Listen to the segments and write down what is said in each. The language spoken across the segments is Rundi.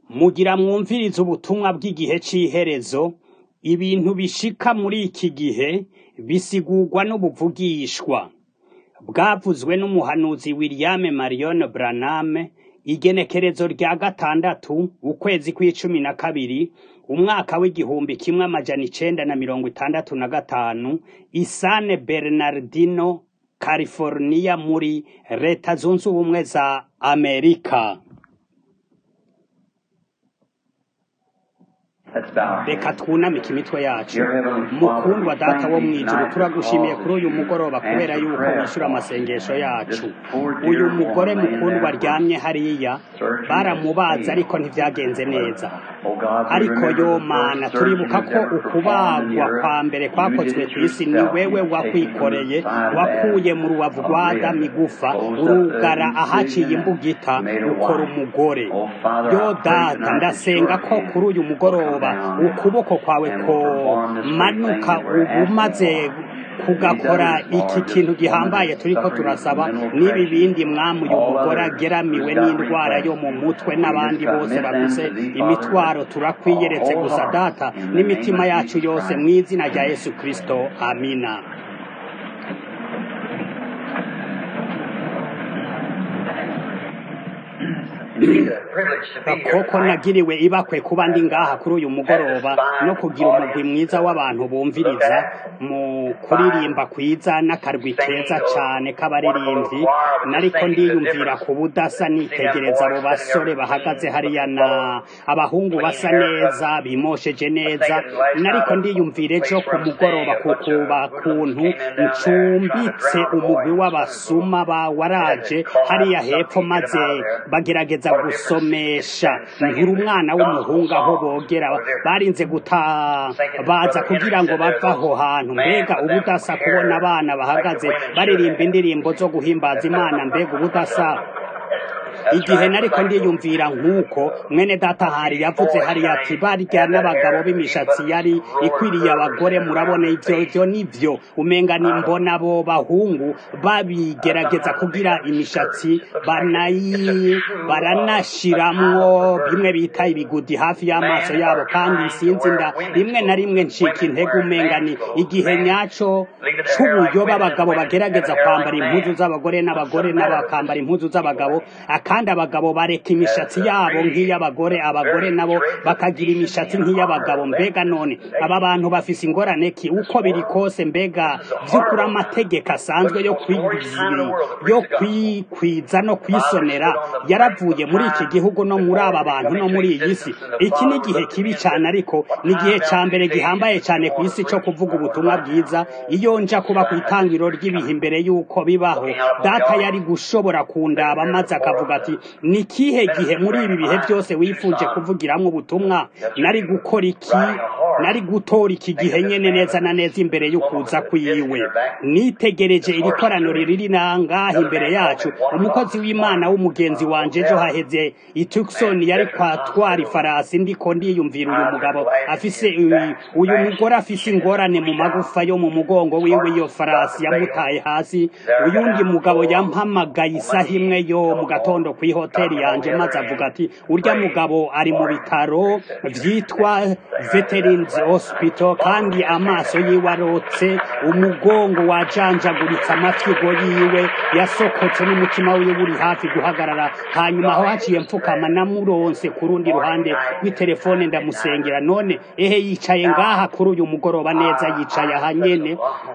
Mugira mwumvirize ubutumwa bw'igihe c'iherezo, ibintu bishika muri iki gihe bisigurwa n'ubuvugishwa. Bwavuzwe n'umuhanuzi William Marion Branham, igenekerezo rya gatandatu, ukwezi kw'icumi na kabiri, umwaka w'igihumbi kimwe amajana icenda na mirongo itandatu na gatanu, i San Bernardino, California muri leta zunze ubumwe za Amerika. Let's bow our Reka heads. twunamike imitwe yacu. Dear Heavenly Father, Mukundwa we data thank wo you mw'ijuru, tonight turagushimiye for kuri uyu mugoroba answered kubera yuko prayer, wishyura Lord. amasengesho yacu. This poor dear Uyu mugore woman laying mukundwa there aryamye hariya, surgery baramubaza has ariko failed. ntivyagenze neza. Oh God, we ariko remember yo the mana first turibuka surgery ko ever performed in the ukubagwa earth. kwa mbere You kwakozwe did it kw'isi ni yourself. wewe You taken from wakwikoreye the side of wakuye mu Adam, rubavu a rwa rib, adamu igufa closed up urugara the ahaciye incision, imbugita and made a ukora wife. umugore Oh Father, yo I pray data tonight that ndasenga your ko hand kuri uyu will come mugoroba down ukuboko kwawe and ko will perform this great manuka thing that we're ubu asking maze for. kugakora These others, iki Lord, kintu this woman gihambaye is turiko suffering turasaba from mental n'ibi depression. bindi mwami uyu All mugore others ageramiwe who've got n'indwara yo mu requests, mutwe we n'abandi just bose commit them bafise to thee, imitwaro Father, turakwiyeretse gusa wholehearted data in the name n'imitima of yacu Jesus yose Christ. mw'izina rya yesu kristo amina Indeed, a privilege to be here koko tonight. nagiriwe ibakwe kuba ndi ngaha kuri uyu mugoroba no kugira umugwi mwiza w'abantu bumviriza mu kuririmba kwiza n'akarwi keza cane k'abaririmbyi nariko ndiyumvira ku budasa nitegereza abo basore bahagaze hariya na abahungu basa neza bimosheje neza nariko ndiyumvira ejo ku mugoroba kukuba kuntu ncumbitse umugwi w'abasuma ba waraje hariya hepfo maze bagerageza gusomesha nkura umwana w'umuhungu aho bogera barinze guta baza kugira ngo bave aho hantu mbega ubudasa kubona abana bahagaze baririmba indirimbo zo guhimbaza imana mbega ubudasa igihe nariko ndiyumvira nk'uko mwene data hari yavuze hariya ati barya n'abagabo b'imishatsi yari ikwiriye abagore murabona ivyo ivyo nivyo umenga ni mbona abo bahungu babigerageza kugira imishatsi banayi baranashiramwo bimwe bita ibigudi hafi y'amaso yabo kandi sinzi nda rimwe na rimwe ncika intege umenga ni igihe nyaco c'ubuyoba abagabo bagerageza kwambara impuzu z'abagore n'abagore n'abakambara impuzu z'abagabo kandi abagabo bareka imishatsi yabo nk'iy'abagore abagore nabo bakagira imishatsi nk'iy'abagabo mbega none aba bantu bafise ingorane ki uko biri kose mbega vy'ukuri amategeko asanzwe yo kwizi- yo kwikwiza no kwisonera yaravuye muri iki gihugu no muri aba bantu no muri iyi si iki ni igihe kibi cane ariko ni igihe ca mbere gihambaye cane ku isi co kuvuga ubutumwa bwiza iyo nja kuba ku itangiro ry'ibihe imbere y'uko bibaho data yari gushobora kundaba maze akavuga ati ni kihe gihe muri ibi bihe byose wifuje kuvugiramwo ubutumwa nari gukora iki nari gutora iki gihe nyene neza na neza imbere y'ukuza kwiwe nitegereje iri koraniro riri nangaha imbere yacu umukozi w'imana w'umugenzi wanje ejo haheze i Tucson yari kwatwara ifarasi ndiko ndiyumvira uyu mugabo afise uyu- uyu mugore afise ingorane mu magufa yo mu mugongo wiwe iyo farasi yamutaye hasi uyundi mugabo yampamagaye isaha imwe yo mu gatondo kw'ihoteli yanje maze avuga ati urya mugabo ari mu bitaro vyitwa Veterans Hospital kandi amaso yiwe arotse umugongo wajanjaguritse amafyigo yiwe yasokotse n'umutima wiwe uri hafi guhagarara hanyuma aho haciye mfukama namuronse ku rundi ruhande rw'itelefone ndamusengera none ehe yicaye ngaha kuri uyu mugoroba neza yicaye aha nyene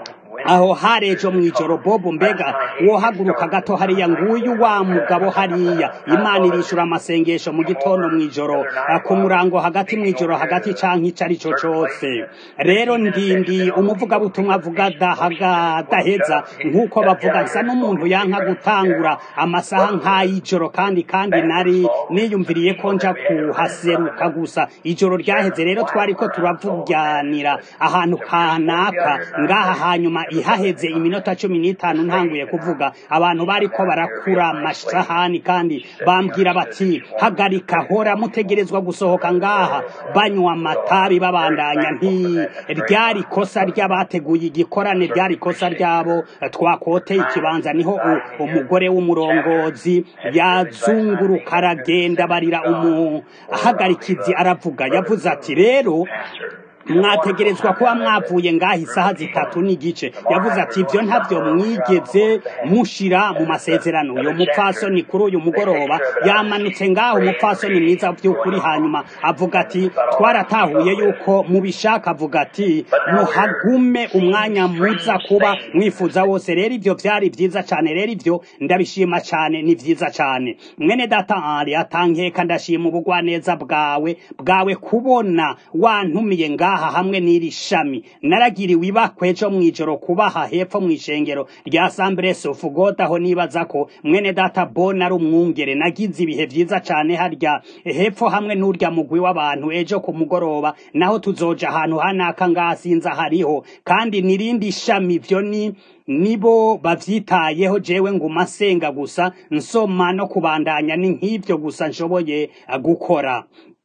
aho hari ejo mw'ijoro bobo mbega wohaguruka gato hariya nguyu wa mugabo hariya imana irishura amasengesho mu gitondo mw'ijoro ah, ku murango hagati mw'ijoro hagati canke ico ari co cose rero ndindi umuvugabutumwa avuga dahaga daheza nk'uko bavuga nsa n'umuntu yanka gutangura amasaha nk'ay'ijoro kandi kandi nari niyumviriye ko nja kuhaseruka gusa ijoro ryaheze rero twariko turavuganira ahantu kanaka ngaha hanyuma ihaheze iminota cumi n'itanu ntanguye kuvuga abantu bariko barakura amasahani kandi bambwira bati hagarika hora mutegerezwa gusohoka ngaha banywa amatabi babandanya nti ryari ikosa ry'abateguye igikorane ryari ikosa ryabo twakoteye ikibanza niho u- umugore w'umurongozi yazunguruka aragenda barira umuhagarikizi aravuga yavuze ati rero mwategerezwa kuba mwavuye ngaha isaha zitatu n'igice yavuze ati ibyo ntabyo mwigeze mushira mu masezerano uyu mupfasoni kuri uyu mugoroba yamanutse ngaho umupfasoni mwiza by'ukuri hanyuma avuga ati twaratahuye yuko mubishaka avuga ati muhagume umwanya muza kuba mwifuza wose rero ibyo byari byiza cyane rero ibyo ndabishima cyane ni byiza cyane mwene data ari atankeka ndashima ubugwaneza bwawe bwawe kubona wantumiye ngaha hamwe n'iri shami naragiriwe ibakwe ejo mw'ijoro kubaha hepfo mw'ishengero rya sambure sofugoda aho nibaza ko mwene data bona ari umwungere nagize ibihe byiza cyane harya hepfo hamwe n'urya mugwi w'abantu ejo ku mugoroba naho tuzoja ahantu hanaka ngaha sinza hariho kandi nirindi shami ibyo ni nibo bavyitayeho jewe nguma nsenga gusa nsoma no kubandanya ni nk'ibyo gusa nshoboye eh, gukora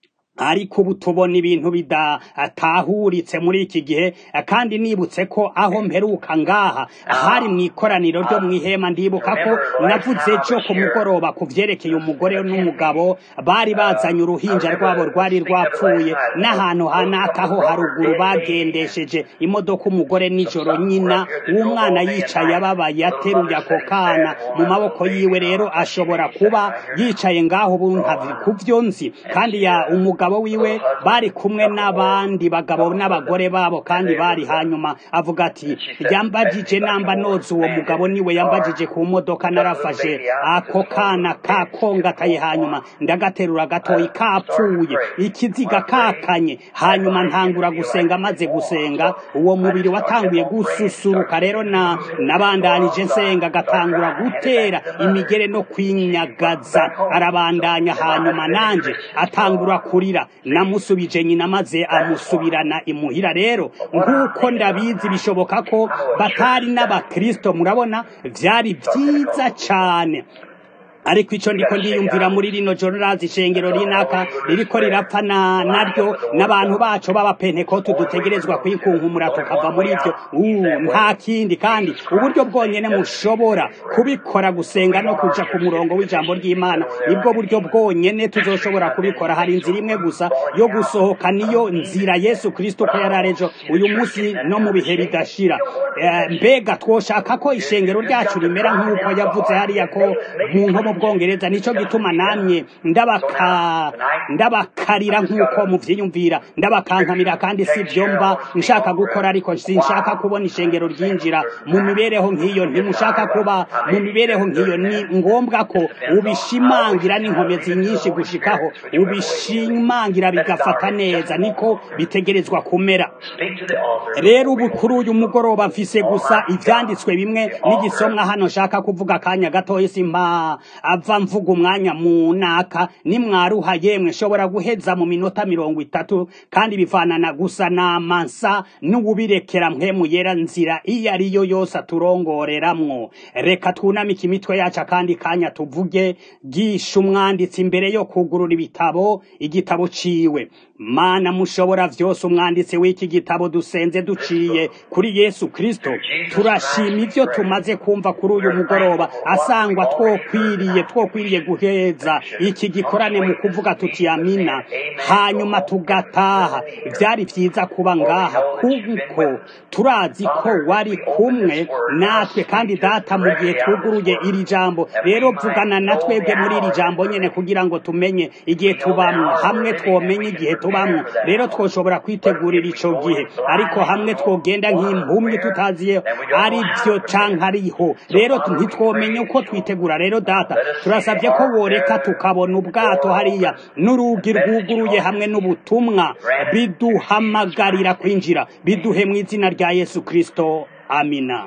ariko ubu tubona ibintu bidatahuritse muri iki gihe kandi nibutse ko aho mperuka ngaha hari mu ikoraniro ryo mu ihema ndibuka ko navuze ejo ku mugoroba ku vyerekeye umugore n'umugabo bari bazanye uruhinja rwabo rwari rwapfuye n'ahantu hanaka ho haruguru bagendesheje imodoka umugore nijoro nyina w'umwana yicaye ababaye ateruye ako kana mu maboko yiwe rero ashobora kuba yicaye ngaho ubu ntavi ku vyo nzi kandi ya umugabo wiwe bari kumwe n'abandi bagabo n'abagore babo kandi bari hanyuma avuga ati yambajije namba noza uwo mugabo niwe yambajije ku modoka narafashe ako kana kakongataye hanyuma ndagaterura gatoyi kapfuye ikiziga kakanye hanyuma ntangura gusenga maze gusenga uwo mubiri watanguye gususuruka rero na nabandanije nsenga gatangura gutera imigere no kwinyagaza arabandanya hanyuma nanje atangura kurira namusubije nyina maze amusubirana imuhira rero nk'uko ndabizi bishoboka ko batari n'abakristo murabona vyari vyiza cane ariko ico ndiko ndiyumvira muri rino joro razi ishengero rinaka ririko rirapfa na naryo n'abantu bacu b'abapentekote dutegerezwa kwikunkumura tukava muri ivyo uh, nta kindi kandi uburyo bwonyene mushobora kubikora gusenga no kuja ku murongo w'ijambo ry'imana nibwo buryo bwonyene tuzoshobora kubikora hari inzira imwe gusa yo gusohoka niyo nzira yesu kristo ko yararejo uyu munsi no mu bihe bidashira Eh, mbega twoshaka ko ishengero ryacu rimera nk'uko yavuze hariya ko mu nko mu bwongereza nico gituma namye ndabaka ndabakarira nk'uko muvyiyumvira ndabakankamira kandi si vyo mba nshaka gukora ariko sinshaka kubona ishengero ryinjira mu mibereho nk'iyo ntimushaka kuba mu mibereho nk'iyo ni ngombwa ko ubishimangira n'inkomezi nyinshi gushikaho ubishimangira bigafata neza niko bitegerezwa kumera Speak to the altar. rero ubu kuri uyu mugoroba mfise gusa ivyanditswe bimwe n'igisomwa hano nshaka kuvuga akanya gatoya simpa ava mvuga umwanya mu naka nimwaruha yemwe nshobora guheza mu minota mirongo itatu kandi bivanana gusa n'amansa n'ububirekera mpemu yera nzira iyo ari yo yose aturongoreramwo reka twunamike imitwe yacu akandi kanya tuvuge gisha umwanditsi imbere yo kugurura ibitabo igitabo ciwe mana mushobora vyose umwanditsi w'iki gitabo dusenze duciye kuri yesu kristo turashima ivyo tumaze kumva kuri uyu mugoroba asangwa twokwiriye twokwiriye guheza iki gikorane mu kuvuga tuti amina hanyuma tugataha vyari vyiza kuba ngaha kuko turazi ko wari kumwe natwe kandi data mu gihe twuguruye iri jambo rero vugana na twebwe muri iri jambo nyene kugira ngo tumenye igihe tubamwo hamwe twomenye igihe tubamwo rero twoshobora kwitegurira ico gihe ariko hamwe twogenda nk'impumyi tutaziye ari vyo canke ariho rero ntitwomenye uko twitegura rero data turasabye ko woreka tukabona ubwato hariya n'urugi rwuguruye hamwe n'ubutumwa biduhamagarira kwinjira biduhe mu izina rya yesu kristo amina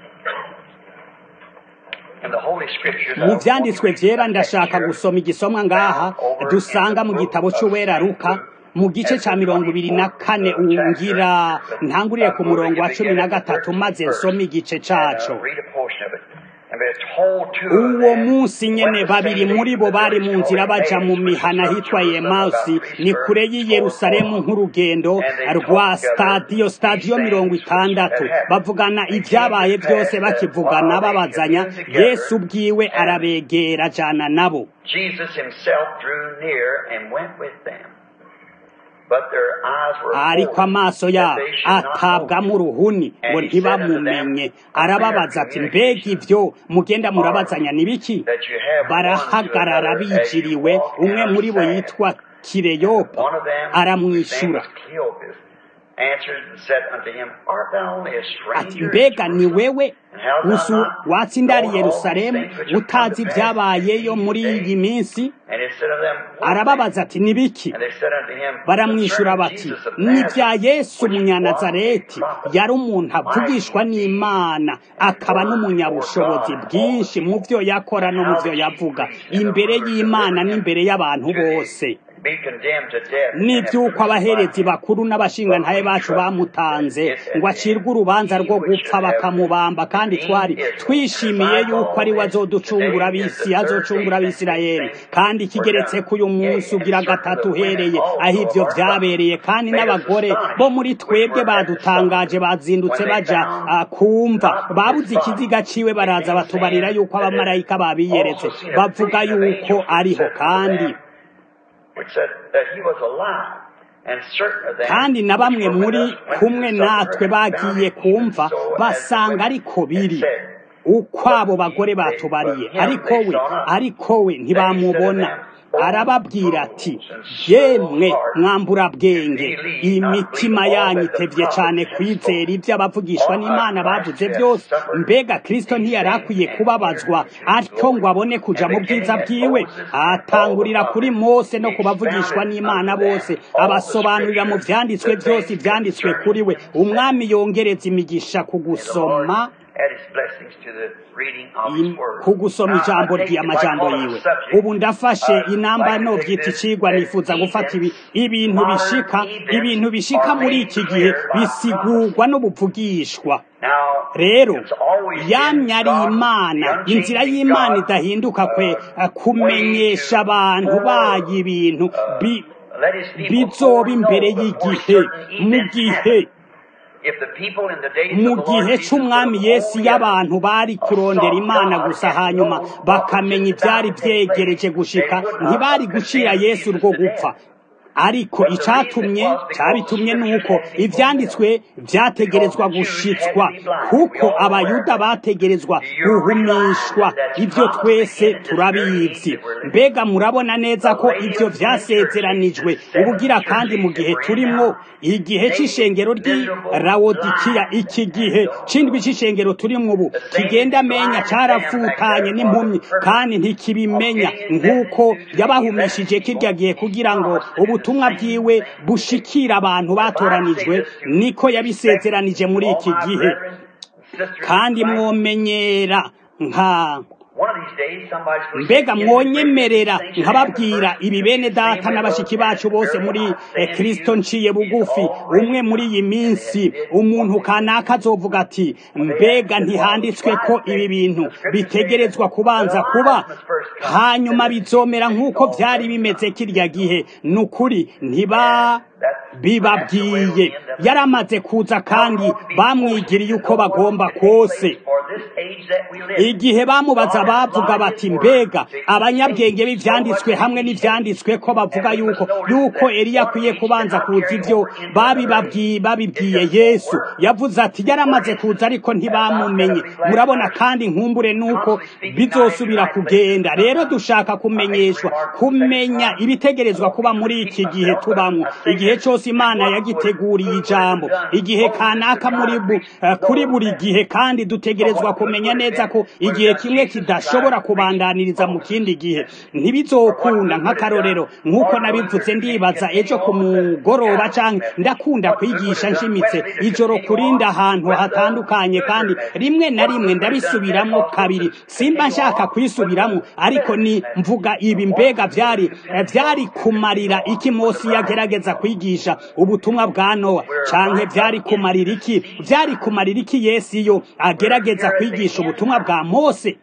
In the Holy Scriptures, mu vyanditswe vyera ndashaka gusoma igisomwa ngaha dusanga mu gitabo c'uwera ruka mu gice ca mirongo ibiri na kane ungira ntanguriye ku murongo wa cumi na gatatu maze nsome igice caco Read a portion of it. And they're told to uwo munsi nyene babiri muri bo bari mu nzira baja mu mihana hitwa yemausi ni kure y'i yerusalemu nk'urugendo rwa stadiyo stadiyo mirongo itandatu bavugana ivyabaye vyose bakivugana babazanya yesu ubwiwe arabegera ajana nabo Jesus himself drew near and went with them. But their eyes were ariko opened amaso that yabo they should not know atabwamo him. uruhuni ngo ntibamumenye arababaza ati mbega ivyo mugenda murabazanya ni biki That you have one to barahagarara another as you bijiriwe walk umwe down muri bo the yitwa kireyopa One of them, whose name aramwishyura was Cleopas, answered and said unto him, Art thou only a ati stranger? mbega in ni Jerusalem? wewe And how thou usu not watsindari known all yerusalemu these things which have come utazi to pass ibyabayeyo in muri these iyi days? minsi And he said unto them, What arababaza ati ni biki And they said unto him, baramwishyura Concerning bati Jesus of ni bya Nazareth, yesu which was umunyanazareti a prophet, yari umuntu avugishwa n'imana akaba n'umunyabushobozi bwinshi mu byo yakora no mu byo yavuga imbere y'imana n'imbere y'abantu bose be condemned to death. n'iby'uko abaherezi bakuru n'abashingantahe bacu bamutanze ngo acirwe urubanza rwo gupfa bakamubamba kandi twari twishimiye yuko ari we azoducungura ab'isi azocungura abisirayeli kandi ikigeretse ko uyu munsi ugira gatatu uhereye aho ibyo byabereye kandi n'abagore bo muri twebwe badutangaje bazindutse baja ah, kumva babuze ikiziga ciwe baraza batubarira yuko abamarayika babiyeretse bavuga yuko ariho kandi which said that he was alive. And certain of them kandi na bamwe which were muri with us went kumwe to the supper natwe and bagiye found it kumva even so as basanga the ariko women biri had said. uko abo bagore batubariye ariko we ariko we ntibamubona arababwira ati yemwe mwambura bwenge imitima yanyu itevye cane kwizera ivyo abavugishwa n'imana bavuze byose mbega kristo ntiyari akwiye kubabazwa atyo ngo abone kuja mu bwiza bwiwe atangurira kuri mose no kubavugishwa n'imana bose abasobanurira mu vyanditswe byose ivyanditswe kuri we umwami yongereza imigisha ku gusoma add his blessings to the reading of his im- word. ku gusoma Now, ijambo I take it ry'amajambo like on a yiwe subject, ubu ndafashe uh, inamba like no to take byita this, icigwa that nifuza events, gufata ibi ibintu modern bishika events ibintu bishika are muri made iki gihe clear by bisigurwa no buvugishwa Now, rero it's always been yamye ari God, imana the inzira unchanging y'imana God, idahinduka kwe uh, eh, kumenyesha abantu bayo ibintu bi- let his people bizoba imbere know before y'igihe certain mu events gihe happen. If the people in the days mu of the Lord gihe Jesus c'umwami would yesu only y'abantu bari kurondera imana gusa hanyuma bakamenya ivyari vyegereje gushika ntibari gucira yesu urwo gupfa ariko icatumye cabitumye nuko ivyanditswe vyategerezwa gushitswa kuko abayuda bategerezwa guhumishwa ivyo twese turabizi mbega murabona neza ko ivyo vyasezeranijwe ubugira kandi mu gihe turimwo igihe c'ishengero ry'i rawodikiya iki gihe c'indwi c'ishengero turimwo ubu kigenda menya carafutanye n'impumyi kandi ntikibimenya nk'uko yabahumishije kirya gihe kugira ngo ubutumwa bwiwe bushikira abantu batoranijwe niko yabisezeranije muri iki gihe kandi mwomenyera nka One of these days, somebody's going to mbega say, mwonyemerera "Things that nkababwira happen ibi bene data n'abashiki bacu bose muri eh, kristo nciye bugufi umwe muri iyi minsi umuntu kanaka azovuga ati mbega ntihanditswe ko ibi bintu bitegerezwa kubanza kuba hanyuma bizomera nk'uko vyari bimeze kirya gihe ni ukuri ntiba bibabwiye yaramaze kuza kandi bamwigiriye uko bagomba kose igihe bamubaza bavuga bati mbega abanyabwenge b'ivyanditswe hamwe n'ivyanditswe ko bavuga yuko yuko Eliya akwiye kubanza kuza ivyo babibabwiye babibwiye Yesu yavuze ati yaramaze kuza ariko ntibamumenye murabona kandi nkumbure nuko bizosubira kugenda rero dushaka kumenyeshwa kumenya ibitegerezwa kuba muri iki gihe tubamwo igihe cyose Imana yagiteguriye ijambo igihe kanaka muri bu, uh, kuri buri gihe kandi dutegerezwa kumenya kumenya neza ko igihe kimwe kidashobora kubandaniriza mu kindi gihe ntibizokunda nk'akarorero nk'uko nabivuze ndibaza ejo ku mugoroba cyangwa ndakunda kwigisha nshimitse ijoro kurinda ahantu hatandukanye kandi rimwe na rimwe ndabisubiramo kabiri simba nshaka kwisubiramo ariko ni mvuga ibi mbega byari byari kumarira iki Mose yagerageza kwigisha ubutumwa bwa Nowa canke byari kumarira iki byari kumarira iki Yesu iyo agerageza kwigisha ubutumwa bwa Mose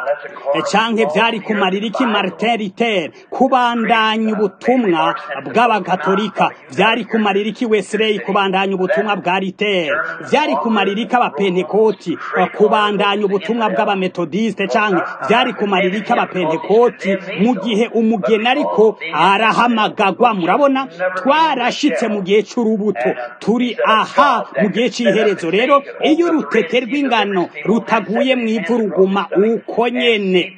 canke byari kumarira iki Martin Luther kubandanya ubutumwa bw'abagatolika byari kumarira iki Wesley kubandanya ubutumwa bwa Luther byari kumarira iki abapentekoti kubandanya ubutumwa bw'abametodiste canke byari kumarira iki abapentekoti mu gihe umugeni ariko arahamagagwa murabona twarashitse mu gihe c'urubuto turi aha mu gihe c'iherezo rero iyo urutete rw'ingano rutaguye mu ivu ruguma uko nyene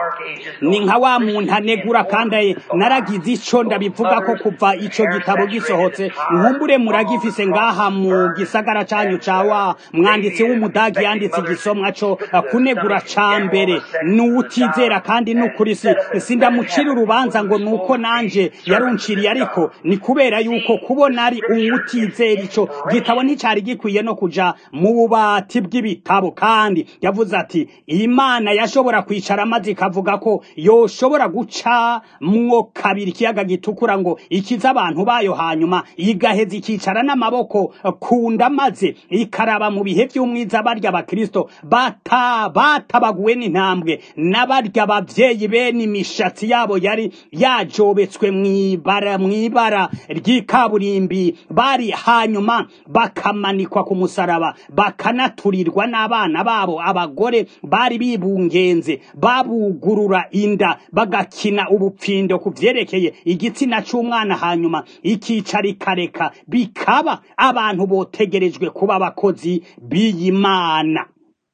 ni nka wa muntu anegura kandi naragize ico ndabivuga ko kuva ico gitabo gisohotse nkumbure muragifise ngaha mu gisagara canyu ca wa mwanditsi w'umudagi yanditse igisomwa co kunegura ca mbere n'uwutizera kandi n'ukuri si sindamucira urubanza ngo nuko nanje yarunciriye ariko ni kubera yuko kubona ari uwutizera ico gitabo nticari gikwiye no kuja mu bubati bw'ibitabo kandi yavuze ati imana yashobora kwicara maze ikavuga ko yoshobora guca mwo kabiri ikiyaga gitukura ngo ikize abantu bayo hanyuma igaheza ikicara n'amaboko kunda maze ikaraba mu bihe by'umwiza barya abakristo bata batabaguwe n'intambwe n'abarya abavyeyi bene imishatsi yabo yari yajobetswe mw'ibara mw'ibara ry'ikaburimbi bari hanyuma bakamanikwa ku musaraba bakanaturirwa n'abana babo abagore bari bibungenze babugurura inda bagakina ubupfindo ku vyerekeye igitsina c'umwana hanyuma ikicara ikareka bikaba abantu botegerejwe kuba abakozi b'iyimana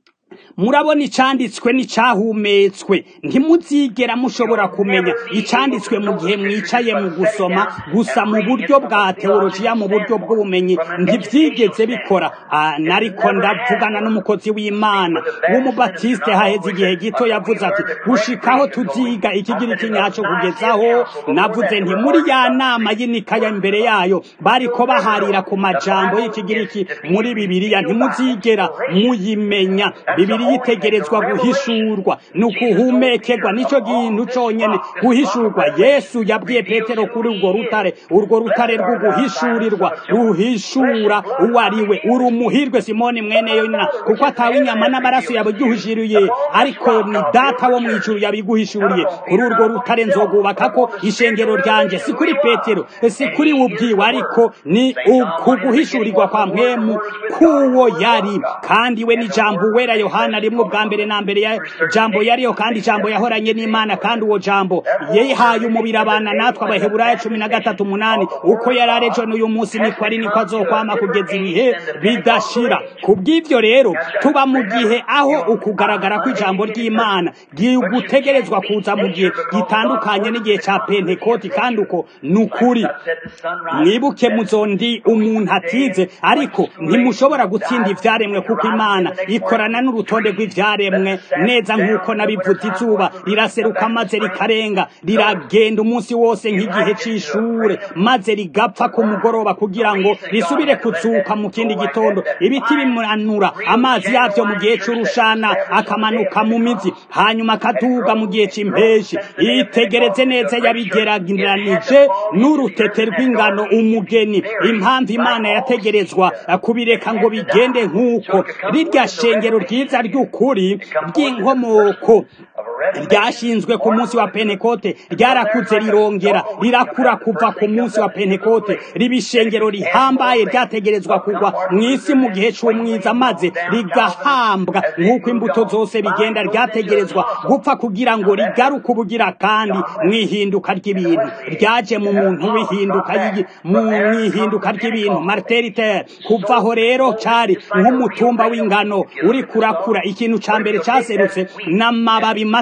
murabona icanditswe n'icahumetswe ntimuzigera mushobora kumenya icanditswe mu gihe mwicaye mu gusoma gusa mu buryo bwa teolojiya mu buryo bw'ubumenyi ntivyigeze bikora nariko ndavugana n'umukozi w'imana w'umubatiste haheze igihe gito yavuze ati gushikaho tuziga ikigiriki nyaco kugezaho navuze nti muri ya nama y'inikaya imbere yayo bariko baharira ku majambo y'ikigiriki muri bibiliya ntimuzigera muyimenya bibiri yitegerezwa guhishurwa ni ukuhumekerwa nicyo kintu conyene guhishurwa yesu yabwiye petero kuri urwo rutare urwo rutare rwo guhishurirwa ruhishura uwo ari we uri umuhirwe simoni mwene yona kuko atawe inyama n'amaraso yabiguhishuriye ariko ni data wo mw'ijuru yabiguhishuriye kuri urwo rutare nzogubaka ko ishengero ryanje si kuri petero si kuri we ubwiwe ariko ni ukuguhishurirwa kwa mpwemu k'uwo yari kandi we ni jambo wera yohana rimwe bwa mbere na mbere ya jambo yariyo kandi jambo yahoranye n'imana kandi uwo jambo yihaye umubiri abana natwe abaheburayo cumi na gatatu umunani uko yari arejo n'uyu munsi niko ari niko azokwama kugeza ibihe bidashira ku bw'ivyo rero tuba mu gihe aho ukugaragara kw'ijambo ry'imana gutegerezwa kuza mu gihe gitandukanye n'igihe ca pentekoti kandi uko ni ukuri mwibuke muzondi umuntu atize ariko ntimushobora gutsinda ivyaremwe kuko imana ikorana n'urutonde rw'ivyaremwe neza nk'uko nabivuze izuba riraseruka maze rikarenga riragenda umunsi wose nk'igihe c'ishure maze rigapfa ku mugoroba kugira ngo risubire kuzuka mu kindi gitondo ibiti bimanura amazi yavyo mu gihe c'urushana akamanuka mu mizi hanyuma akaduga mu gihe c'impeshi itegereze neza yabigerageranije n'urutete rw'ingano umugeni impamvu imana yategerezwa kubireka ngo bigende nk'uko rirya shengero ryiza ry'ukuri ry'inkomoko ryashinzwe ku munsi wa pentekote ryarakuze rirongera rirakura kuva ku munsi wa pentekote riba ishengero rihambaye ryategerezwa kugwa mu isi mu gihe c'umwiza maze rigahambwa nk'uko imbuto zose bigenda ryategerezwa gupfa kugira ngo rigaruke ubugira kandi mwihinduka ry'ibintu ryaje mu muntu w'ihinduka mu mwihinduka ry'ibintu martin luther kuvaho rero cari nk'umutumba w'ingano uri kurakura ikintu ca mbere caserutse n'amababi mato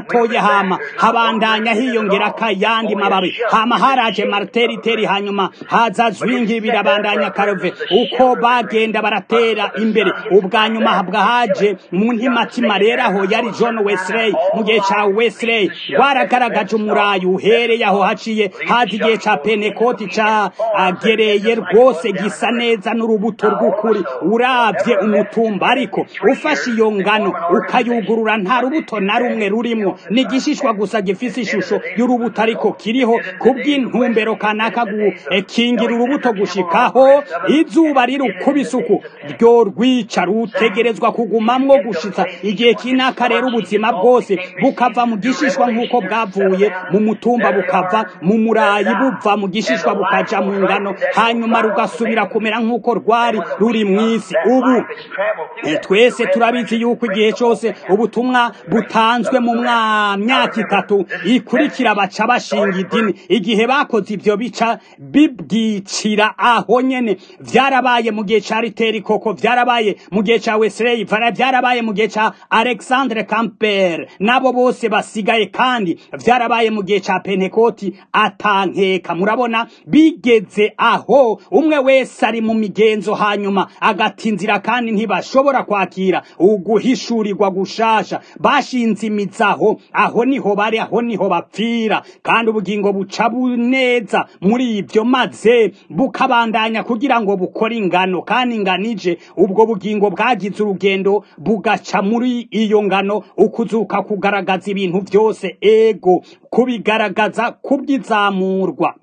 gatoya hama habandanya hiyongera kayandi mababi hama haraje marteriteri hanyuma haza zwingi birabandanya karove uko bagenda baratera imbere ubwa nyuma habwa haje mu ntimatima rero aho yari John Wesley mu gihe ca Wesley rwaragaragaje umurayi uhereye aho haciye haza igihe ca Pentecote ca agereye rwose gisa neza n'urubuto rw'ukuri uravye umutumba ariko ufashe iyo ngano ukayugurura nta rubuto na rumwe rurimwo ni igishishwa gusa gifise ishusho y'urubuto ariko kiriho kubw'intumbero kanaka gukingira urubuto gushikaho izuba riri ukubise uku ryo rwica rutegerezwa kugumamwo gushitsa igihe kinaka rero ubuzima bwose bukava mu gishishwa nk'uko bwavuye mu mutumba bukava mu murayi buva mu gishishwa bukaja mu ngano hanyuma rugasubira kumera nk'uko rwari ruri mw'isi ubu eh, twese turabizi yuko igihe cyose ubutumwa butanzwe mu mwa- myaka itatu ikurikira baca bashinga idini igihe bakoze ivyo bica bibwicira aho nyene vyarabaye mu gihe ca riteri koko vyarabaye mu gihe ca wesley vara vyarabaye mu gihe ca alexandre camper nabo bose basigaye kandi vyarabaye mu gihe ca pentekoti atankeka murabona bigeze aho umwe wese ari mu migenzo hanyuma agatinzira kandi ntibashobora kwakira uguhishurirwa gushasha bashinze imizaho aho niho bari aho niho bapfira kandi ubugingo buca buneza muri ibyo maze bukabandanya kugira ngo bukore ingano kandi inganije ubwo bugingo bwagize urugendo bugaca muri iyo ngano ukuzuka kugaragaza ibintu byose ego kubigaragaza kubw'izamurwa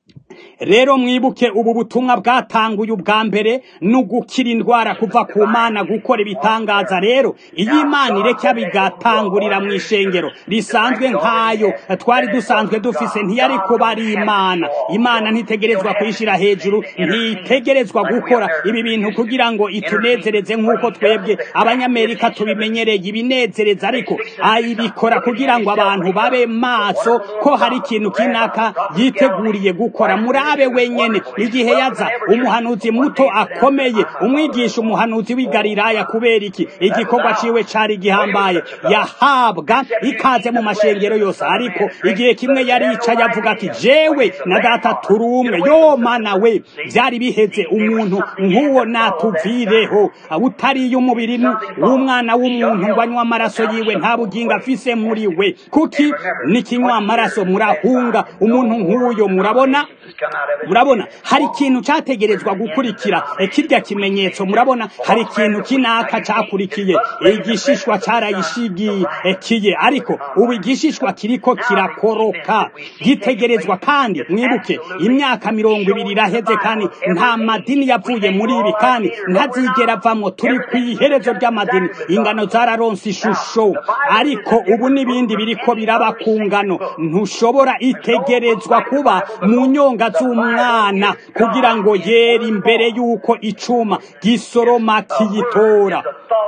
rero mwibuke ubu butumwa bwatanguye ubwa mbere ni ugukira indwara kuva ku mana gukora ibitangaza rero iyo imana ireka bigatangurira mu ishengero risanzwe nk'ayo twari dusanzwe dufise ntiyari kuba ari imana imana ntitegerezwa kuyishyira hejuru ntitegerezwa gukora ibi bintu kugira ngo itunezereze nk'uko twebwe abanyamerika tubimenyereye ibinezereza ariko ayibikora kugira ngo abantu babe maso ko hari ikintu kinaka yiteguriye gukora murabe wenyene igihe yaza umuhanuzi muto akomeye umwigisha umuhanuzi w'i Galilaya kubera iki igikorwa ciwe cari gihambaye yahabwa ikaze mu mashengero yose ariko igihe kimwe yaricaye avuga ati jewe na data turi umwe yo mana we vyari biheze umuntu nk'uwo natuvireho utariye umubiri w'umwana w'umuntu ngo anywa amaraso yiwe nta bugingo afise muri we kuki nikinywa amaraso murahunga umuntu nk'uyo murabona murabona hari ikintu cyategerezwa gukurikira kirya kimenyetso murabona hari ikintu kinaka cyakurikiye igishishwa cyarayishigikiye ariko ubu igishishwa kiriko kirakoroka gitegerezwa kandi mwibuke imyaka mirongo ibiri iraheze kandi nta madini yavuye muri ibi kandi ntazigera avamo turi ku iherezo ry'amadini ingano zararonse ishusho ariko ubu n'ibindi biriko biraba ku ngano ntushobora itegerezwa kuba mu nyonga z'umwana kugira ngo yere imbere y'uko icuma gisoroma kiyitora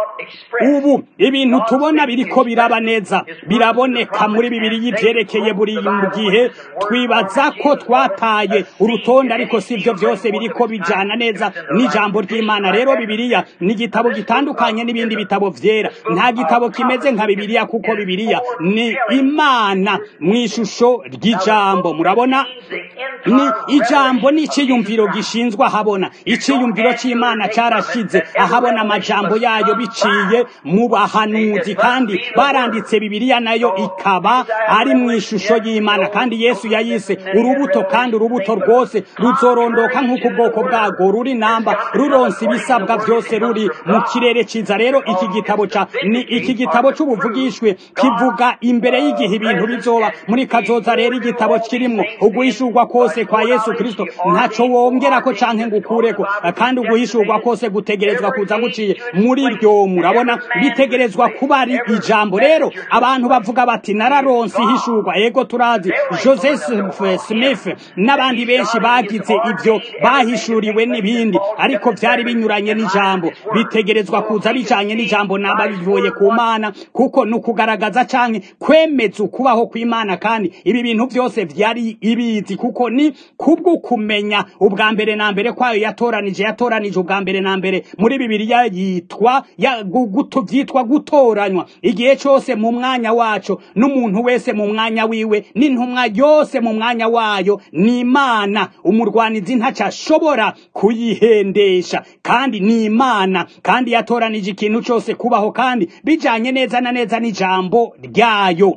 ubu ibintu tubona biriko biraba neza biraboneka muri bibiri y'ivyerekeye buri gihe twibaza ko twataye urutonde ariko si byo byose biriko bijana neza n'ijambo ry'imana rero bibiliya ni igitabo gitandukanye n'ibindi bitabo vyera nta gitabo kimeze nka bibiliya kuko bibiliya ni imana mu ishusho ry'ijambo murabona ni ijambo ni iciyumviro gishinzwe ahabona iciyumviro c'imana carashize ahabona amajambo yayo biciye mu bahanuzi kandi baranditse bibiliya nayo ikaba ari mu ishusho y'imana kandi yesu yayise urubuto kandi urubuto rwose ruzorondoka nk'uko ubwoko bwarwo ruri namba ruronse ibisabwa byose ruri mu kirere ciza rero iki gitabo ca ni iki gitabo c'ubuvugishwe kivuga imbere y'igihe ibintu bizoba muri kazoza rero igitabo kirimwo uguhishurwa kose kwa yesu kristo ntaco wongerako canke ngo ukureko kandi uguhishurwa kose gutegerezwa kuza guciye muri ryo murabona bitegerezwa kuba ari ijambo rero abantu bavuga bati nararonse ihishurwa ego turazi joseph smith n'abandi benshi bagize ivyo bahishuriwe n'ibindi ariko vyari binyuranye n'ijambo bitegerezwa kuza bijanye n'ijambo namba bivuye ku mana kuko ni ukugaragaza canke kwemeza ukubaho kw'imana kandi ibi bintu vyose vyari ibizi kuko ni kubwo kumenya ubwa mbere na mbere kwayo yatoranije yatoranije ubwa mbere na mbere muri bibiliya yitwa ya, gu- gutu vyitwa gutoranywa igihe cose mu mwanya waco n'umuntu wese mu mwanya wiwe n'intumwa yose mu mwanya wayo ni imana umurwanizi ntaco ashobora kuyihendesha kandi ni imana kandi yatoranije ikintu cose kubaho kandi bijanye neza na neza n'ijambo ryayo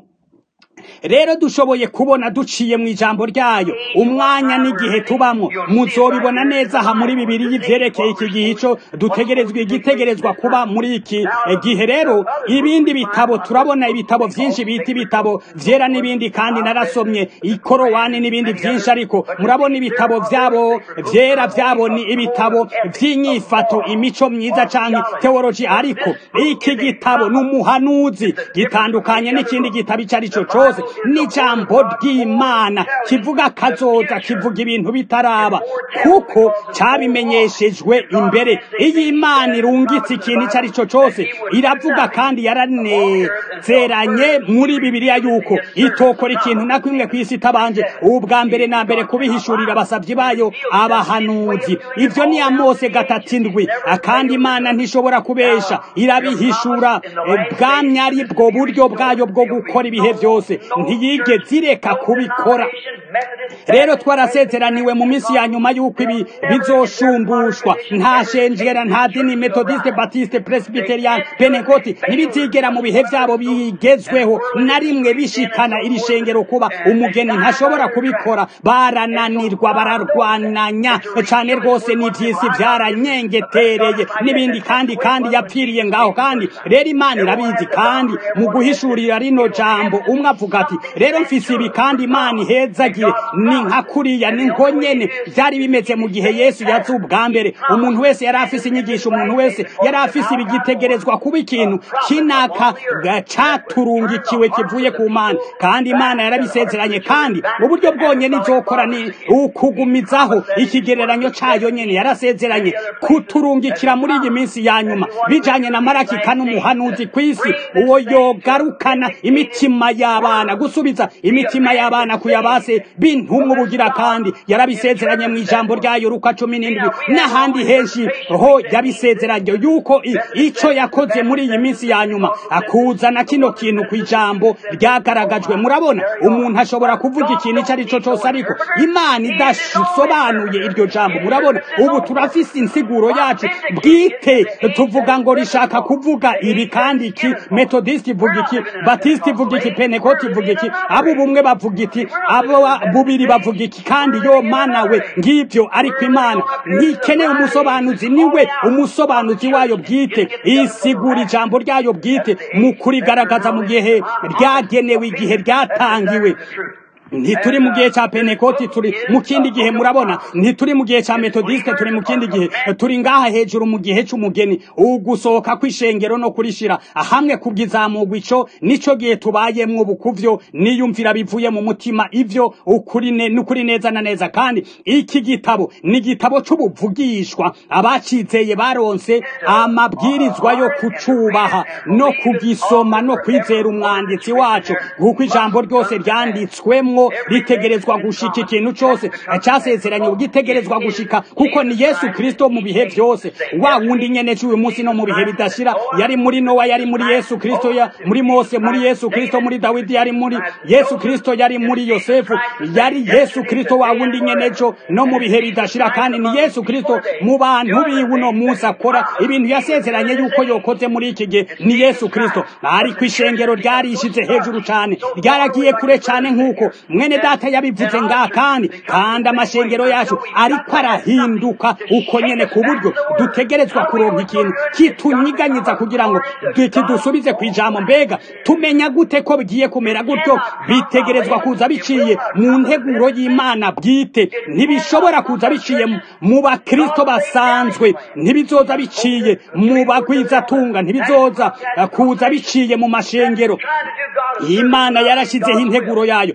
rero dushoboye kubona duciye mu ijambo ryayo umwanya n'igihe tubamwo muzobibona neza aha muri bibiri y'ivyerekeye iki gihe ico dutegerezwa igitegerezwa kuba muri iki eh, gihe rero ibindi bitabo turabona ibitabo vyinshi bita ibitabo vyera n'ibindi kandi narasomye ikorowani n'ibindi vyinshi ariko murabona ibitabo vyabo vyera vyabo ni ibitabo vy'inyifato imico myiza canke teoloji ariko iki gitabo ni umuhanuzi gitandukanye n'ikindi gitabo ico ari cyo cose n'ijambo ry'imana kivuga kazoza kivuga ibintu bitaraba kuko cabimenyeshejwe imbere iyo imana irungitse ikintu ico ari cyo cose iravuga kandi yaranezeranye muri bibiliya yuko itokora ikintu na kimwe kw'isi itabanje ubwa mbere na mbere kubihishurira abasavyi bayo abahanuzi ivyo ni amose gatatu indwi kandi imana ntishobora kubesha irabihishura eh, bwamye ari bwo buryo bwayo bwo gukora ibihe vyose ntiyigeze ireka kubikora rero twarasezeraniwe mu minsi ya nyuma y'uko ibi bizoshumbushwa nta shenjera nta dini metodiste batiste presbyterian penekoti ntibizigera mu bihe vyabo bigezweho na rimwe bishikana iri shengero kuba umugeni ntashobora kubikora barananirwa bararwananya cane rwose n'ivyisi vyaranyengetereye n'ibindi kandi kandi yapfiriye ngaho kandi rero imana irabizi kandi mu guhishurira rino jambo umwe avuga ati rero mfise ibi kandi imana ihezagire ni nka kuriya ni nko nyene vyari bimeze mu gihe yesu yaza ubwa mbere umuntu wese yari afise inyigisho umuntu wese yari afise ibigitegerezwa kuba ikintu kinaka ga- caturungikiwe kivuye ku mana kandi imana yarabisezeranye kandi uburyo bwonyene izokora ni ukugumizaho ikigereranyo cayo nyene yarasezeranye kuturungikira muri iyi minsi ya nyuma bijanye na marakika n'umuhanuzi kw'isi uwo yogarukana imitima y'abana gusubiza imitima y'abana kuyabase bintumwa ubugira kandi yarabisezeranye mu ijambo ryayo ruka cumi n'indwi n'ahandi henshi ho yabisezeranye yuko i- ico yakoze muri iyi minsi ya nyuma akuzana kino kintu ku ijambo ryagaragajwe murabona umuntu ashobora kuvuga ikintu ico ari cyo cose ariko imana idasobanuye iryo jambo murabona ubu turafise insiguro yacu bwite tuvuga ngo rishaka kuvuga ibi kandi iki metodiste ivuga iki batiste ivuga iki penekoti ivuga iki abo bumwe bavuga iki abo bubiri bavuga iki kandi yo mana we ngivyo ariko imana ntikeneye umusobanuzi niwe umusobanuzi wayo bwite isigura ijambo ryayo bwite mu kurigaragaza mu gihe ryagenewe igihe ryatangiwe ntituri mu gihe cya penekoti turi mu kindi gihe murabona ntituri mu gihe cya metodiste turi mu kindi gihe turi ngaha hejuru mu gihe c'umugeni ugusohoka kw'ishengero no kurishira hamwe kubw'izamugwa ico nico gihe tubayemwo bukuvyo niyumvira bivuye mu mutima ivyo ukuri ne n'ukuri neza na neza kandi iki gitabo ni igitabo c'ubuvugishwa abacizeye baronse amabwirizwa yo kucubaha no kugisoma no kwizera umwanditsi wacu kuko ijambo ryose ryanditswemwo ritegerezwa gushika ikintu cose casezeranye ugitegerezwa gushika kuko ni yesu kristo mu bihe vyose wa wundi nyene c'uyu munsi no mu bihe bidashira yari muri nowa yari muri yesu kristo ya muri mose muri yesu kristo muri dawidi yari muri yesu kristo yari muri yosefu yari yesu kristo wa wundi nyene co no mu bihe bidashira kandi ni yesu kristo mu bantu biwe uno munsi akora ibintu yasezeranye yuko yokoze muri iki gihe ni yesu kristo ariko ishengero ryarishize hejuru cane ryaragiye kure cane nk'uko mwene data yabivuze ngaha kandi kandi amashengero yacu ariko arahinduka uko nyene ku buryo dutegerezwa kuronka ikintu kitunyiganyiza kugira ngo kidusubize ku ijambo mbega tumenya gute ko bigiye kumera gutyo bitegerezwa kuza biciye mu nteguro y'imana bwite ntibishobora kuza biciye mu bakristo basanzwe ntibizoza biciye mu bagwizatunga ntibizoza kuza biciye mu mashengero imana yarashyizeho integuro yayo naravuze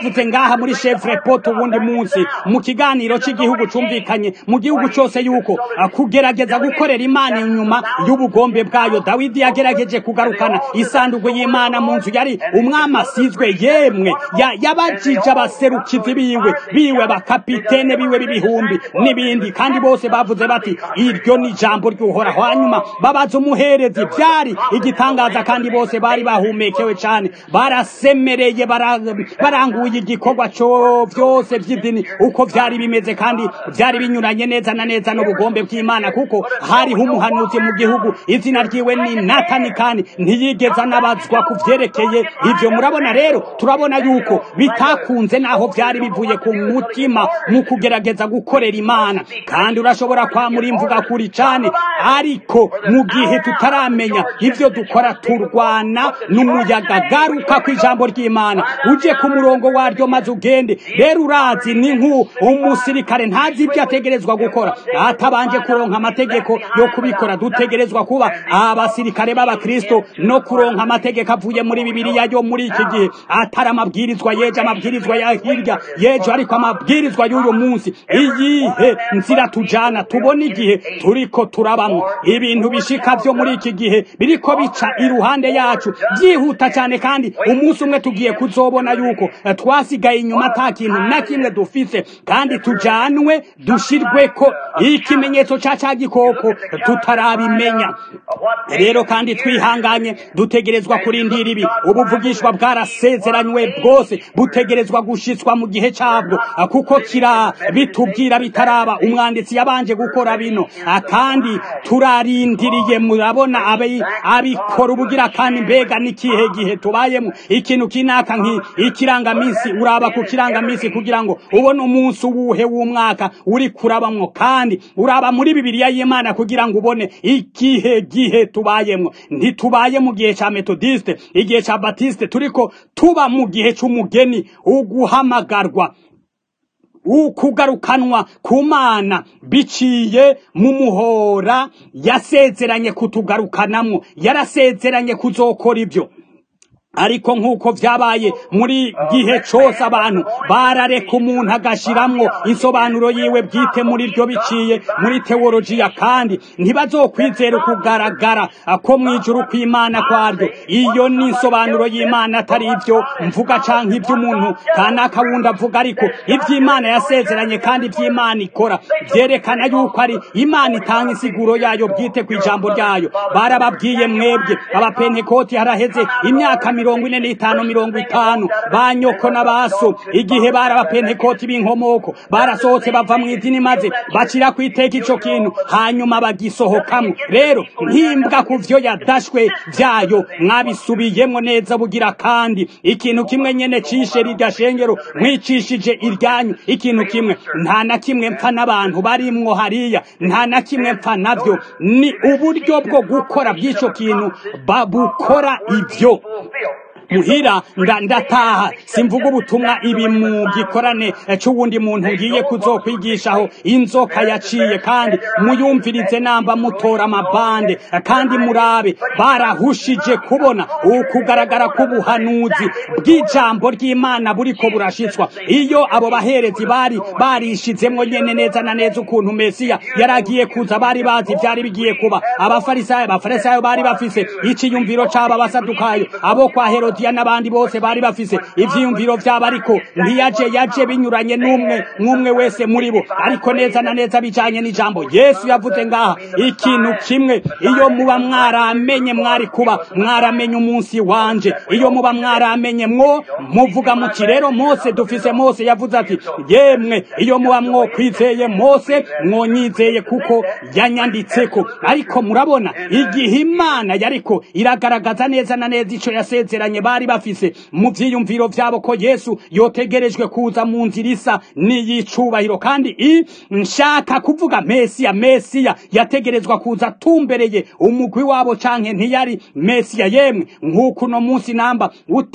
bavuze ngaha muri chevrepoto ubundi munsi mu kiganiro cy'igihugu cumvikanye mu gihugu cyose yuko kugerageza gukorera imana inyuma y'ubugombe bwayo dawidi yagerageje kugarukana isanduku y'imana mu nzu yari umwami asizwe yemwe yabajije abaserukizi biwe biwe bakapitene biwe b'ibihumbi n'ibindi kandi bose bavuze bati iryo ni ijambo ry'uhoraho hanyuma babaza umuherezi byari igitangaza kandi bose bari bahumekewe cyane barasemereye baranguye igikorwa cyo byose by'idini uko byari bimeze kandi byari binyuranye neza na neza n'ubugombe bw'imana kuko hariho umuhanuzi mu gihugu izina ryiwe ni natani kandi ntiyigeze anabazwa ku byerekeye ibyo murabona rero turabona yuko bitakunze naho byari bivuye ku mutima mu kugerageza gukorera imana kandi urashobora kwamura imvuga kuri cyane ariko mu gihe tutaramenya ibyo dukora turwana n'umuyaga garuka ku ijambo ry'imana uje ku murongo waryo maze ugende rero urazi ni nk'u umusirikare ntazi ibyo ategerezwa gukora atabanje kuronka amategeko yo kubikora dutegerezwa kuba abasirikare b'abakristo no kuronka amategeko avuye muri bibiliya yo muri iki gihe atari amabwirizwa yeje amabwirizwa ya hirya yeje ariko amabwirizwa y'uyu munsi iyihe nzira tujana tubona igihe turiko turabamwo ibintu bishika vyo muri iki gihe biriko bica iruhande yacu byihuta cyane kandi umunsi umwe tugiye kuzobona yuko twasigaye inyuma ata kintu na kimwe dufise kandi tujanwe dushirweko ikimenyetso ca ca gikoko tutarabimenya rero kandi twihanganye dutegerezwa kurindira ibi ubuvugishwa bwarasezeranywe bwose butegerezwa gushitswa mu gihe cabwo kuko kira bitubwira bitaraba umwanditsi yabanje gukora bino kandi turarindiriye murabona abikora ubugira kandi mbega n'ikihe gihe tubayemo ikintu kinaka ikirangamisi uraba ku kirangamisi kugira ngo ubone umunsi uwuhe w'umwaka uri kurabamwo kandi uraba muri bibiliya y'imana kugira ngo ubone ikihe gihe tubayemo ntitubaye mu gihe cya metodiste igihe cya batiste turiko tuba mu gihe cy'umugeni uguhamagarwa ukugarukanwa ku mana biciye mu muhora yasezeranye kutugarukanamwo yarasezeranye kuzokora ibyo ariko nk'uko vyabaye muri gihe cose abantu barareka umuntu agashiramwo insobanuro yiwe bwite muri ryo biciye muri teolojiya kandi ntibazokwizera ukugaragara ko mwijuru kw'imana kwaryo iyo ni insobanuro y'imana atari ivyo mvuga canke ivy'umuntu kanaka wundi avuga ariko ivy'imana yasezeranye kandi ivy'imana ikora vyerekana yuko ari imana itanga insiguro yayo bwite kw'ijambo ryayo barababwiye mwebwe abapentekoti haraheze imyaka mirongo ine n'itanu mirongo itanu ba nyoko n'abaso igihe bari abapentekoti b'inkomoko barasohotse bava mu idini maze bacira ku iteka ico kintu hanyuma bagisohokamwo rero nkimbwa ku vyo yadashwe vyayo mwabisubiyemwo neza bugira kandi ikintu kimwe nyene cishe rirya shengero mwicishije iryanyu ikintu kimwe nta na kimwe mpfa n'abantu barimwo hariya nta na kimwe mpfa navyo ni uburyo bwo gukora bw'ico kintu babukora ivyo muhira ndataha simvuga ubutumwa ibi mu gikorane c'uwundi muntu ngiye kuzokwigishaho inzoka yaciye kandi muyumvirize namba mutora amabande kandi murabe barahushije kubona ukugaragara k'ubuhanuzi bw'ijambo ry'imana buriko burashitswa iyo abo baherezi bari barishizemwo nyene neza na neza ukuntu mesiya yaragiye kuza bari bazi ivyari bigiye kuba abafarisayo abafarisayo bari bafise iciyumviro c'aba basadukayo abo kwa herodi herodiya n'abandi bose bari bafise ivyiyumviro vyabo ariko ntiyaje yaje binyuranye n'umwe mwumwe wese muri bo ariko neza na neza bijanye n'ijambo yesu yavuze ngaha ikintu kimwe iyo muba mwaramenye mwari kuba mwaramenye umunsi wanje iyo muba mwaramenye mwo muvuga muti rero mose dufise mose yavuze ati yemwe iyo muba mwo kwizeye mose mwonyizeye kuko yanyanditseko ariko murabona igihe imana yariko iragaragaza neza na neza ico yasezeranye bari bafise mu vyiyumviro vyabo ko Yesu yotegerejwe kuza mu nzira isa n'iyicubahiro kandi i nshaka kuvuga Mesiya Mesiya yategerezwa kuza tumbereye umugwi wabo canke ntiyari Mesiya yemwe nk'uko uno munsi namba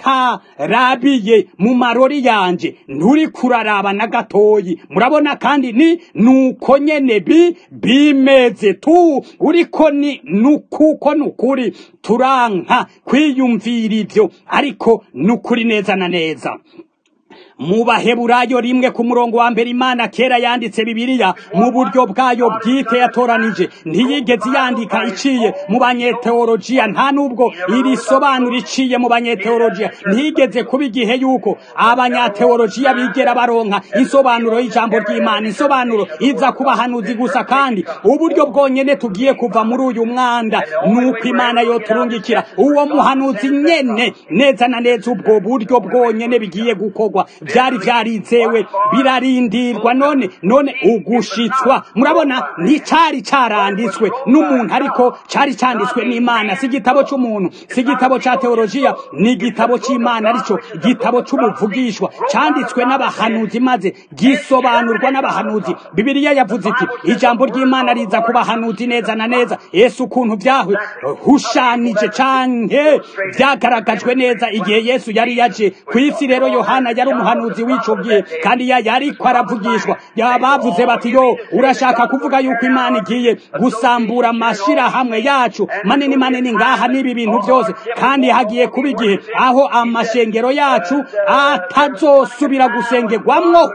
utarabiye mu marori yanje nturi kuraraba na gatoyi murabona kandi ni nuko nyene bi bimeze tu uriko ni nukuko nukuri turanka kwiyumvira ivyo ariko nukuri neza na neza mu baheburayo rimwe ku murongo wa mbere imana kera yanditse bibiliya mu buryo bwayo bwite yatoranije ntiyigeze yandika iciye mu banyeteolojiya nta nubwo iri sobanura iciye mu banyeteolojiya ntiyigeze kuba igihe yuko abanyateolojiya bigera baronka insobanuro y'ijambo ry'imana insobanuro iza ku bahanuzi gusa kandi uburyo bwonyene tugiye kuva muri uyu mwanda nuko imana yoturungikira uwo muhanuzi nyene neza na neza ubwo buryo bwonyene bigiye gukorwa byari byarizewe birarindirwa none none ugushitswa murabona nticari caranditswe n'umuntu ariko cari canditswe n'imana si igitabo c'umuntu si igitabo ca teolojiya ni igitabo c'imana arico igitabo c'umuvugishwa canditswe n'abahanuzi maze gisobanurwa n'abahanuzi bibiliya yavuze iti ijambo ry'imana riza ku bahanuzi neza na neza yesu ukuntu byahwe hushanije canke byagaragajwe neza igihe yesu yari yaje ku isi rero yohana yari umuhanuzi w'ico gihe kandi ya yariko aravugishwa yabavuze bati yo urashaka kuvuga yuko imana igiye gusambura amashirahamwe yacu manini manini ngaha n'ibi bintu byose kandi hagiye kuba igihe aho amashengero yacu atazosubira gusengerwamwo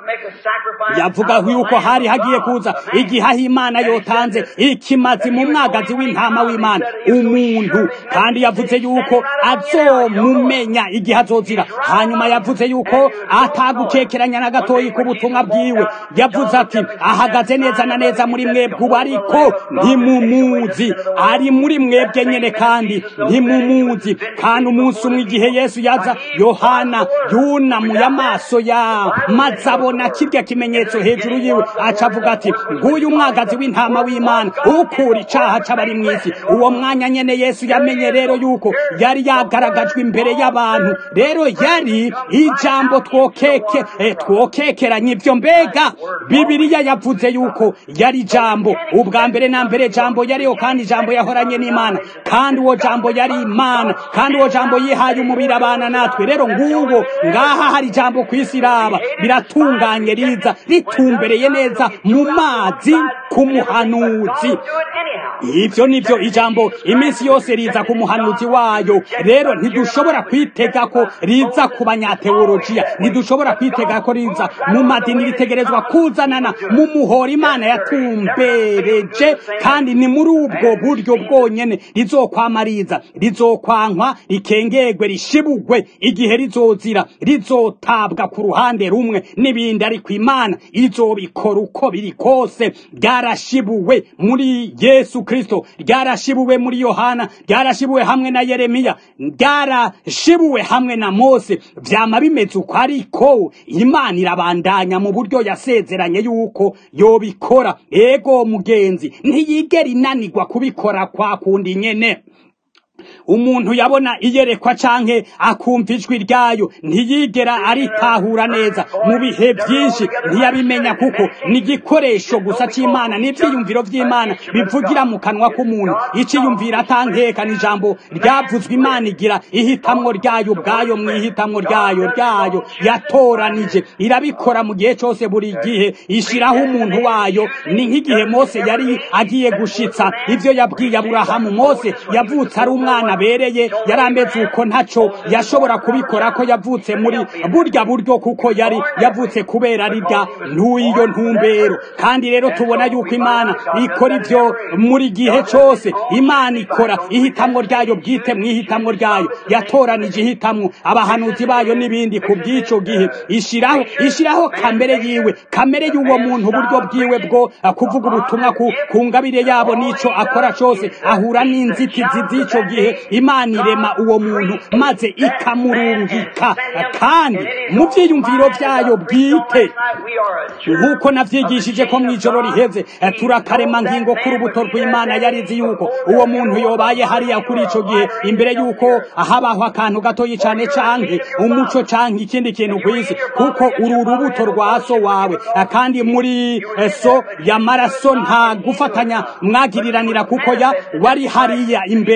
yavuga yuko hari hagiye kuza igihe aho imana yotanze ikimazi mu mwagazi w'intama w'imana umuntu kandi yavuze yuko azomumenya igihe azozira hanyuma yavuze yuko atagukekeranya na gatoyi ku butumwa bwiwe yavuze ati ahagaze neza na neza muri mwebwe ubu ariko ntimumuzi ari muri mwebwe nyene kandi ntimumuzi kandi umunsi umwe igihe yesu yaza yohana yunamuye amaso ya maze abona kirya kimenyetso hejuru yiwe aca avuga ati nguyu umwagazi w'intama w'imana ukura icaha c'abari mw'isi uwo mwanya nyene yesu yamenye rero yuko yari yagaragajwe imbere y'abantu rero yari ijambo twokeke eh, twokekeranya ivyo mbega bibiliya yavuze yuko yari jambo ubwa mbere na mbere jambo yariho kandi ijambo yahoranye n'imana kandi uwo jambo yari imana kandi uwo jambo yihaye umubiri abana natwe rero nguwo ngaha hari jambo ku isi iraba biratunganye riza ritumbereye neza mu mazi ku muhanuzi ivyo nivyo ijambo iminsi yose riza ku muhanuzi wayo rero ntidushobora kwitega ko riza ku banyateolojiya ntidushobora kwitega ko riza mu madini ritegerezwa kuzanana mu muhora imana yatumbereje kandi ni muri ubwo buryo bwonyene rizokwamariza rizokwankwa rikengerwe rishibugwe igihe rizozira rizotabwa ku ruhande rumwe n'ibindi ariko imana izobikora uko biri kose ryarashibuwe muri yesu kristo ryarashibuwe muri yohana ryarashibuwe hamwe na yeremiya ryarashibuwe hamwe na mose vyama bimeze uko ariko imana irabandanya mu buryo yasezeranye yuko yobikora ego mugenzi ntiyigera inanirwa kubikora kwa kundi nyene umuntu yabona iyerekwa canke akumva ijwi ryayo ntiyigera aritahura neza mu bihe byinshi ntiyabimenya kuko ni igikoresho gusa c'imana n'ivyiyumviro vy'imana bivugira mu kanwa k'umuntu iciyumvira atankeka ni ijambo ryavuzwe imana igira ihitamwo ryayo ubwayo mu ihitamwo ryayo ryayo yatoranije irabikora mu gihe cose buri gihe ishiraho umuntu wayo ni nk'igihe mose yari agiye gushitsa ivyo yabwiye aburahamu mose yavutse ari umwana abereye yari ameze uko ntaco yashobora kubikora ko yavutse muri burya buryo kuko yari yavutse kubera rirya ntuyiyo ntumbero kandi rero tubona yuko imana ikora ivyo muri gihe cose imana ikora ihitamwo ryayo bwite mu ihitamwo ryayo yatoranije ihitamwo abahanuzi bayo n'ibindi ku bw'ico gihe ishiraho ishiraho kamere yiwe kamere y'uwo muntu uburyo bwiwe bwo kuvuga ubutumwa ku, ku ngabire yabo n'ico akora cose ahura n'inzitizi z'ico gihe imana irema uwo muntu maze ikamurungika kandi mu vyiyumviro vyayo bwite nk'uko navyigishije ko mw'ijoro riheze turakarema ngingo k'urubuto rw'imana yarizi yuko uwo muntu yobaye hariya kuri ico gihe imbere yuko habaho akantu gatoyi cane canke umuco canke ikindi kintu kw'isi kuko uru rubuto rwa so wawe kandi muri so y'amaraso nta gufatanya mwagiriranira kuko ya wari hariya imbere ariko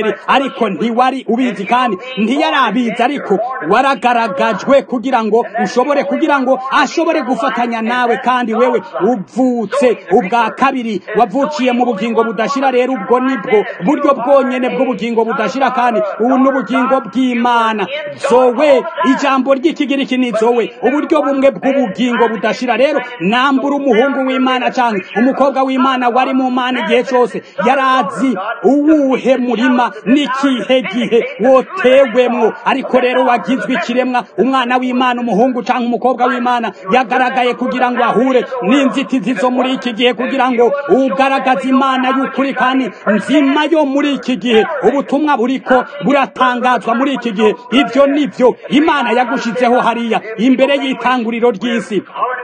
ariko ntiwari ubizi kandi ntiyari abizi ariko waragaragajwe kugira ngo ushobore kugira ngo ashobore gufatanya nawe kandi wewe uvutse ubwa kabiri wavukiye mu bugingo budashira rero ubwo nibwo buryo bwonyene bw'ubugingo budashira kandi ubu n'ubugingo bw'imana zowe ijambo ry'ikigiriki ni zowe uburyo bumwe bw'ubugingo budashira rero nambura umuhungu w'imana canke umukobwa w'imana wari mu mana igihe cose yarazi uwuhe murima n'ikihe gihe wotewemwo ariko rero wagizwe ikiremwa umwana w'imana umuhungu canke umukobwa w'imana yagaragaye kugira ngo ahure n'inzitizi zo muri iki gihe kugira ngo ugaragaze imana y'ukuri kandi nzima yo muri iki gihe ubutumwa buriko buratangazwa muri iki gihe ivyo nivyo imana yagushizeho hariya imbere y'itanguriro ry'isi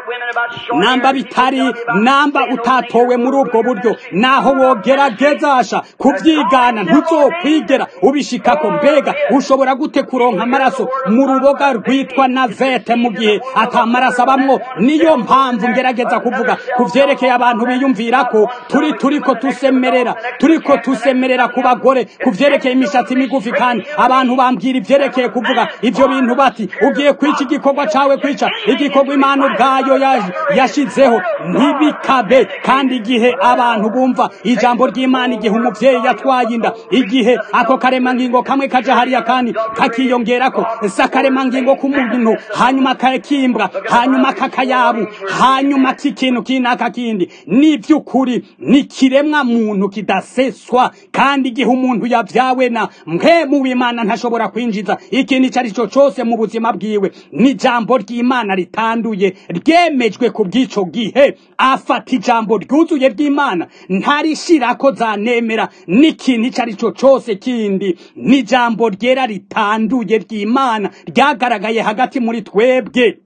namba bitari namba utatowe muri ubwo buryo naho wogeragezasha kuvyigana ntuzokwigera ubishikako mbega ushobora gute kuronka amaraso mu ruboga rwitwa navete mu gihe ata maraso abamwo niyo mpamvu ngerageza kuvuga ku vyerekeye abantu biyumvira ko turi turiko tusemerera turiko tusemerera ku bagore ku vyerekeye imishatsi migufi kandi abantu bambwira ivyerekeye kuvuga ivyo bintu bati ugiye kwica igikorwa cawe kwica igikorwa imana ubwayo yashizeho ntibikabe kandi igihe abantu bumva ijambo ry'imana igihe umuvyeyi yatwaye inda igihe ako karemangingo kamwe kaja hariya kandi kakiyongerako si akaremangingo k'umuntu hanyuma kakimbwa hanyuma kakayabu hanyuma k'ikintu kinaka kindi ni by'ukuri ni kiremwa muntu kidaseswa kandi igihe umuntu yavyawe na mpemu w'imana ntashobora kwinjiza ikintu ico ari cyo cose mu buzima bwiwe ni ijambo ry'imana ritanduye ryemejwe ku bw'ico gihe afata ijambo ryuzuye ry'imana ntarishirako zanemera n'ikintu ico ari cyo cose kindi ni ijambo ryera ritanduye ry'imana ryagaragaye hagati muri twebwe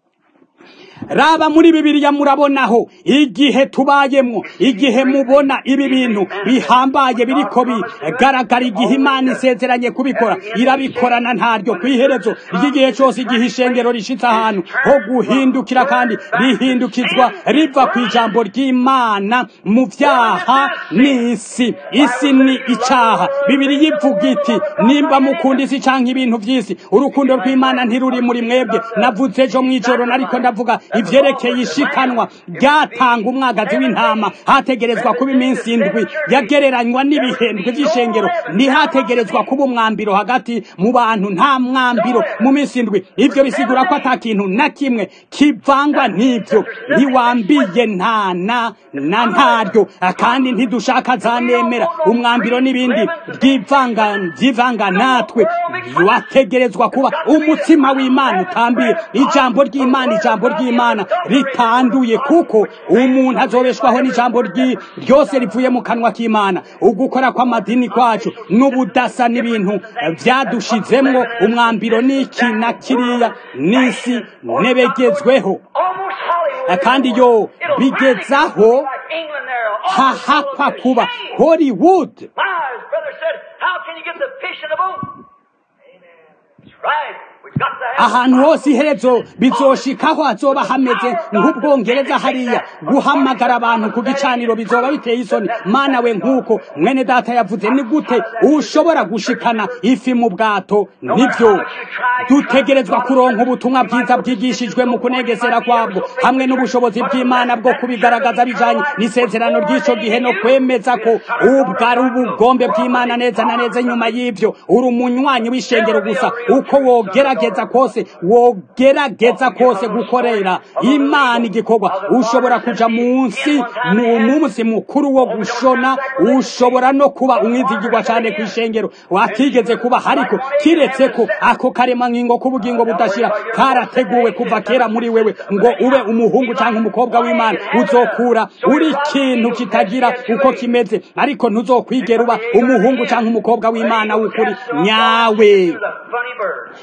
raba muri bibiliya murabonaho igihe tubayemwo igihe mubona ibi bintu bihambaye biriko bigaragara igihe imana isezeranye kubikora irabikorana ntaryo ku iherezo ry'igihe cyose igihe ishengero rishitse ahantu ho guhindukira kandi rihindukizwa riva ku ijambo ry'imana mu vyaha n'isi isi ni icaha bibiliya ivuga iti nimba mukunda isi canke ibintu vy'isi urukundo rw'imana ntiruri muri mwebwe navuze ejo mw'ijoro nariko ndavuga ivyerekeye ishikanwa ryatanga umwagazi w'intama hategerezwa kuba iminsi indwi yagereranywa n'ibihendwe vy'ishengero ntihategerezwa kuba umwambiro hagati mu bantu nta mwambiro mu minsi indwi ivyo bisigura ko ata kintu na kimwe kivangwa n'ivyo ntiwambiye nta na na ntaryo kandi ntidushaka zanemera umwambiro n'ibindi ryivanga vyivanga natwe wategerezwa kuba umutsima w'imana utambiye ijambo ry'imana ijambo ry'imana ritanduye kuko umuntu azobeshwaho n'ijambo ryose rivuye mu kanwa k'imana ugukora kw'amadini kwacu n'ubudasa n'ibintu vyadushizemwo umwambiro n'iki na kiriya n'isi nebegezweho kandi yo bigezaho hahakwa kuba hollywood ahantu hose iherezo bizoshikaho hazoba hameze nk'ubwongereza hariya guhamagara abantu ku gicaniro bizoba biteye isoni mana we nk'uko mwene data yavuze ni gute ushobora gushikana ifi mu bwato nibyo dutegerezwa kuronka ubutumwa bwiza bwigishijwe mu kunegesera kwabwo hamwe n'ubushobozi bw'imana bwo kubigaragaza bijanye n'isezerano ry'ico gihe no kwemeza ko ubwo ari ubugombe bw'imana neza na neza nyuma y'ivyo uri umunywanyi w'ishengero gusa uko wogerageza kose wogerageza kose gukorera imana igikorwa ushobora kuja munsi mu munsi mukuru wo gushona ushobora no kuba umwizigirwa cane kw'ishengero watigeze kuba hariko kiretse ko ako karema ngingo k'ubugingo budashira karateguwe kuva kera muri wewe ngo ube umuhungu canke umukobwa w'imana uzokura uri ikintu kitagira uko kimeze ariko ntuzokwigera uba umuhungu canke umukobwa w'imana w'ukuri nyawe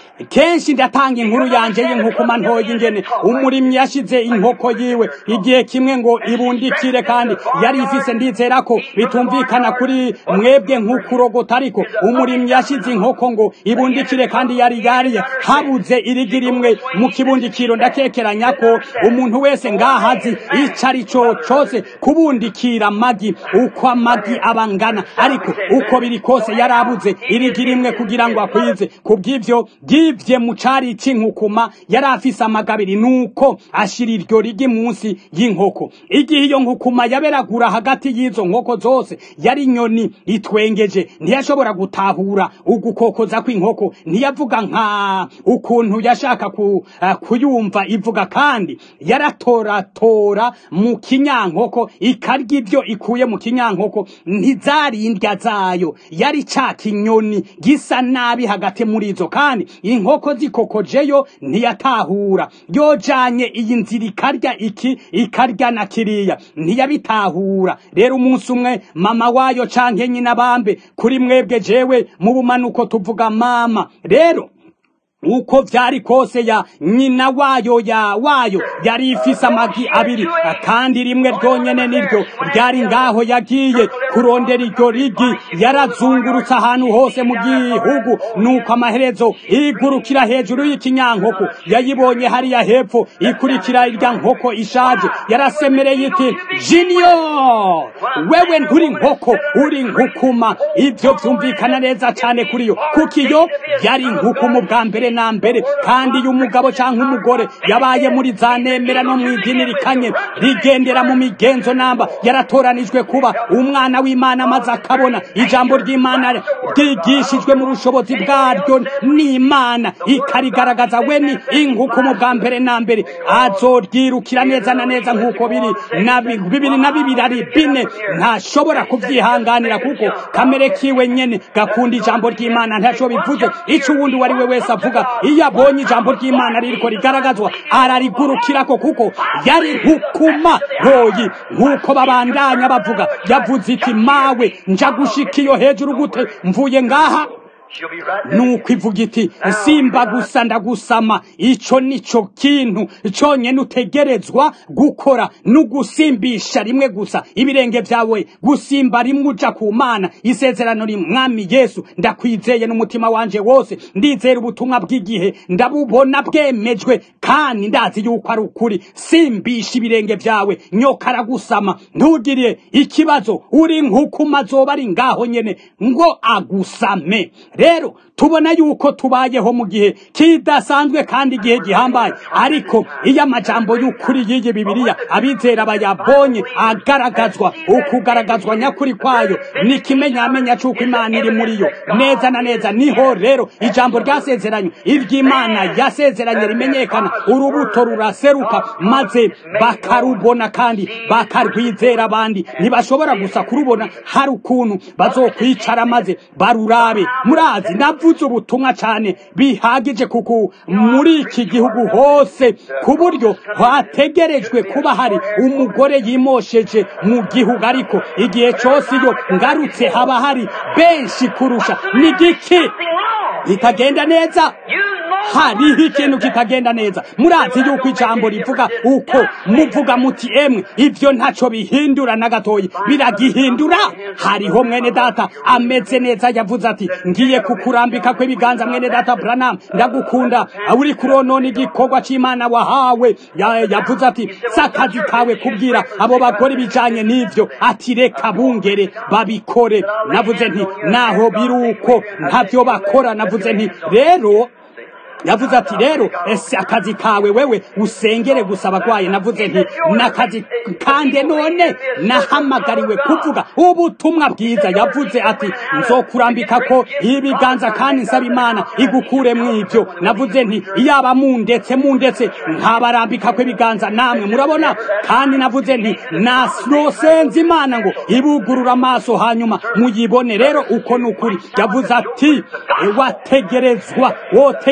kenshi ndatanga inkuru yanje y'inkukuma ntoya ingene umurimyi yashize inkoko yiwe igihe kimwe ngo ibundikire kandi yari ifise ndizera ko bitumvikana kuri mwebwe nk'ukurogota ariko umurimyi yashize inkoko ngo ibundikire kandi yari yari habuze irigi rimwe mu kibundikiro ndakekeranya ko umuntu wese ngahazi ico ari co cose kubundikira amagi uko amagi abangana ariko uko biri kose yarabuze irigi rimwe kugira ngo akwize kubw'ivyo yivye mu cari c'inkukuma yari afise amagabiri nuko ashira iryo rigi munsi y'inkoko igihe iyo nkukuma yaberagura hagati y'izo nkoko zose yari inyoni itwengeje ntiyashobora gutahura ugukokoza kw'inkoko ntiyavuga nka ukuntu yashaka ku, uh, kuyumva ivuga kandi yaratoratora mu kinyankoko ikarya ibyo ikuye mu kinyankoko ntizari indya zayo yari ca kinyoni gisa nabi hagati muri izo kandi inkoko zikokojeyo ntiyatahura yojanye iyi nzira ikarya iki ikarya na kiriya ntiyabitahura rero umunsi umwe mama wayo canke nyina bambe kuri mwebwe jewe mu bumanuko tuvuga mama rero uko vyari kose ya nyina wayo ya wayo yari ifise amagi abiri kandi rimwe ryonyene niryo ryari ngaho yagiye kurondera iryo rigi yarazungurutse ahantu hose mu gihugu nuko amaherezo igurukira hejuru y'ikinyankoko yayibonye hariya hepfo ikurikira irya nkoko ishaje yarasemereye iti jiniyo wewe nturi nkoko uri nkukuma ivyo vyumvikana neza cane kuri yo kuko iyo yari nkukuma bwa mbere na mbere kandi iyo umugabo cyangwa umugore yabaye muri za nemera no mu idini rikanye rigendera mu migenzo namba yaratoranijwe kuba umwana w'imana maze akabona ijambo ry'imana ryigishijwe mu bushobozi bwaryo n'imana ikarigaragaza we ni inkukumu bwa mbere na mbere azoryirukira neza na neza nk'uko biri na bibiri na bibiri ari bine ntashobora kubyihanganira kuko kamere kiwe nyene gakunda ijambo ry'imana ntaco bivuze ico uwundi uwo ari we wese avuga iyo abonye ijambo ry'imana ririko rigaragazwa ararigurukirako kuko yari nkukuma ntoyi nk'uko babandanya bavuga yavuze iti mawe nja gushika iyo hejuru gute mvuye ngaha nuko ivuga iti simba gusa ndagusama ico nico kintu conyene utegerezwa gukora nugusimbisha rimwe gusa ibirenge vyawe gusimba rimwe uja ku mana isezerano rimwe mwami yesu ndakwizeye n'umutima wanje wose ndizera ubutumwa bw'igihe ndabubona bwemejwe kandi ndazi yuko ari ukuri simbisha ibirenge vyawe nyoka aragusama ntugirire ikibazo uri nk'ukuma azoba ari ngaho nyene ngo agusame rero tubona yuko tubayeho mu gihe kidasanzwe kandi igihe gihambaye ariko iyo amajambo y'ukuri y'iyi bibiliya abizera bayabonye agaragazwa ukugaragazwa nyakuri kwayo ni ikimenyamenya c'uko imana iri muri yo neza na neza niho rero ijambo ryasezeranywe iry'imana yasezeranye rimenyekana urubuto ruraseruka maze bakarubona kandi bakarwizera abandi ntibashobora gusa kurubona hari ukuntu bazokwicara maze barurabe murazi navuze ubutumwa cyane bihagije kuko muri iki gihugu hose ku buryo hategerejwe kuba hari umugore yimosheje mu gihugu ariko igihe cyose iyo ngarutse haba hari benshi kurusha ni giki bitagenda neza hariho ikintu kitagenda neza murazi yuko ijambo rivuga uko muvuga muti emwe ivyo ntaco bihindura na gatoyi biragihindura hariho mwene data ameze neza yavuze ati ngiye kukurambika kw'ibiganza mwene data Branham ndagukunda uri kuronona igikorwa c'Imana wahawe yavuze ati sakazi kawe kubwira abo bagore bijanye n'ivyo ati reka bungere babikore navuze nti naho biruko ntavyo bakora navuze nti rero yavuze ati rero ese akazi kawe wewe usengere gusa abagwaye navuze nti nakazi kande none nahamagariwe kuvuga ubutumwa bwiza yavuze ati nzokurambika ko ibiganza kandi nsaba imana igukure mw'ivyo navuze nti iyaba mundetse mundetse nkabarambika ko ibiganza namwe murabona kandi navuze nti nosenze imana ngo ibugurura amaso hanyuma muyibone rero uko ni ukuri yavuze ati wategerezwa wotegerezwa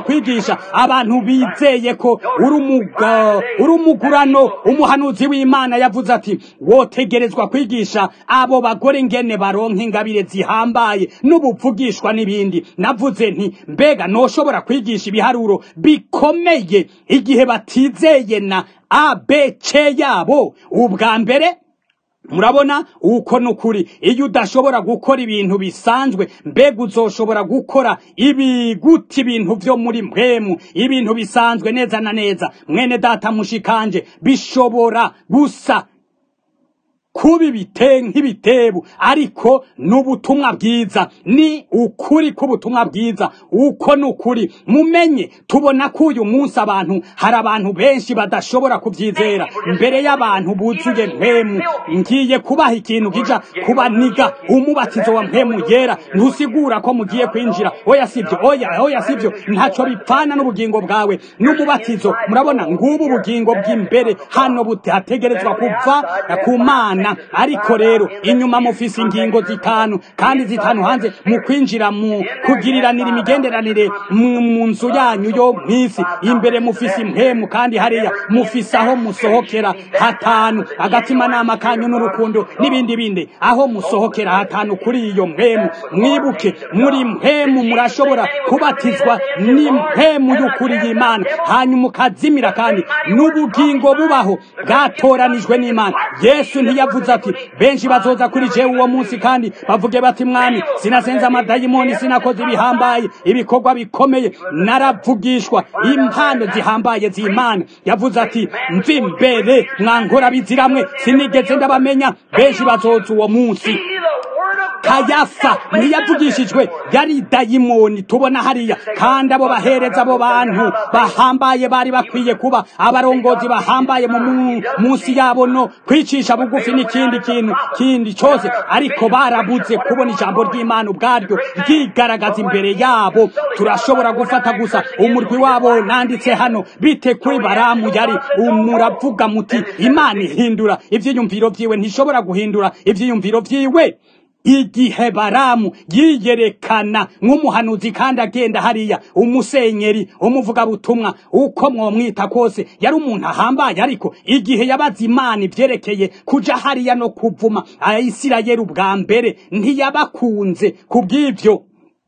wotegerezwa kwigisha abantu bizeye ko uri umuga- uri umugurano umuhanuzi w'imana yavuze ati wotegerezwa kwigisha abo bagore ngene baronka ingabire zihambaye n'ubuvugishwa n'ibindi navuze nti mbega noshobora kwigisha ibiharuro bikomeye igihe batizeye na abc yabo ubwa mbere murabona uko ni ukuri iyo udashobora gukora ibintu bisanzwe mbega uzoshobora gukora ibiguti ibintu byo muri mpwemu ibintu bisanzwe neza na neza mwene data mushikanje bishobora gusa kuba ibite nk'ibitebu ariko ni ubutumwa bwiza ni ukuri k'ubutumwa bwiza uko ni ukuri mumenye tubona ko uyu munsi abantu hari abantu benshi badashobora kubyizera mbere y'abantu buzuye mpemu ngiye kubaha ikintu kija kubaniga umubatizo wa mpemu yera ntusigura ko mugiye kwinjira oya sibyo oya oya sibyo ntacyo bipfana n'ubugingo bwawe n'umubatizo murabona ngubu ubugingo bw'imbere hano butategerezwa kuva ku mana ariko rero inyuma mufise ingingo zitanu kandi zitanu hanze mu kwinjira mu kugiriranira imigenderanire mu mu nzu yanyu yo mw'isi imbere mufise impemu kandi hariya mufise aho musohokera hatanu agatimanama kanyu n'urukundo n'ibindi bindi aho musohokera hatanu kuri iyo mpemu mwibuke muri mpemu murashobora kubatizwa n'impemu y'ukuri y'imana hanyuma ukazimira kandi n'ubugingo bubaho bwatoranijwe n'imana yesu ntiyavuze ati benshi bazoza kuri jewe uwo munsi kandi bavuge bati mwami sinasenze amadayimoni sinakoze ibihambaye ibikorwa bikomeye naravugishwa impano zihambaye z'imana yavuze ati mvi imbere mwankora biziramwe sinigeze ndabamenya benshi bazoza uwo munsi kayafa ntiyavugishijwe yari dayimoni tubona hariya kandi abo bahereza abo bantu bahambaye bari bakwiye kuba abarongozi bahambaye mu mu- munsi yabo no kwicisha bugufi n'ikindi kintu kindi cyose ariko barabuze kubona ijambo ry'imana ubwaryo ryigaragaza imbere yabo turashobora gufata gusa umurwi wabo nanditse hano bite kuri baramu yari muravuga muti imana ihindura ivyiyumviro vyiwe ntishobora guhindura ivyiyumviro vyiwe igihe baramu yiyerekana nk'umuhanuzi kandi agenda hariya umusenyeri umuvugabutumwa uko mwomwita kose yari umuntu ahambaye ariko igihe yabaza imana ivyerekeye kuja hariya no kuvuma ayisirayeli ubwa mbere ntiyabakunze kubw'ivyo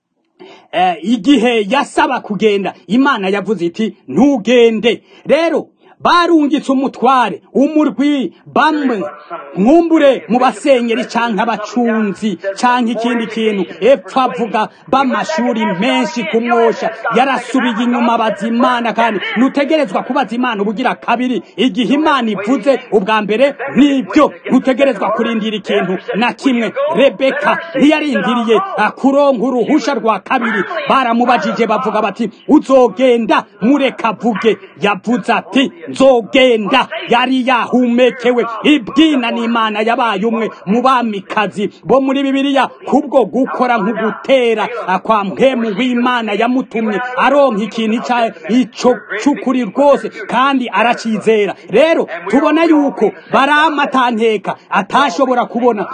eh, igihe yasaba kugenda imana yavuze iti ntugende rero barungitse umutware umurwi bamwe nkumbure mu basenyeri canke abacunzi canke ikindi kintu epfo avuga b'amashuri menshi kumwosha yarasubiye inyuma abaza imana kandi ntutegerezwa kubaza imana ubugira kabiri igihe imana ivuze ubwa mbere nibyo ntutegerezwa kurindira ikintu na kimwe rebeka ntiyarindiriye kuronka uruhusha rwa kabiri baramubajije bavuga bati uzogenda mureka avuge yavuze ati nzogenda yari yahumekewe ibwina n'imana yabaye umwe mu bamikazi bo muri bibiliya kubwo gukora nk'ugutera kwa mpemu w'imana yamutumye aronka ikintu ica- ico c'ukuri rwose kandi aracizera rero tubona yuko baramatankeka atashobora kubona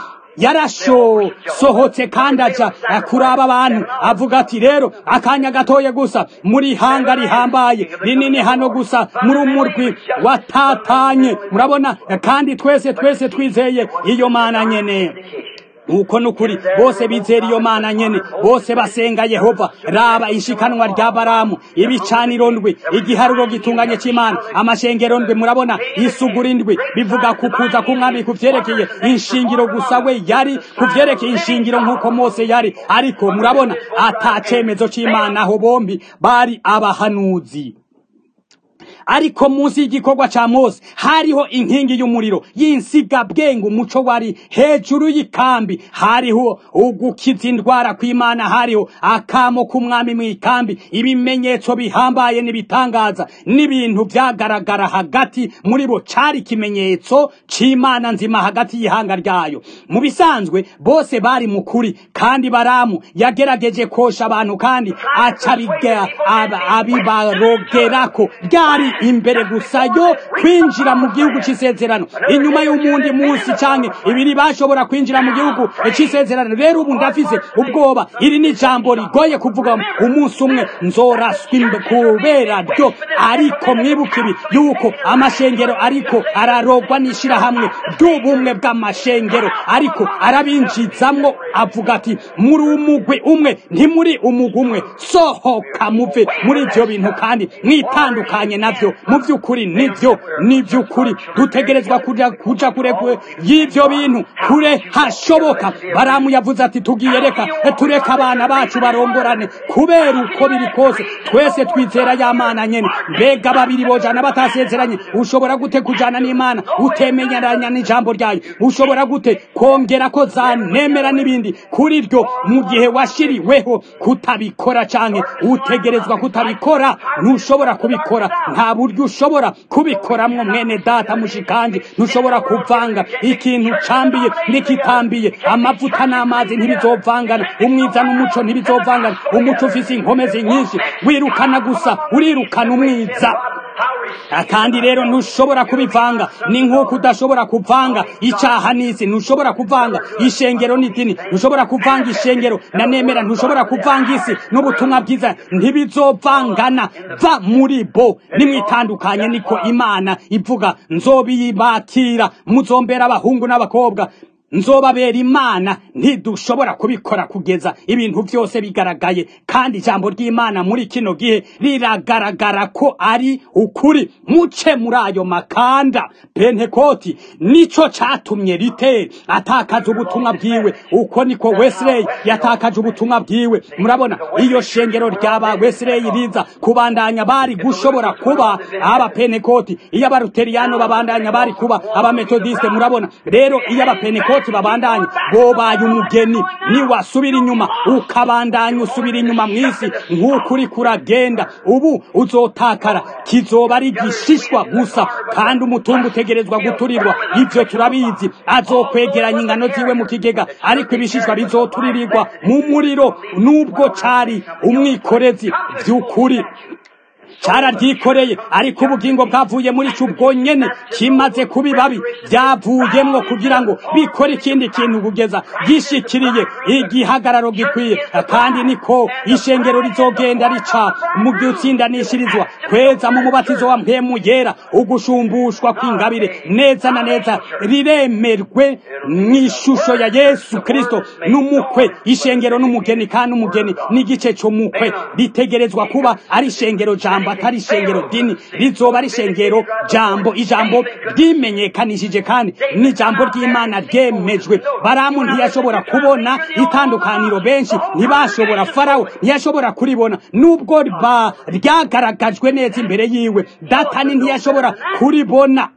yarashosohotse kandi aja kuraba abantu avuga ati rero akanya gatoye gusa muri hanga rihambaye rinini hano gusa muri umurwi watatanye murabona kandi twese twese twizeye iyo mana nyene uko nukuri bose bizera iyo mana nyene bose basenga yehova raba ishikanwa rya baramu ibicaniro ndwi igiharuro gitunganye c'imana amashengero ndwi murabona isugura indwi bivuga kukuza k'umwami kuvyerekeye inshingiro gusa we yari kuvyerekeye inshingiro nk'uko mose yari ariko murabona ata cemezo c'imana aho bombi bari abahanuzi ariko munsi y'igikorwa ca mose hariho inkingi y'umuriro y'insigabwenge umuco wari hejuru y'ikambi hariho ugukiza indwara kw'imana hariho akamo k'umwami mw'ikambi ibimenyetso bihambaye n'ibitangaza n'ibintu vyagaragara hagati muri bo cari ikimenyetso c'imana nzima hagati y'ihanga ryayo mu bisanzwe bose bari mu kuri kandi baramu yagerageje kosha abantu kandi aca abiga- aba- abibarogerako ryari imbere gusa yo kwinjira mu gihugu c'isezerano inyuma y'umundi munsi canke ibiri bashobora kwinjira mu gihugu c'isezerano rero ubu ndafise ubwoba iri ni ijambo rigoye kuvuga umunsi umwe nzoraswa imbe- kubera ryo ariko mwibuke ibi yuko amashengero ariko ararogwa n'ishirahamwe ry'ubumwe bw'amashengero ariko arabinjizamwo avuga ati muri umugwi umwe ntimuri umugwi umwe sohoka muve muri ivyo bintu kandi mwitandukanye navyo mu vy'ukuri nivyo ni vy'ukuri dutegerezwa kuja kuja kure kure y'ivyo bintu kure hashoboka baramu yavuze ati tugiye reka tureka abana bacu barongorane kubera uko biri kose twese twizera ya mana nyene mbega babiri bojana batasezeranye ushobora gute kujana n'imana utemenyeranya n'ijambo ryayo ushobora gute kongera ko zanemera n'ibindi kuri ryo mu gihe washiriweho kutabikora canke utegerezwa kutabikora ntushobora kubikora nta buryo ushobora kubikoramwo mwene data mushikanje ntushobora kuvanga ikintu cambiye n'ikitambiye amavuta n'amazi ntibizovangana umwiza n'umuco ntibizovangana umuco ufise inkomezi nyinshi wirukana gusa urirukana umwiza Ah, kandi rero ntushobora kubivanga ni nk'uko udashobora kuvanga icyaha n'isi ntushobora kuvanga ishengero n'idini ntushobora kuvanga ishengero na nemera ntushobora kuvanga isi n'ubutumwa bwiza ntibizovangana va muri bo nimwitandukanye niko imana ivuga nzobiyibakira muzombera abahungu n'abakobwa nzobabera imana ntidushobora kubikora kugeza ibintu byose bigaragaye kandi ijambo ry'imana muri kino gihe riragaragara ko ari ukuri muce muri ayo makanda pentekoti nico catumye riteri atakaza ubutumwa bwiwe uko niko wesley yatakaje ubutumwa bwiwe murabona iyo shengero ryaba wesley riza kubandanya bari gushobora kuba abapentekoti iyo abaruteriyano babandanya bari kuba abametodiste murabona rero iyo abapentekoti abapentekoti babandanye bobaye umugeni niwasubira inyuma ukabandanya usubira inyuma mw'isi nk'uko uri kuragenda ubu uzotakara kizoba ari igishishwa gusa kandi umutungo utegerezwa guturirwa ivyo turabizi azokwegeranya ingano ziwe mu kigega ariko ibishishwa bizoturirirwa mu muriro nubwo cari umwikorezi vy'ukuri cararyikoreye ariko ubugingo bwavuye muri cyo ubwo nyene kimaze kuba babi byavuyemwo kugira ngo bikore ikindi kintu kugeza gishikiriye igihagararo gikwiye kandi niko ishengero rizogenda rica mu byutsindanishirizwa kweza mu mubatizo wa mpemu yera ugushumbushwa kw'ingabire neza na neza riremerwe mw'ishusho ya yesu kristo n'umukwe ishengero n'umugeni kandi umugeni n'igice c'umukwe ritegerezwa kuba ari ishengero jambo atari ishengero dini rizoba ari ishengero jambo ijambo ryimenyekanishije kandi n'ijambo ry'imana ryemejwe baramu ntiyashobora kubona itandukaniro benshi ntibashobora farawo ntiyashobora kuribona nubwo ba ryagaragajwe neza imbere yiwe datani ntiyashobora kuribona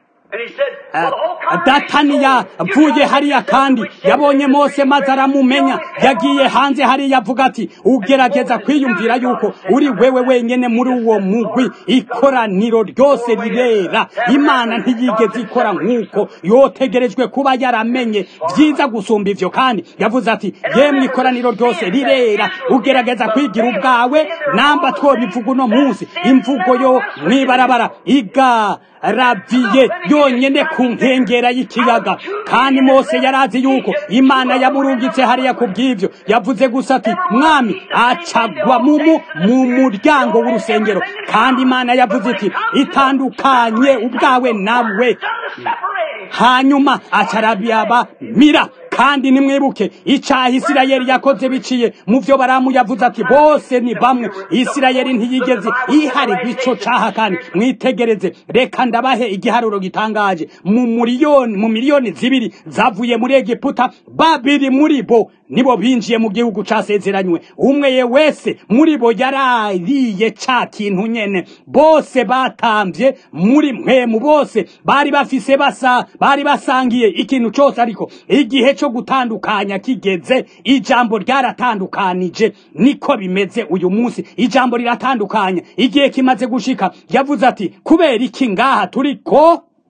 datani yavuye hariya kandi yabonye mose maze aramumenya yagiye hanze hariya avuga ati ugerageza kwiyumvira yuko uri wewe wenyene muri uwo mugwi ikoraniro ryose rirera imana ntiyigeze ikora nk'uko yotegerejwe kuba yaramenye byiza gusumba ivyo kandi yavuze ati yemwe ikoraniro ryose rirera ugerageza kwigira ubwawe namba twobivuga uno munsi imvugo yo mwibarabara iga raviye yonyene ku nkengera y'ikiyaga kandi mose yarazi yuko imana yamurungitse hariya ku bw'ivyo yavuze gusa ati mwami acagwa mumu mu muryango w'urusengero kandi imana yavuze iti itandukanye ubwawe nawe hanyuma acarabiyaba mira kandi nimwibuke icaha isirayeli yakoze biciye mu vyo baramu yavuze ati bose ni bamwe isirayeli ntiyigeze iharirwa ico caha kandi mwitegereze reka ndabahe igiharuro gitangaje mu miliyoni mu miliyoni zibiri zavuye muri egiputa babiri muri bo nibo binjiye mu gihugu casezeranywe umwe ye wese muri bo yarariye ca kintu nyene bose batamvye muri mpemu bose bari bafise basa bari basangiye ikintu cose ariko igihe co gutandukanya kigeze ijambo ryaratandukanije niko bimeze uyu munsi ijambo riratandukanya igihe kimaze gushika yavuze ati kubera iki ngaha turiko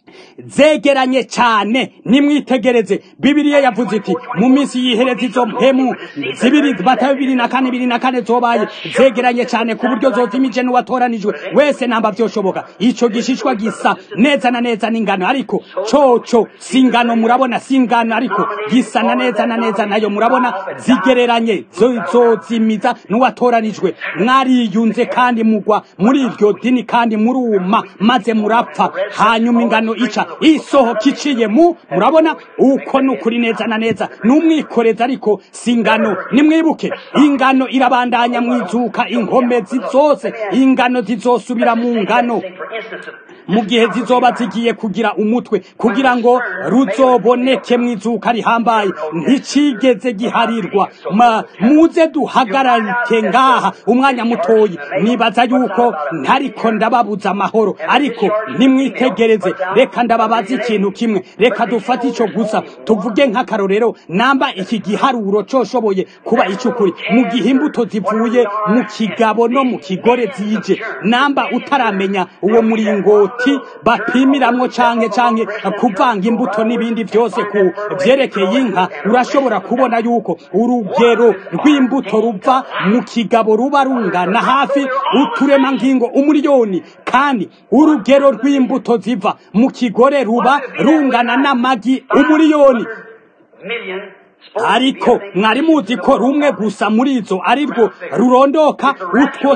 zegeranye cyane nimwitegereze bibiliya yavuze iti mu minsi yihereza izo mpemu zibiri bata bibiri na kane bibiri na kane zobaye zegeranye cyane ku buryo zozimije n'uwatoranijwe wese namba byoshoboka ico gishishwa gisa neza na neza n'ingano ariko coco si ingano murabona si ingano ariko gisa na neza na neza nayo murabona zigereranye zo- zozimiza n'uwatoranijwe mwariyunze kandi mugwa muri iryo dini kandi muruma maze murapfa hanyuma ingano ica isohoka iciye mu murabona uko ni ukuri neza na neza n'umwikoreza ariko si ingano nimwibuke ingano irabandanya mwizuka inkomezi zose ingano zizosubira mu ngano For instance, mu gihe zizoba zigiye kugira umutwe kugira ngo ruzoboneke mu izuka rihambaye nticigeze giharirwa Ma- muze duhagararike ngaha umwanya mutoyi nibaza yuko ntariko ndababuza amahoro ariko nimwitegereze reka ndababaza ikintu kimwe reka dufate ico gusa tuvuge nk'akarorero namba iki giharuro coshoboye kuba icukuri mu gihe imbuto zivuye mu kigabo no mu kigore zije namba utaramenya uwo muringoti bapimiramwo canke canke kuvanga imbuto n'ibindi vyose ku vyerekeye inka urashobora kubona yuko urugero rw'imbuto ruva mu kigabo ruba rungana hafi uturemangingo umuriyoni kandi urugero rw'imbuto ziva mu kigore ruba rungana n'amagi umuriyoni million supposed ariko mwari muzi ko rumwe gusa muri izo ari rwo rurondoka utwo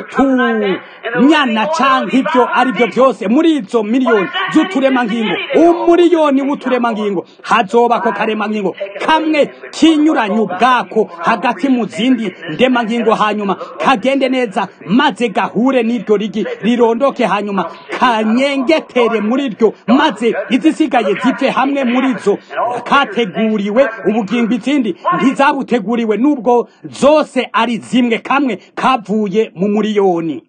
tunyana canke ibyo ari byo byose muri izo miliyoni z'uturemangingo umuriyoni w'uturemangingo hazobako karemangingo kamwe kinyuranye ubwako hagati mu zindi ndemangingo hanyuma kagende neza maze gahure n'iryo rigi rirondoke hanyuma kanyengetere muri ryo maze izisigaye zive hamwe muri zo kateguriwe ubugingo izindi ntizabuteguriwe nubwo zose ari zimwe kamwe kavuye mu muriyoni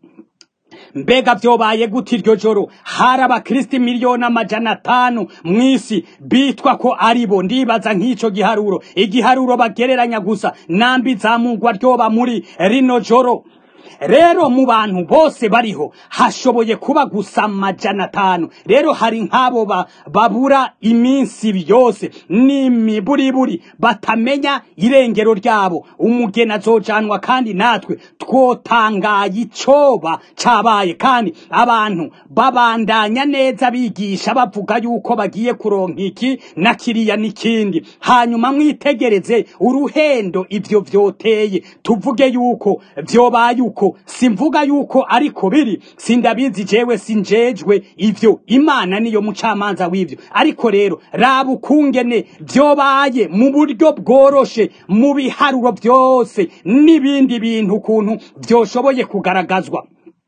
mbega vyobaye gute iryo joro hari abakristi miliyoni amajana atanu mw'isi bitwa ko aribo ndibaza nk'ico giharuro igiharuro bagereranya gusa nambi zamugwa ryoba muri rino joro rero mu bantu bose bariho hashoboye kuba gusa amajana atanu rero hari nk'abo ba- babura iminsi yose n'imiburiburi batamenya irengero ryabo umugeni azojanwa kandi natwe twotangaye icoba cabaye kandi abantu babandanya neza bigisha bavuga yuko bagiye kuronka iki na kiriya n'ikindi hanyuma mwitegereze uruhendo ivyo vyoteye tuvuge yuko vyobaye uko simvuga yuko ariko biri sindabizi jewe sinjejwe ivyo imana niyo mucamanza w'ivyo ariko rero raba ukungene vyobaye mu buryo bworoshe mu biharuro vyose n'ibindi bintu ukuntu vyoshoboye kugaragazwa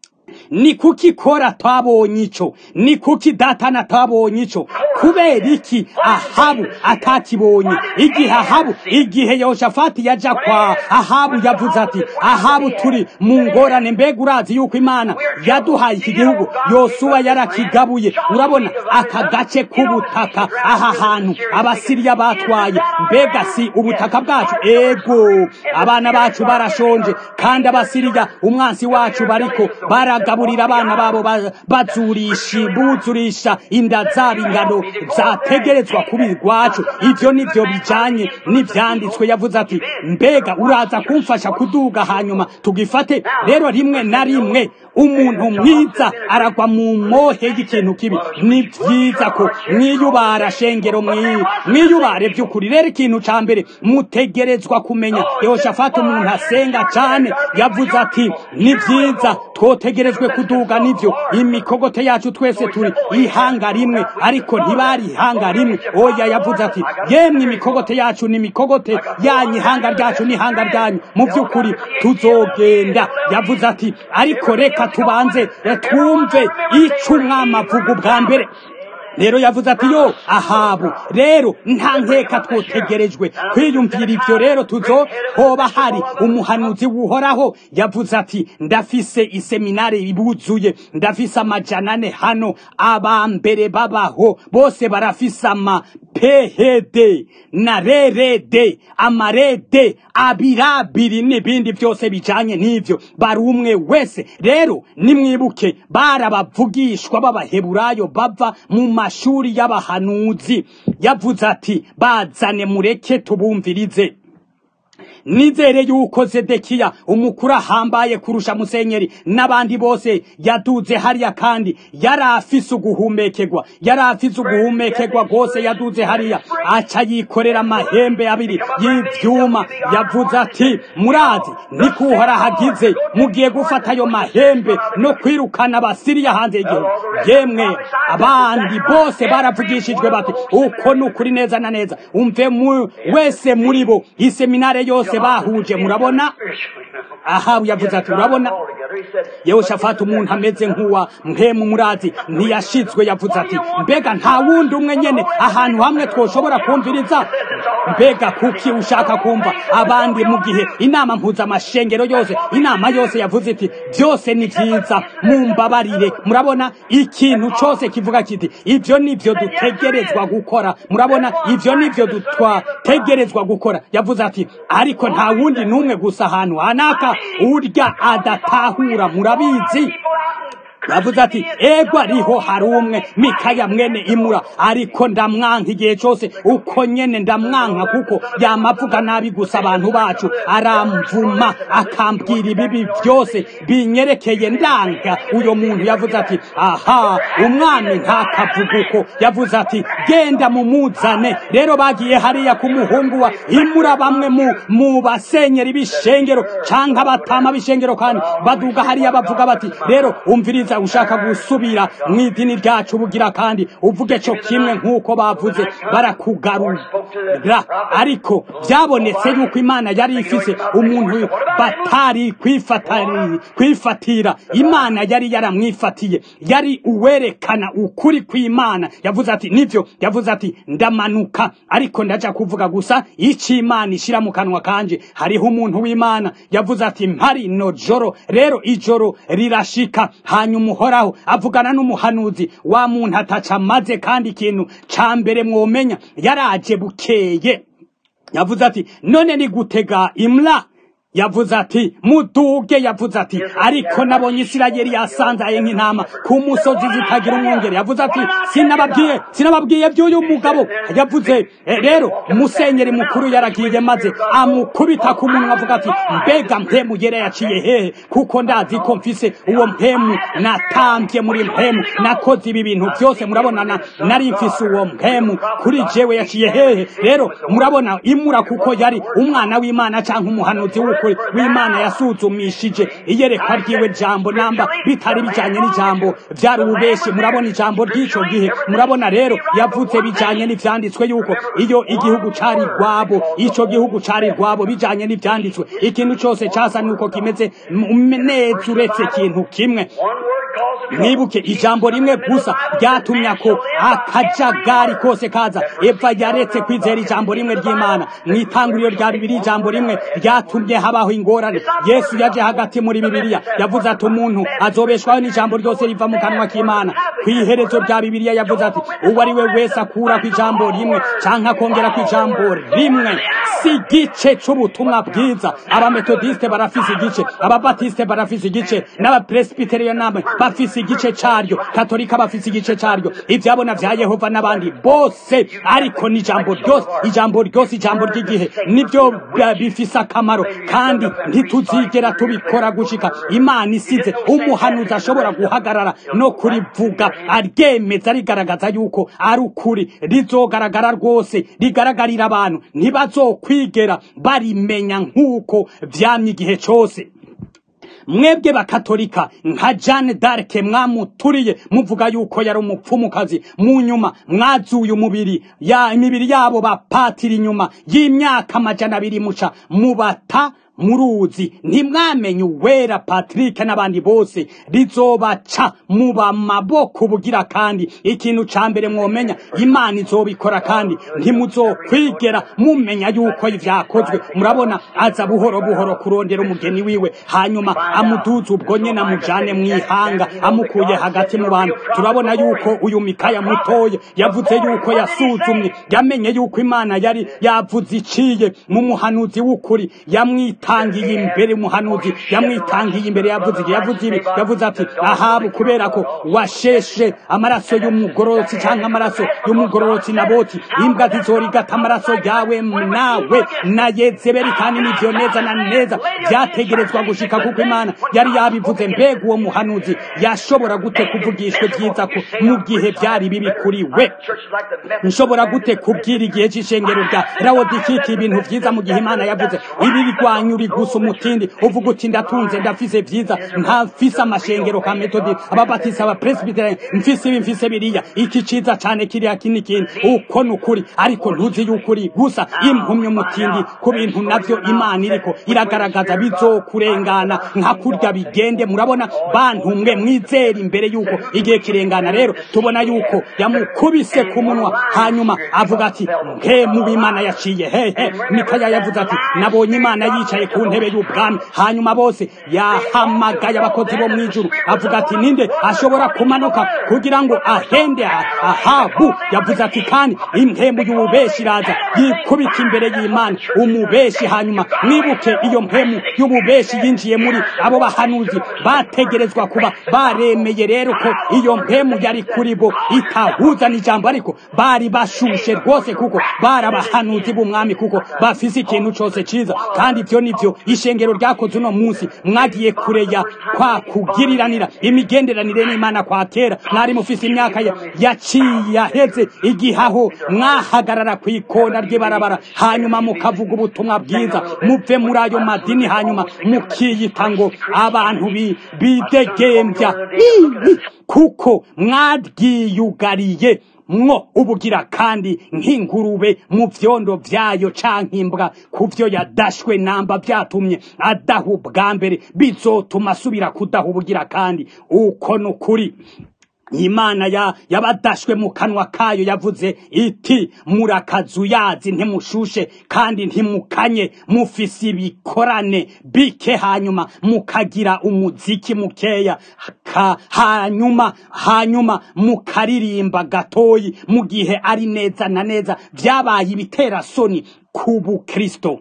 ni kuki kora twabonye ico ni kuki datana twabonye ico kubera iki ahabu atakibonye igihe ahabu igihe yoshafati yaja kwa ahabu yavuze ati ahabu turi mu ngorane mbega urazi yuko imana yaduhaye iki gihugu yosuwa yarakigabuye urabona aka gace k'ubutaka aha hantu abasiriya batwaye mbega si ubutaka bwacu ego abana bacu barashonje kandi abasiriya umwansi wacu bariko baragaburira abana babo ba- bazurisha buzurisha inda zabo ingano zategerezwa kuba irwacu ivyo nivyo bijanye n'ivyanditswe yavuze ati mbega uraza kumfasha kuduga hanyuma tugifate rero rimwe na rimwe umuntu mwiza aragwa mu mohe y'ikintu kibi ni vyiza ko mwiyubara shengero mwi- mwiyubare vy'ukuri rero ikintu ca mbere mutegerezwa kumenya yehoshafati umuntu asenga cane yavuze ati ni vyiza twotegerejwe kuduga nivyo imikogote yacu twese turi ihanga rimwe ariko ntibari ihanga rimwe oya yavuze ati yemwe imikogote yacu ni imikogote yanyu ihanga ryacu ni ihanga ryanyu mu vy'ukuri tuzogenda yavuze ati ariko reka tubanze eh, twumve ico umwami avuga ubwa mbere rero yavuze ati yo ahabu rero nta nkeka twotegerejwe kwiyumvira ivyo rero tuzo hoba hari umuhanuzi wuhoraho yavuze ati ndafise iseminari ibuzuye ndafise amajana ane hano abambere babaho bose barafise ama phd na rerede amarede abirabiri n'ibindi byose bijanye n'ivyo bari umwe wese rero nimwibuke barabavugishwa b'abaheburayo bava mu mashuri y'abahanuzi yavuze ati bazane mureke tubumvirize nizere yuko zedekiya umukuru ahambaye kurusha musenyeri n'abandi bose yaduze hariya kandi yari afise uguhumekerwa yari afise uguhumekerwa rwose yaduze hariya aca yikorera amahembe abiri y'ivyuma yavuze ati murazi nikuhora hagize mugiye gufata ayo mahembe no kwirukana abasiriya hanze y'igihugu yemwe abandi bose baravugishijwe bati uko ni ukuri neza na neza umve mu wese muri bo iseminare yose bahuje murabona ahabu yavuze ati urabona yehoshafati umuntu ameze nk'uwa mpemu murazi ntiyashizwe yavuze ati mbega nta wundi umwe nyene ahantu hamwe twoshobora kumviriza mbega kuki ushaka kumva abandi mu gihe inama mpuzamashengero yose inama yose yavuze iti byose ni vyiza mumbabarire murabona ikintu cose kivuga kiti ivyo nivyo dutegerezwa gukora murabona ivyo nivyo twategerezwa gukora yavuze ati ariko nta wundi n'umwe gusa ahantu hanaka urya adatahura murabizi yavuze ati ego ariho hari umwe mikaya mwene imura ariko ndamwanka igihe cyose uko nyene ndamwanka kuko yamavuga nabi gusa abantu bacu aramvuma akambwira ibibi byose binyerekeye ndanga uyo muntu yavuze ati aha umwami ntakavuga uko yavuze ati genda mumuzane rero bagiye hariya ku muhungu wa imura bamwe mu, mu basenyeri b'ishengero canke abatama b'ishengero kandi baduga hariya bavuga bati rero umviriza ushaka gusubira mu idini ryacu bugira kandi uvuge cyo kimwe nk'uko bavuze barakugarura ariko byabonetse yuko imana yari ifise umuntu batari kwifatira imana yari yaramwifatiye yari uwerekana ukuri kw'imana yavuze ati nivyo yavuze ati ndamanuka ariko ndaja kuvuga gusa icyo imana ishira mu kanwa kanje hariho umuntu w'imana yavuze ati mpari no joro rero ijoro rirashika hanyuma uhoraho avugana n'umuhanuzi wa muntu ataca amaze kandi ikintu ca mbere mwomenya yaraje bukeye yavuze ati none ni gutega imla yavuze ati muduge yavuze ati ariko nabonye isirayeli yasanzaye nk'intama ku musozi zitagira umwungere yavuze ati sinababwiye sinababwiye by'uyu mugabo yavuze rero musenyeri mukuru yaragiye maze amukubita ku munwa avuga ati mbega mpemu yera yaciye hehe kuko ndazi ko mfise uwo mpemu natambye muri mpemu nakoze ibi bintu byose murabonana nari mfise uwo mpemu kuri jewe yaciye hehe rero murabona imura kuko yari umwana w'imana cyangwa umuhanuzi w'uko w'imana yasuzumishije iyerekwa ryiwe jambo namba bitari bijanye n'ijambo vyari ububeshi murabona ijambo ry'ico gihe murabona rero yavuze bijanye n'ivyanditswe yuko iyo igihugu cari rwabo ico gihugu cari rwabo bijanye n'ivyanditswe ikintu cose casa nuko kimeze neza uretse ikintu kimwe mwibuke ijambo rimwe gusa ryatumye ko akajagari kose kaza eva yaretse kwizera ijambo rimwe ry'imana mw'itanguriro rya bibiri ijambo rimwe ryatumye habaho ingorane yesu yaje hagati muri bibiliya yavuze ati umuntu azobeshwaho n'ijambo ryose riva mu kanwa k'imana ku iherezo rya bibiliya yavuze ati uwo ari we wese akura ku ijambo rimwe canke akongera ku ijambo rimwe si igice c'ubutumwa bwiza abametodiste barafise igice ababatiste barafise igice n'abapresbiterio namwe bafise igice caryo katolika bafise igice caryo ivyabona vya yehova n'abandi bose ariko n'ijambo ryose ijambo ryose ijambo ry'igihe nivyo bifise akamaro kandi ntituzigera tubikora gushika imana isize umuhanuzi ashobora guhagarara no kurivuga aryemeza rigaragaza yuko ari ukuri rizogaragara rwose rigaragarira abantu ntibazokwigera barimenya nk'uko vyamye igihe cose mwebwe bakatolika nka Jeanne d'Arc mwamuturiye muvuga yuko yari umupfumukazi mu nyuma mwazuye umubiri ya imibiri yabo bapatira inyuma y'imyaka amajana abiri muca mubata muruzi ntimwamenye uwera patrick n'abandi bose rizobaca muba maboko bugira kandi ikintu ca mbere mwomenya imana izobikora kandi ntimuzokwigera mumenya yuko vyakozwe murabona aza buhoro buhoro kurondera umugeni wiwe hanyuma amuduza ubwo nyene amujane mw'ihanga amukuye hagati mu bantu turabona yuko uyu mikaya mutoye yavuze yuko yasuzumye yamenye yuko imana yari yavuze iciye mu muhanuzi w'ukuri yamwita yamwitangiye imbere umuhanuzi yamwitangiye imbere yavuze igihe yavuze ibi yavuze ati ahabu kubera ko washeshe amaraso y'umugororotsi cyangwa amaraso y'umugororotsi naboti imbwa zizorigata amaraso yawe nawe na yezebeli kandi nivyo neza na neza vyategerezwa gushika kuko imana yari yabivuze mbega uwo muhanuzi yashobora gute kuvugishwa vyiza ko mu gihe vyari bibi kuri we nshobora gute kubwira igihe c'ishengero rya rawodikiki ibintu vyiza mu gihe imana yavuze ibi bigwanya uri gusa umutindi uvuga uti ndatunze ndafise vyiza ntafise amashengero ka metodi ababatisi abapresbiteri mfise ibi mfise biriya iki ciza cane kiriya kini kindi uko ni ukuri ariko ntuzi y'ukuri gusa impumye umutindi ku bintu navyo imana iriko iragaragaza bizokurengana nka kurya bigende murabona bantu mwe mwizera imbere yuko igihe kirengana rero tubona yuko yamukubise ku munwa hanyuma avuga ati mwe mu bimana yaciye hehe mikaya yavuze ati nabonye imana yicaye ku ntebe y'ubwami hanyuma bose yahamagaye abakozi bo mw'ijuru avuga ati ninde ashobora kumanuka kugira ngo ahende ahabu yavuze ati kandi impembu y'ububeshi iraza yikubita imbere y'imana umubeshi hanyuma mwibuke iyo mpemu y'ububeshi yinjiye muri abo bahanuzi bategerezwa kuba baremeye rero ko iyo mpemu yari kuri bo itahuza n'ijambo ariko bari bashushe rwose kuko bari abahanuzi b'umwami kuko bafise ikintu cose ciza kandi ivyo nivyo ishengero ryakoze uno munsi mwagiye kureya kwa kugiriranira imigenderanire n'imana kwa kera mwari mufise imyaka yaciye yaheze igihaho mwahagarara ku ikona ry'ibarabara hanyuma mukavuga ubutumwa bwiza muve muri ayo madini hanyuma mukiyita ngo abantu bidegembya kuko mwaryiyugariye mwo ubugira kandi nk'ingurube mu vyondo vyayo canke imbwa kuvyo yadashwe namba vyatumye adaha ubwa mbere bizotuma asubira kudaha ubugira kandi uko nukuri imana ya yabadashwe mu kanwa kayo yavuze iti murakazuyazi ntimushushe kandi ntimukanye mufise ibikorane bike hanyuma mukagira umuziki mukeya ka, hanyuma hanyuma mukaririmba gatoyi mu gihe ari neza na neza vyabaye ibitera soni ku bukristo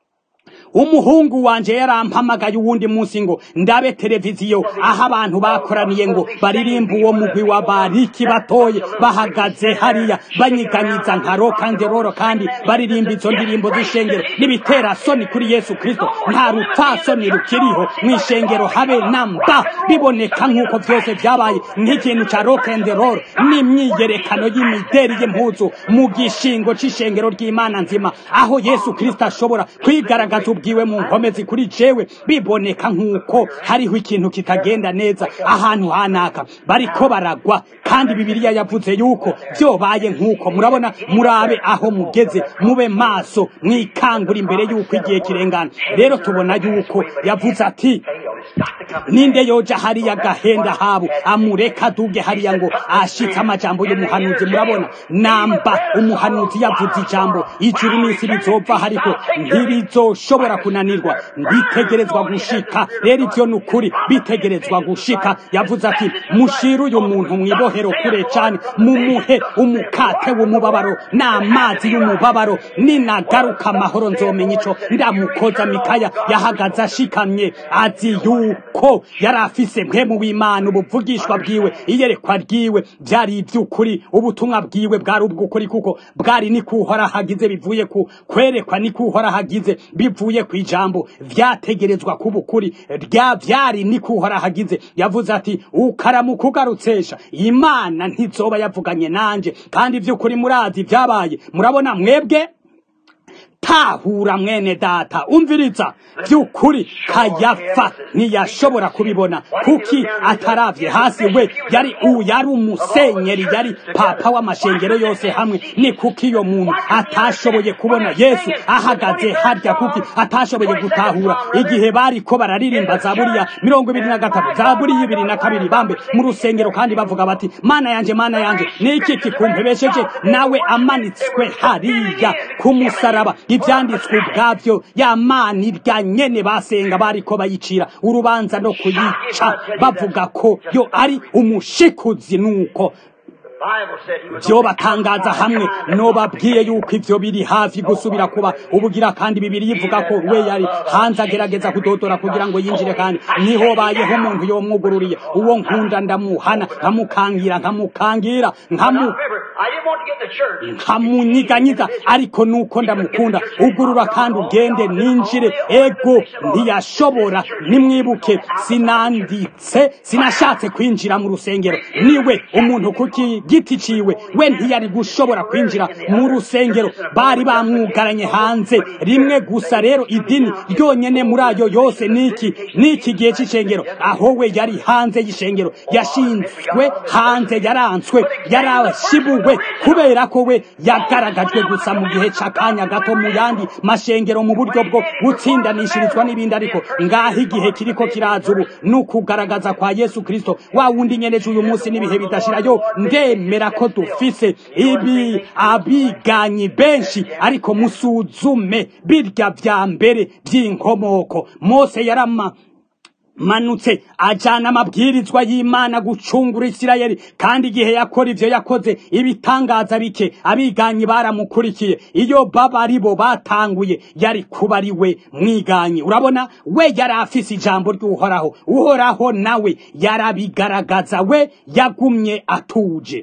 umuhungu wanje yarampamagaye uwundi munsi ngo ndabe televiziyo aho abantu bakoraniye ngo baririmba uwo mugwi wa bariki batoye bahagaze hariya banyiganyiza nka rokanderoro kandi baririmba izo ndirimbo z'ishengero n'ibitera soni kuri yesu kristo nta rupfasoni rukiriho mu ishengero habe na mba biboneka nk'uko vyose vyabaye nk'ikintu ca rokanderoro n'imyiyerekano y'imideri y'impuzu mu gishingo c'ishengero ry'imana nzima aho yesu kristo ashobora kwigaragaza ubwiwe mu nkomezi kuri jewe biboneka nk'uko hariho ikintu kitagenda neza ahantu hanaka bariko baragwa kandi bibiliya yavuze yuko vyobaye nk'uko murabona murabe aho mugeze mube maso mwikangura imbere yuko igihe kirengana rero tubona yuko yavuze ati ninde yoja hariya gahenda habu amureka aduge hariya ngo ashitse amajambo y'umuhanuzi murabona namba umuhanuzi yavuze ijambo ijuru n'isi bizova ariko ntirizoshobora kunanirwa bitegerezwa gushika rero ivyo ni ukuri bitegerezwa gushika yavuze ati mushire uyu muntu mwibohero kure cane mumuhe umukate w'umubabaro n'amazi y'umubabaro ninagaruka amahoro nzomenya ico ndamukoza mikaya yahagaze ashikamye azi yuko yari afise mpemu w'imana ubuvugishwa bwiwe iyerekwa ryiwe vyari ivy'ukuri ubutumwa bwiwe bwari ubw'ukuri kuko bwari ni kuhora hagize bivuye ku kwerekwa ni kuhora hagize bivuye ku ijambo vyategerezwa kuba ukuri rya vyari ni kuhora hagize yavuze ati ukaramuka ugarutsesha imana ntizoba yavuganye nanje kandi ivy'ukuri murazi vyabaye murabona mwebwe tahura mwene data umviriza by'ukuri kayafa ntiyashobora kubibona kuki ataravye hasi we yari u yari umusenyeri yari papa w'amashengero yose hamwe ni kuki iyo muntu atashoboye kubona yesu ahagaze harya kuki atashoboye gutahura igihe bariko bararirimba zaburi ya mirongo ibiri na gatatu zaburi y'ibiri na kabiri bambe mu rusengero kandi bavuga bati mana yanje mana yanje ni iki kikumpebesheje nawe amanitswe hariya ku musaraba ivyanditswe ubwavyo ya mana irya nyene basenga bariko bayicira urubanza no kuyica bavuga ko yo ari umushikuzi nuko byo batangaza hamwe nobabwiye yuko ivyo biri hafi gusubira kuba ubugira kandi bibiri yivuga ko we yari hanze agerageza kudodora kugira ngo yinjire kandi niho bayeho umuntu yomwugururiye uwo nkunda ndamuhana nkamukangira nkamukangira nkamu nkamunyiganyiga ariko nuko ndamukunda ugurura kandi ugende ninjire ego ntiyashobora nimwibuke sinanditse sinashatse kwinjira mu rusengero niwe umuntu kuki giti ciwe we ntiyari gushobora kwinjira mu rusengero bari bamwugaranye hanze rimwe gusa rero idini ryonyene muri ayo yose niki niki gihe c'icengero aho we yari hanze y'ishengero yashinzwe hanze yaranzwe yarashibuwe kubera ko we yagaragajwe gusa mu gihe c'akanya gato mu yandi mashengero mu buryo bwo gutsindanishirizwa n'ibindi ariko ngaho igihe kiriko kiraza ubu ni ukugaragaza kwa yesu kristo wa wundi nyeneje uyu munsi n'ibihe bidashirayo ndemera ko dufise ibi abiganyi benshi ariko musuzume birya vya mbere vy'inkomoko mose yarama manutse ajana amabwirizwa y'imana gucungura isirayeli kandi igihe yakora ivyo yakoze ibitangaza bike abiganyi baramukurikiye iyo baba ari bo batanguye yari kuba ari we mwiganyi urabona we yari afise ijambo ry'uhoraho uhoraho nawe yarabigaragaza we yagumye atuje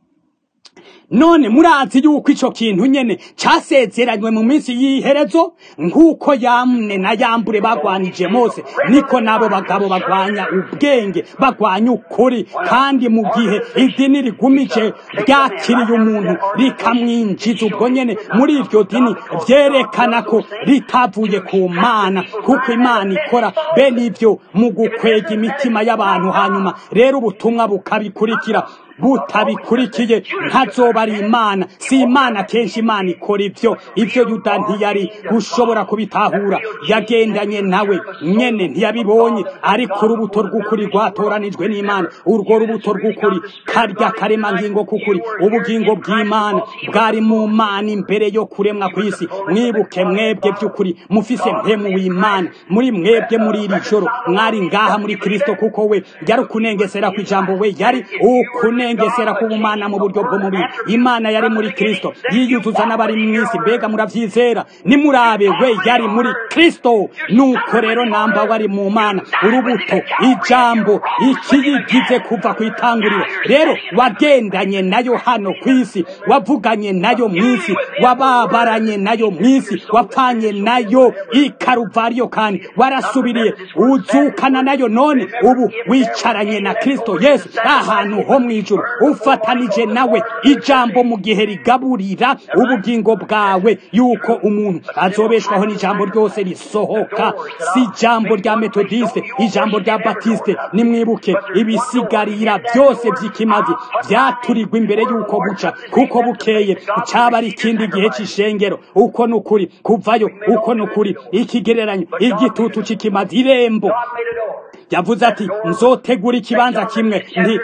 none murazi yuko ico kintu nyene casezeranywe mu minsi y'iherezo nk'uko yamne na yambure bagwanije mose niko nabo bagabo bagwanya ubwenge bagwanya ukuri kandi mu gihe idini rigumije ryakiriye umuntu rikamwinjiza ubwo nyene muri iryo dini vyerekana ko ritavuye ku mana kuko imana ikora bene ivyo mu gukwega imitima y'abantu hanyuma rero ubutumwa bukabikurikira butabikurikiye ntazoba ari imana si imana kenshi imana ikora ivyo ivyo yuda ntiyari gushobora kubitahura yagendanye nawe nyene ntiyabibonye ariko urubuto rw'ukuri rwatoranijwe n'imana urwo rubuto rw'ukuri karya karemangingo k'ukuri ubugingo bw'imana bwari mu mana imbere yo kuremwa kw'isi mwibuke mwebwe by'ukuri mufise mpemu w'imana muri mwebwe muri iri joro mwari ngaha muri kristo kuko we yari ukunengesera kw'ijambo we yari ukune kunengesera kubumana mu buryo bw'umubiri imana yari muri kristo yiyuzuza n'abari mw'isi mbega muravyizera nimurabe we yari muri kristo nuko rero namba wari mu mana urubuto ijambo ikiyigize kuva ku itanguriro rero wagendanye nayo hano kw'isi wavuganye nayo mw'isi wababaranye nayo mw'isi wapfanye nayo ikaruvariyo kandi warasubiriye uzukana nayo none ubu wicaranye na kristo yesu ahantu ho mw'ijuru ufatanije nawe ijambo mu gihe rigaburira ubugingo bwawe yuko umuntu azobeshwaho n'ijambo ryose risohoka si ijambo rya metodiste ijambo rya batiste nimwibuke ibisigarira byose by'ikimazi byaturirwa imbere y'uko buca kuko bukeye cyaba ari ikindi gihe cy'ishengero uko ni ukuri kuvayo uko ni ukuri ikigereranyo igitutu cy'ikimazi irembo yavuze ati nzotegura ikibanza kimwe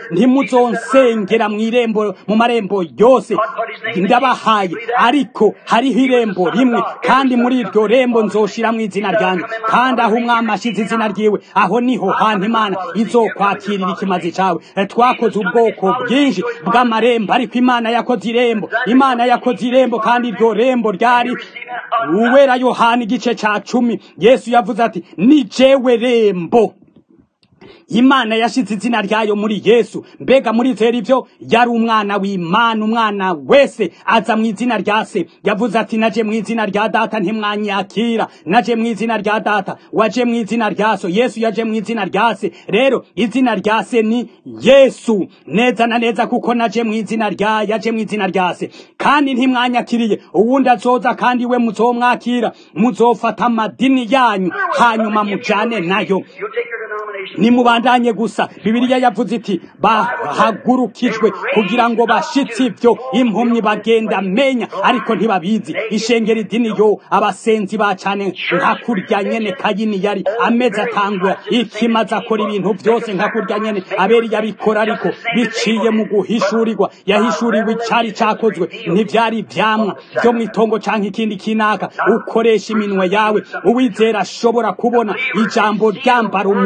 ntimuzonsengera mu irembo mu marembo yose ndabahaye ariko hariho irembo rimwe kandi muri iryo rembo nzoshiramo izina ryanjye kandi aho umwami ashyize izina ryiwe aho niho hantu imana izokwakirira ikimazi cyawe twakoze ubwoko bwinshi bw'amarembo ariko imana yakoze irembo imana yakoze irembo kandi iryo rembo ryari uwera yohana igice cya cumi yesu yavuze ati ni jewe rembo imana yashize izina ryayo muri yesu mbega murizera ivyo yari umwana w'imana umwana wese aza mu izina rya se yavuze ati naje mu izina rya data ntimwanyakira naje mu izina rya data waje mu izina rya so yesu yaje mu izina rya se rero izina rya se ni yesu neza na neza kuko naje mu izina rya yaje mu izina rya se kandi ntimwanyakiriye uwundi azoza kandi we muzomwakira muzofata amadini yanyu hanyuma mujane nayo nimubandanye gusa bibiliya yavuze iti bahagurukijwe kugira ngo bashitse ibyo impumyi bagenda menya ariko ntibabizi ishengera idini yo abasenzi bacane nka kurya nyene kayini yari ameze atangwa ikimaze akora ibintu byose nka kurya nyene aberi yabikora ariko biciye mu guhishurirwa yahishuriwe icari cakozwe ntivyari ivyamwa vyo mw'itongo canke ikindi kinaka ukoresha iminwe yawe uwizera ashobora kubona ijambo ryambara umubiri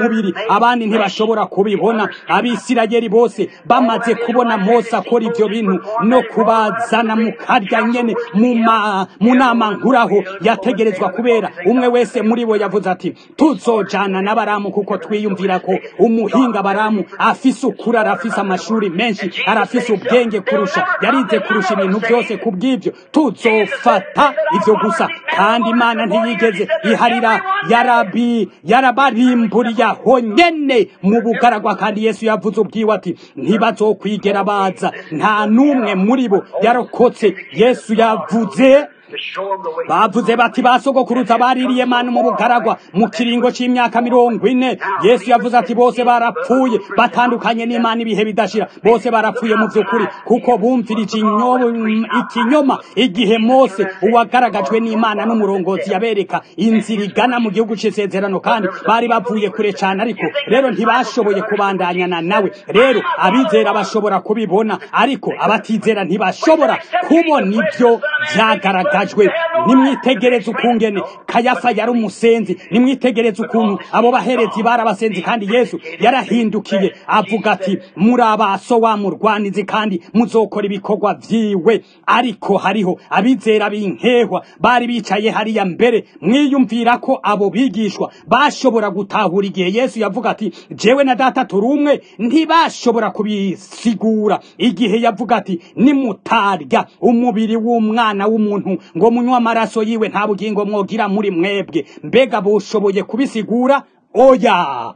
abandi ntibashobora kubibona abisirayeli bose bamaze kubona mose akora ibyo bintu no kubazana mu karya nyene mu ma- mu nama nkuraho yategerezwa kubera umwe wese muri bo yavuze ati tuzojana na baramu kuko twiyumvira ko umuhinga baramu afise ukuri arafise amashuri menshi arafise ubwenge kurusha yarize kurusha ibintu byose ku bw'ibyo tuzofata ivyo gusa kandi imana ntiyigeze iharira yarabi yarabarimburiye aho nyene mu bugaragwa kandi yesu yavuze ubwiwe ati ntibazokwigera baza nta n'umwe muri bo yarokotse yesu yavuze to show them the way. bavuze bati basogokuruza baririye manu mu bugaragwa mu kiringo c'imyaka mirongo ine yesu yavuze ati bose barapfuye batandukanye n'imana ibihe bidashira bose barapfuye mu vy'ukuri kuko bumvirije inyo- ikinyoma igihe mose uwagaragajwe n'imana n'umurongozi yabereka inzira igana mu gihugu c'isezerano kandi bari bavuye kure cane ariko rero ntibashoboye kubandanyana nawe rero abizera bashobora kubibona ariko abatizera ntibashobora kubona ibyo vyagaragajwe nimwitegereze ukungene kayafa yari umusenzi nimwitegereze ukuntu abo baherezi bari abasenzi kandi yesu yarahindukiye avuga ati muri abaso wa murwanizi kandi muzokora ibikorwa vyiwe ariko hariho abizera b'inkehwa bari bicaye hariya mbere mwiyumvira ko abo bigishwa bashobora gutahura igihe yesu yavuga ati jewe na data turi umwe ntibashobora kubisigura igihe yavuga ati nimutarya umubiri w'umwana w'umuntu ngo munywe amaraso yiwe nta bugingo mwogira muri mwebwe mbega bushoboye kubisigura oya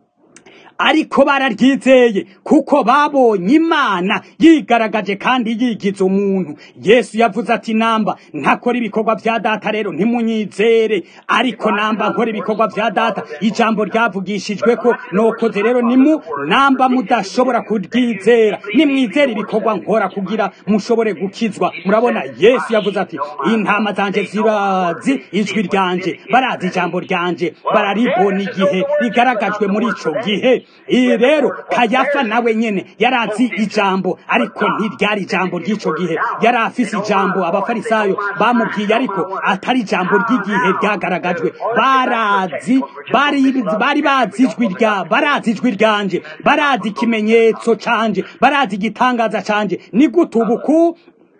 ariko bararyizeye kuko babonye imana yigaragaje kandi yigize umuntu yesu yavuze ati namba ntakora ibikorwa vya data rero ntimunyizere ariko namba nkora ibikorwa vya data ijambo ryavugishijwe ko nokoze rero nimu namba mudashobora kuryizera nimwizere ibikorwa nkora kugira mushobore gukizwa murabona yesu yavuze ati intama zanje zirazi ijwi ryanje barazi ijambo ryanje bararibona igihe rigaragajwe muri ico gihe iyi rero kayafa nawe nyene yarazi ijambo ariko ntiryari ijambo ry'ico gihe yari afise ijambo abafarisayo bamubwiye ariko atari ijambo ry'igihe ryagaragajwe barazi bari bari bazi ijwi rya barazi ijwi ryanje barazi ikimenyetso canje barazi igitangaza canje ni gute ubu ku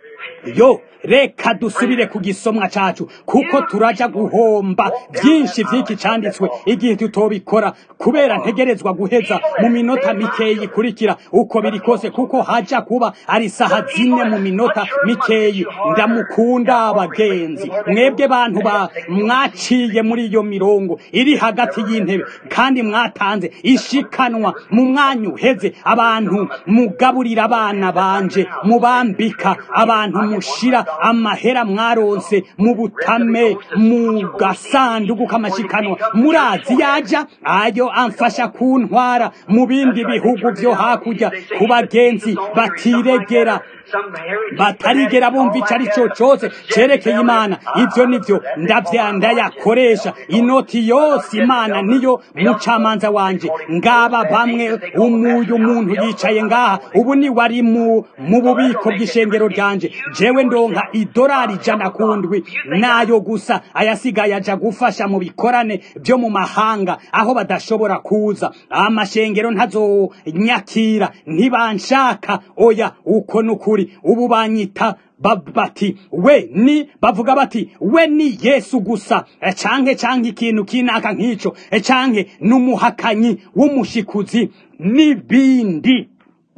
yo reka dusubire ku gisomwa cacu kuko turaja guhomba byinshi vy'iki canditswe igihe tutobikora kubera ntegerezwa guheza mu minota mikeyi ikurikira uko biri kose kuko haja kuba ari saha zine mu minota mikeyi ndamukunda abagenzi mwebwe bantu ba mwaciye muri iyo mirongo iri hagati y'intebe kandi mwatanze ishikanwa mu mwanya uheze abantu mugaburira abana banje mubambika abantu mushira amahera mwaronse mu butame mu gasanduku k'amashikanwa murazi yaja ayo amfasha kuntwara mu bindi bihugu vyo hakurya ku bagenzi batiregera batarigera bumva ico ari cyo cose cerekeye imana ivyo nivyo ndavyanda yakoresha inoti yose imana niyo mucamanza wanje ngaba bamwe umuyu muntu yicaye ngaha ubu ni wari mu mu bubiko bw'ishengero ryanje jewe ndonka idolari ijana kundwi nayo gusa ayasigaye aja gufasha mu bikorane vyo mu mahanga aho badashobora kuza amashengero ntazonyakira ntibanshaka oya uko nukuri ubu banyita bati we ni bavuga bati we ni yesu gusa canke canke ikintu kinaka nk'ico canke n'umuhakanyi w'umushikuzi n'ibindi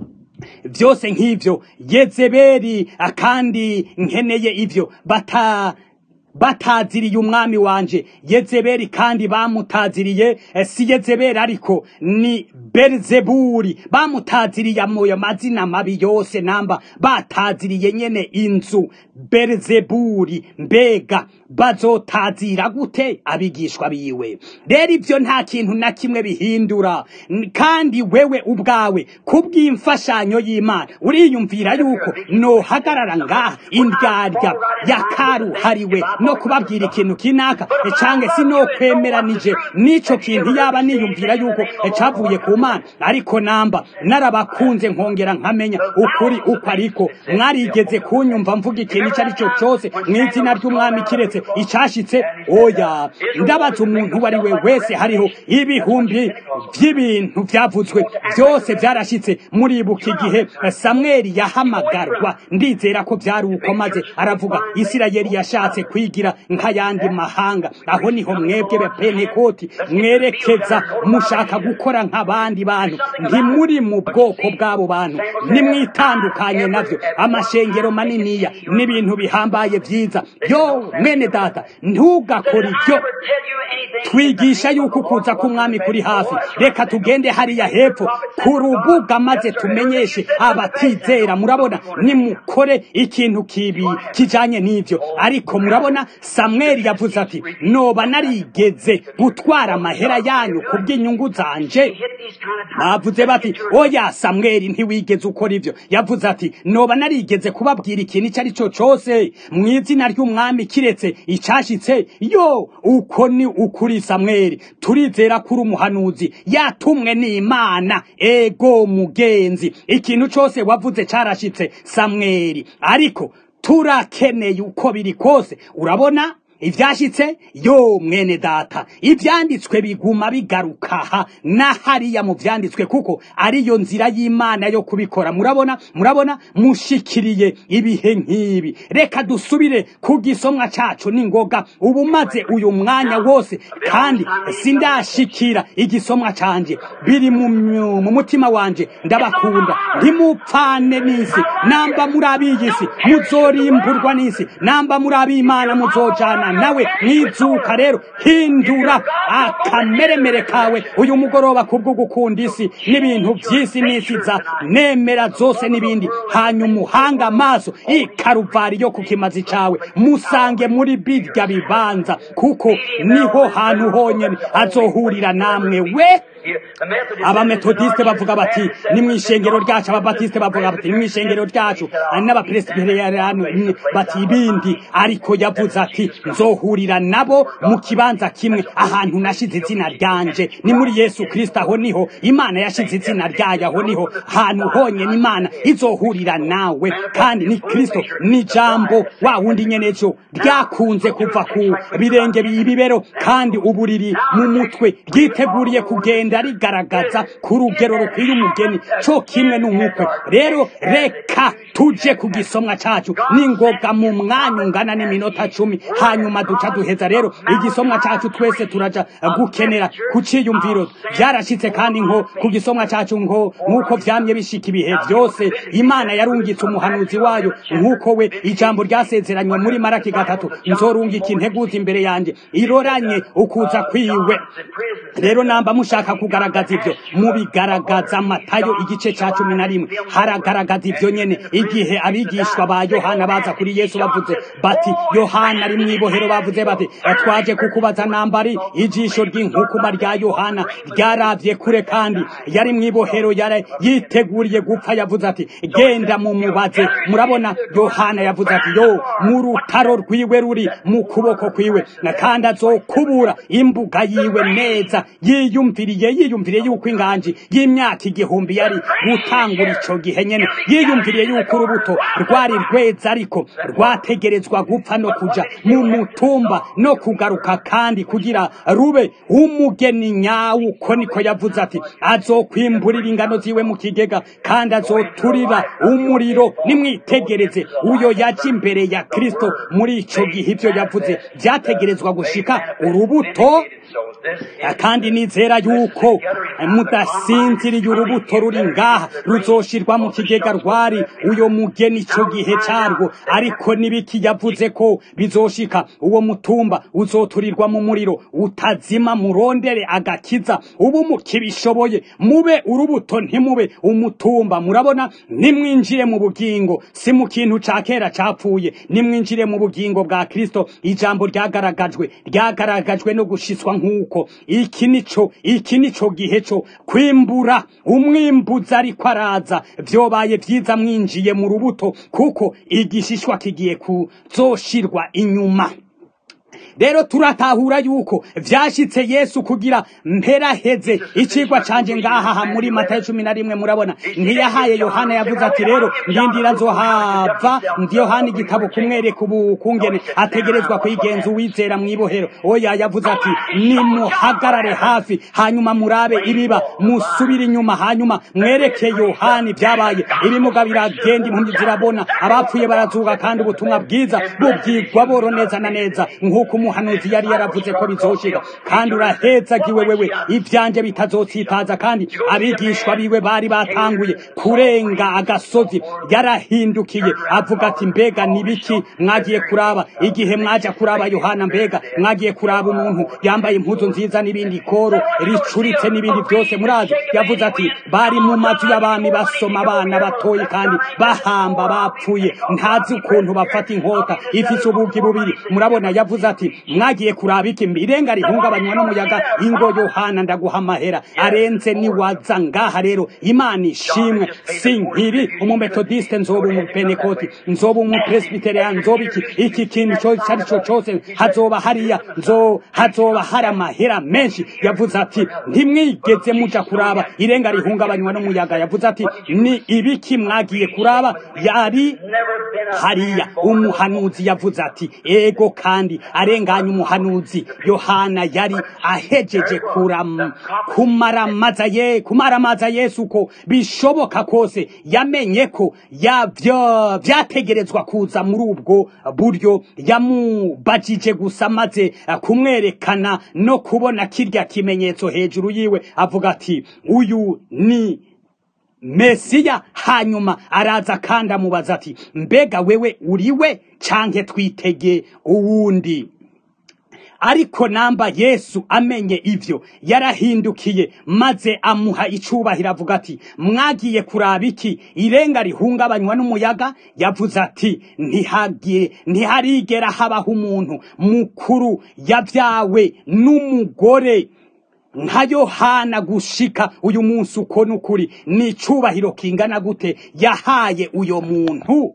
vyose nk'ivyo yezebeli kandi nkeneye ivyo bata bataziriye umwami wanje yezebeli kandi bamutaziriye si yezebeli ariko ni berizeburi bamutaziriye amoyo mazina mabi yose namba bataziriye nyene inzu berizeburi mbega bazotazira gute abigishwa biwe rero ivyo nta kintu na kimwe bihindura kandi wewe ubwawe kubw'imfashanyo y'imana uriyumvira yuko nohagarara ngaha indyarya yakaruhariwe no kubabwira ikintu kinaka canke sinokwemeranije n'ico kintu yaba niyumvira yuko cavuye ku mana ariko namba narabakunze nkongera nkamenya ukuri uko ariko mwarigeze kunyumva mvuga ikintu ico ari cyo cose mw'izina ry'umwami kiretse icashitse oya ndabaza umuntu uwo ari we wese hariho ibihumbi by'ibintu byavuzwe byose byarashitse muribuka igihe samweli yahamagarwa ndizera ko byari uko maze aravuga isirayeli yashatse kwigira nk'ayandi mahanga aho niho mwebwe bepenekoti mwerekeza mushaka gukora nk'abandi bantu ntimuri mu bwoko bw'abo bantu nimwitandukanye navyo amashengero maniniya n'ibintu bihambaye vyiza yo mwene data ntugakora ibyo twigisha yuko ukuza k'umwami kuri hafi reka tugende hariya hepfo ku rubuga maze tumenyeshe abatizera murabona nimukore ikintu kibi kijanye n'ivyo ariko murabona samweli yavuze ati noba narigeze gutwara amahera yanyu ku bw'inyungu zanje bavuze bati oya samweli ntiwigeze ukora ivyo yavuze ati noba narigeze kubabwira ikintu icyo ari cyo cose mu izina ry'umwami kiretse icashitse yo uko ni ukuri samweli turizera kuri umuhanuzi yatumwe n'imana ego mugenzi ikintu cose wavuze carashitse samweli ariko turakeneye uko biri kose urabona ivyashitse yo mwene data ivyanditswe biguma bigaruka aha na hariya mu vyanditswe kuko ariyo nzira y'imana yo kubikora murabona murabona mushikiriye ibihe nk'ibi reka dusubire ku gisomwa cacu n'ingoga ubu maze uyu mwanya wose kandi sindashikira igisomwa canje biri mu myu- mu mutima wanje ndabakunda ntimupfane n'isi namba muri ab'iyisi muzorimburwa n'isi namba muri ab'imana muzojana nawe mwizuka rero hindura akameremere kawe uyu mugoroba kubwo gukunda isi n'ibintu by'isi n'isi za nemera zose n'ibindi hanyuma uhanga amaso ikaruvari yo ku kimazi cawe musange muri birya bibanza kuko niho hantu honyene azohurira namwe we abametodiste bavuga bati ni mu ishengero ryacu ababatiste bavuga bati ni mu ishengero ryacu n'abapresbiteriyani bati ibindi ariko yavuze ati nzohurira nabo mu kibanza kimwe ahantu nashize izina ryanje ni muri yesu kristo aho niho imana yashize izina ryayo aho niho hantu honyene imana izohurira nawe kandi ni kristo ni jambo wa wundi nyene ejo ryakunze kuva ku birenge bibibero kandi ubu riri mu mutwe ryiteguriye kugenda rigaragaza ku rugero rukwiye umugeni co kimwe n'umukwe rero reka tuje ku gisomwa cacu n'ingoga mu mwanya ungana n'iminota cumi hanyuma duca duheza rero igisomwa cacu twese turaja gukenera ku ciyumviro vyarashitse kandi nko ku gisomwa cacu ngo nk'uko vyamye bishika ibihe vyose imana yarungitse umuhanuzi wayo nk'uko we ijambo ryasezeranywe muri maraki gatatu nzorungika integuza imbere yanje iroranye ukuza kwiwe rero namba mushaka kugaragaza ivyo mubigaragaza matayo igice ca cumi na rimwe haragaragaza ivyo nyene igihe abigishwa ba yohana baza kuri yesu bavuze bati yohana ari mw'ibohero bavuze bati twaje kukubaza nambari ijisho ry'inkukuma rya yohana ryaravye kure kandi yari mw'ibohero yari yiteguriye gupfa yavuze ati genda mumubaze murabona yohana yavuze ati yo mu rutaro rwiwe ruri mu kuboko kwiwe kandi azokubura imbuga yiwe neza yiyumviriye yiyumviriye yuko inganji y'imyaka igihumbi yari gutangura ico gihe nyene yiyumviriye yuko urubuto rwari rweza ariko rwategerezwa gupfa no kuja mu mutumba no kugaruka kandi kugira rube umugeni nyawo uko niko yavuze ati azokwimburira ingano ziwe mu kigega kandi azoturira umuriro nimwitegereze uyo yaje imbere ya kristo muri ico gihe ivyo yavuze vyategerezwa gushika urubuto kandi nizera yuko mudasinziriye urubuto ruri ngaha ruzoshirwa mu kigega rwari uyo mugeni ico gihe carwo ariko nibiki yavuze ko bizoshika uwo mutumba uzoturirwa mu muriro utazima murondere agakiza ubu mukibishoboye mube urubuto ntimube umutumba murabona nimwinjire mu bugingo si mu kintu ca kera capfuye nimwinjire mu bugingo bwa kristo ijambo ryagaragajwe ryagaragajwe no gushitswa nk'uko iki nico iki nico gihe co kwimbura umwimbuzi ariko araza vyobaye vyiza mwinjiye mu rubuto kuko igishishwa kigiye kuzoshirwa inyuma rero turatahura yuko vyashitse yesu kugira mperaheze icigwa canje ngaha muri matayo cumi na rimwe murabona ntiyahaye yohana yavuze ati rero ndindira nzohava ndi yohana igitabo kumwereka ubukungene ategerezwa kwigenza uwizera mw'ibohero oya yavuze ati nimuhagarare hafi hanyuma murabe ibiba musubire inyuma hanyuma mwereke yohana ibyabaye ibimuga biragenda impumyi zirabona abapfuye barazuka kandi ubutumwa bwiza bubwirwa boro neza na neza nk'uko umuhanuzi yari yaravuze ko bizoshika kandi urahezagiwe wewe ivyanje bitazotsitaza kandi abigishwa biwe bari batanguye kurenga agasozi yarahindukiye avuga ati mbega nibiki mwagiye kuraba igihe mwaja kuraba yohana mbega mwagiye kuraba umuntu yambaye impuzu nziza n'ibindi koro ricuritse n'ibindi byose murazi yavuze ati bari mu mazu y'abami basoma abana batoyi kandi bahamba bapfuye ntazi ukuntu bafata inkota ifise ubugi bubiri murabona yavuze ati mwagiye kuraba iki irenga rihungabanywa n'umuyaga ingo yohana ndaguha amahera arenze niwaza ngaha rero imana ishimwe sinkiri umumetodiste nzoba umupenekoti nzoba umupresbiterean nzoba iki iki kintu cyose ari cyo cyose hazoba hariya nzo hazoba hari amahera menshi yavuze ati ntimwigeze muja kuraba irenga rihungabanywa n'umuyaga yavuze ati ni ibiki mwagiye kuraba yari hariya umuhanuzi yavuze ati ego kandi arenganya umuhanuzi yohana yari ahejeje kuram kumaramaza ye kumaramaza yesu ko bishoboka kose yamenye ko yavyo vyategerezwa kuza muri ubwo buryo yamubajije gusa maze kumwerekana no kubona kirya kimenyetso hejuru yiwe avuga ati uyu ni mesiya hanyuma araza kandi amubaza ati mbega wewe uriwe canke twitege uwundi ariko namba yesu amenye ivyo yarahindukiye maze amuha icubahiro avuga ati mwagiye kuraba iki irenga rihungabanywa n'umuyaga yavuze ati ntihagiye ntiharigera habaho umuntu mukuru yavyawe n'umugore nka yohana gushika uyu munsi uko n'ukuri ni icubahiro kingana gute yahaye uyo muntu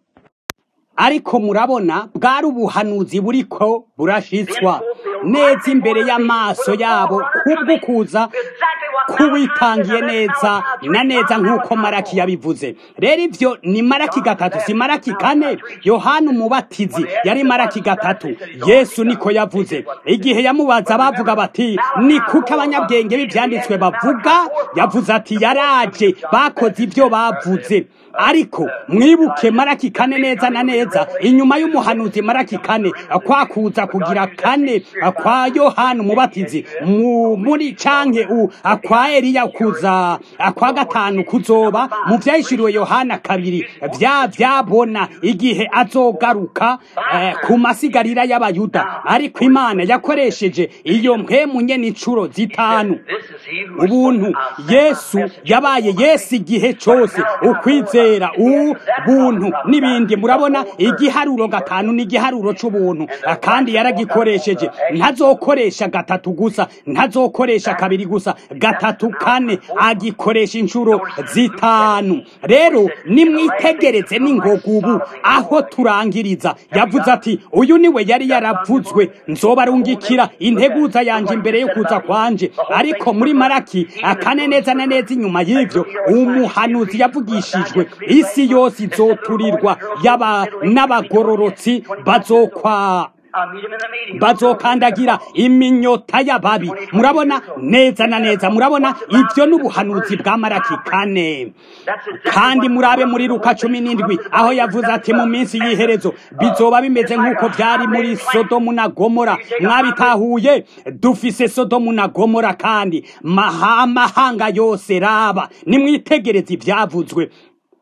ariko murabona bwari ubuhanuzi buriko burashitswa neza imbere y'amaso yabo kubwo kuza kuwitangiye neza na neza nk'uko maraki yabivuze rero ivyo ni maraki gatatu si maraki kane yohana umubatizi yari maraki gatatu yesu niko yavuze igihe yamubaza bavuga bati ni kuko abanyabwenge b'ivyanditswe bavuga yavuze ati yaraje bakoze ivyo bavuze ariko mwibuke maraki kane neza na neza inyuma y'umuhanuzi maraki kane kwakuza kugira kane kwa yohana umubatizi muri canke u kwa eliya kuza kwa gatanu kuzoba mu vyahishuriwe yohana kabiri vya vyabona igihe azogaruka eh, ku masigarira y'abayuda ariko imana yakoresheje iyo mpemu nyene incuro zitanu ubuntu yesu yabaye yesu igihe cose ukwizera ubuntu n'ibindi murabona igiharuro gatanu n'igiharuro c'ubuntu kandi yaragikoresheje ntazokoresha gatatu gusa ntazokoresha kabiri gusa gatatu kane agikoresha inshuro zitanu rero nimwitegereze n'ingoga ubu aho turangiriza yavuze ati uyu niwe yari yaravuzwe nzobarungikira integuza yanje imbere yo kuza kwanje ariko muri maraki akane neza na neza inyuma y'ivyo umuhanuzi yavugishijwe isi yose izoturirwa yaba n'abagororotsi bazokwa bazokandagira iminyota y'ababi murabona neza na neza murabona ibyo n'ubuhanuzi bwa maraki kane kandi murabe muri luka cumi n'indwi aho yavuze ati mu minsi y'iherezo bizoba bimeze nk'uko byari muri sodomu na gomora mwabitahuye dufise sodomu na gomora kandi amahanga yose raba nimwitegereze ibyavuzwe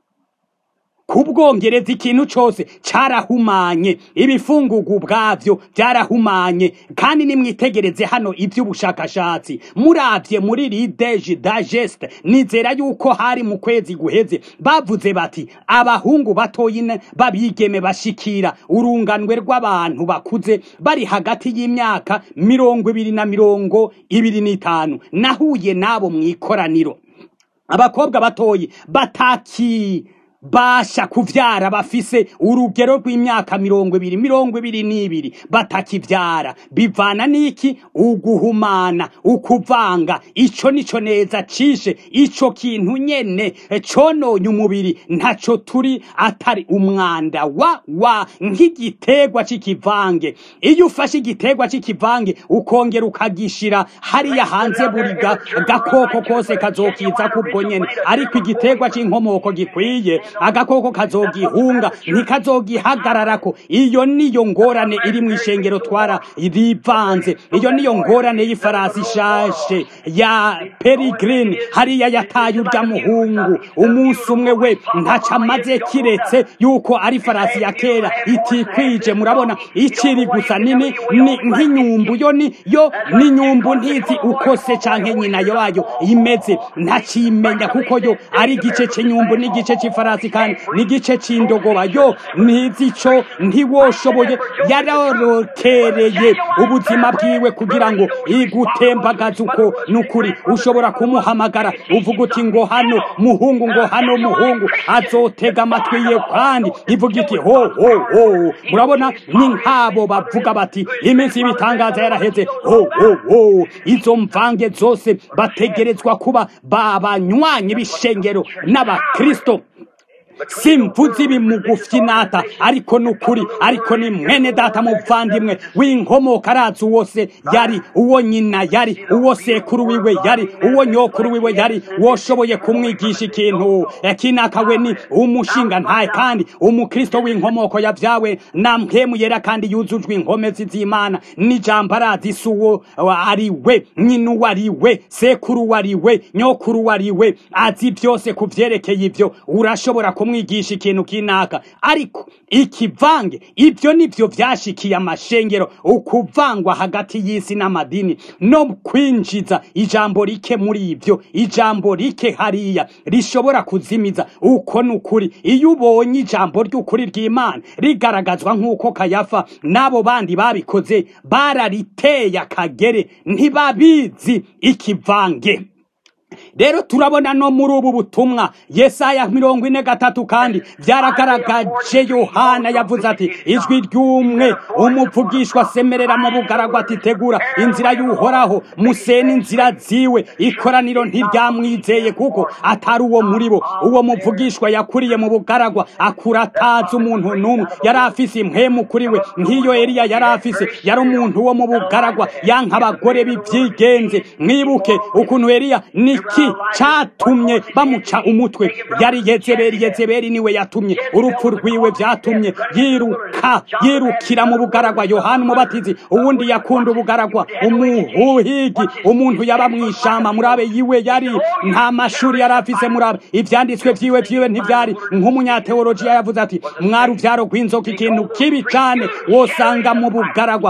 kubwongereza ikintu cyose carahumanye ibifungugu ubwavyo byarahumanye kandi nimwitegereze hano iby'ubushakashatsi muravye muri rideje digest nizera yuko hari mu kwezi guheze bavuze bati abahungu batoyi babigeme bashikira urunganwe rw'abantu bakuze bari hagati y'imyaka mirongo ibiri na mirongo ibiri n'itanu nahuye nabo mw'ikoraniro abakobwa batoyi bataki basha kuvyara bafise urugero rw'imyaka mirongo ibiri mirongo ibiri n'ibiri batakivyara bivana n'iki uguhumana ukuvanga ico nico neza cishe ico kintu nyene cononye umubiri ntaco turi atari umwanda wa wa nk'igitegwa c'ikivange iyo ufashe igitegwa c'ikivange ukongera ukagishira hariya hanze buri ga- gakoko kose kazokiza kubwo nyene ariko igitegwa c'inkomoko gikwiye agakoko kazogihunga ntikazogihagararako iyo niyo ngorane iri mu ishengero twara rivanze iyo niyo ngorane y'ifarasi ishashe ya peregrine hariya yataye urya muhungu umunsi umwe we ntaca amaze kiretse yuko ari farasi ya kera itikwije murabona ikiri gusa nini ni nk'inyumbu yo ni yo ni nyumbu ntizi uko se canke nyina yayo imeze ntacimenya kuko yo ari igice c'inyumbu n'igice c'ifarasi kandi n'igice c'indogoba yo ntizi ico ntiwoshoboye yarorokereye ubuzima bwiwe kugira ngo igutembagaze uko nukuri ushobora kumuhamagara uvuga uti ngo hano muhungu ngo hano muhungu azotega amatwi ye kandi ivuga iti ho ho ho murabona ni nk'abo bavuga bati iminsi y'ibitangaza yaraheze ho ho ho izo mvange zose bategerezwa kuba babanywanyi b'ishengero n'abakristo simvuze ibi mu gufyinata ariko ni ukuri ariko ni mwene data muvandimwe w'inkomoka arazi uwo se yari uwo nyina yari uwo sekuru wiwe yari uwo nyokuru wiwe yari woshoboye kumwigisha ikintu kinakawe ni umushinga ntaye kandi umukristo w'inkomoko yavyawe na mpemu yera kandi yuzujwe inkomezi z'imana n'ijambo arazi si uwo ari we nyina uwo ari we sekuru uwo ari we nyokuru uwo ari we azi byose ku vyerekeye ivyo urashobora kumwigisha ikintu kinaka ariko ikivange ibyo nivyo vyashikiye amashengero ukuvangwa hagati y'isi n'amadini no kwinjiza ijambo rike muri ivyo ijambo rike hariya rishobora kuzimiza uko nukuri iyo ubonye ijambo ry'ukuri ry'imana rigaragazwa nk'uko kayafa n'abo bandi babikoze barariteye akagere ntibabizi ikivange rero turabona no muri ubu butumwa yesaya mirongo ine gatatu kandi byaragaragaje yohana yavuze ati ijwi ry'umwe umuvugishwa asemerera mu bugaragwa ati tegura inzira y'uhoraho musene inzira ziwe ikoraniro ntiryamwizeye kuko atari uwo muri bo uwo muvugishwa yakuriye mu bugaragwa akura atazi umuntu n'umwe yari afise impwemu kuri we nk'iyo eliya yari afise yari umuntu wo mu bugaragwa yanka abagore b'ibyigenze mwibuke ukuntu eliya niki catumye bamuca umutwe yari yezebeli yezebeli niwe yatumye urupfu rwiwe vyatumye yiruka yirukira mu bugaragwa yohana umubatizi uwundi yakunda ubugaragwa umuhigi umuntu yaba mw'ishamba murabe yiwe yari nta mashuri yari afise murabe ivyanditswe vyiwe vyiwe ntivyari nk'umunyateolojiya yavuze ati mwari uvyaro rw'inzoka ikintu kibi cane wosanga mu bugaragwa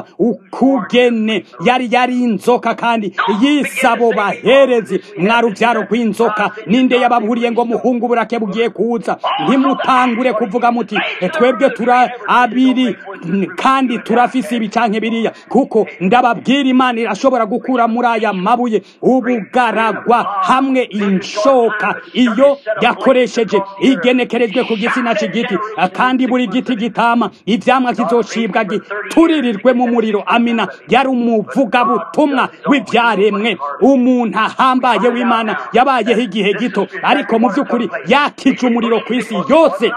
ukugene yari yari inzoka kandi yisabo baherezi mwari uvyaro rw'inzoka ninde yababuriye ngo muhungu burake bugiye kuza ntimutangure kuvuga muti twebwe tura abiri kandi turafise ibi canke biriya kuko ndababwira imana irashobora gukura muri aya mabuye ubugaragwa hamwe inshoka iyo yakoresheje igenekerejwe ku gitsina c'igiti kandi buri giti gitama ivyamwa kizocibwa gituririrwe mu muriro amina yari umuvugabutumwa w'ivyaremwe umuntu ahambaye w'imana yabayeho igihe gito ariko mu by'ukuri yakije umuriro ku isi yose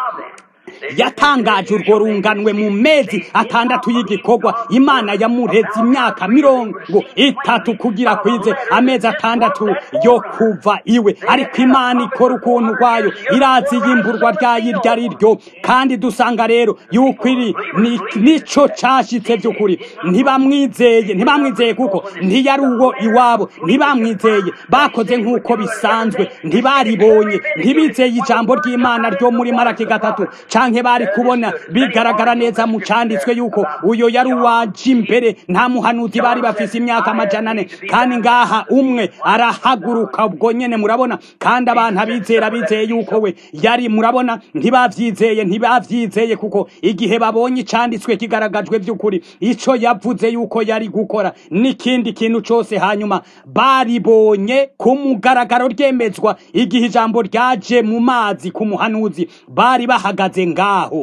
yatangaje urwo runganwe mu mezi atandatu y'igikorwa imana yamureze imyaka mirongo itatu kugira kwize amezi atandatu yo kuva iwe ariko imana ikora ukuntu kwayo irazi yimburwa ryayo iryo ari ryo kandi dusanga rero yuko iri nico cashitse by'ukuri ntibamwizeye ntibamwizeye kuko ntiyari uwo iwabo ntibamwizeye bakoze nk'uko bisanzwe ntibaribonye ntibizeye ijambo ry'imana ryo muri maraki gatatu canke canke bari kubona bigaragara neza mu canditswe yuko uyo yari uwaje imbere nta muhanuzi bari bafise imyaka amajana ane kandi ngaha umwe arahaguruka ubwo nyene murabona kandi abantu abizera bizeye yuko we yari murabona ntibavyizeye ntibavyizeye kuko igihe babonye icanditswe kigaragajwe vy'ukuri ico yavuze yuko yari gukora n'ikindi kintu cose hanyuma baribonye ku mugaragaro ryemezwa igihe ijambo ryaje mu mazi ku muhanuzi bari bahagaze ngaho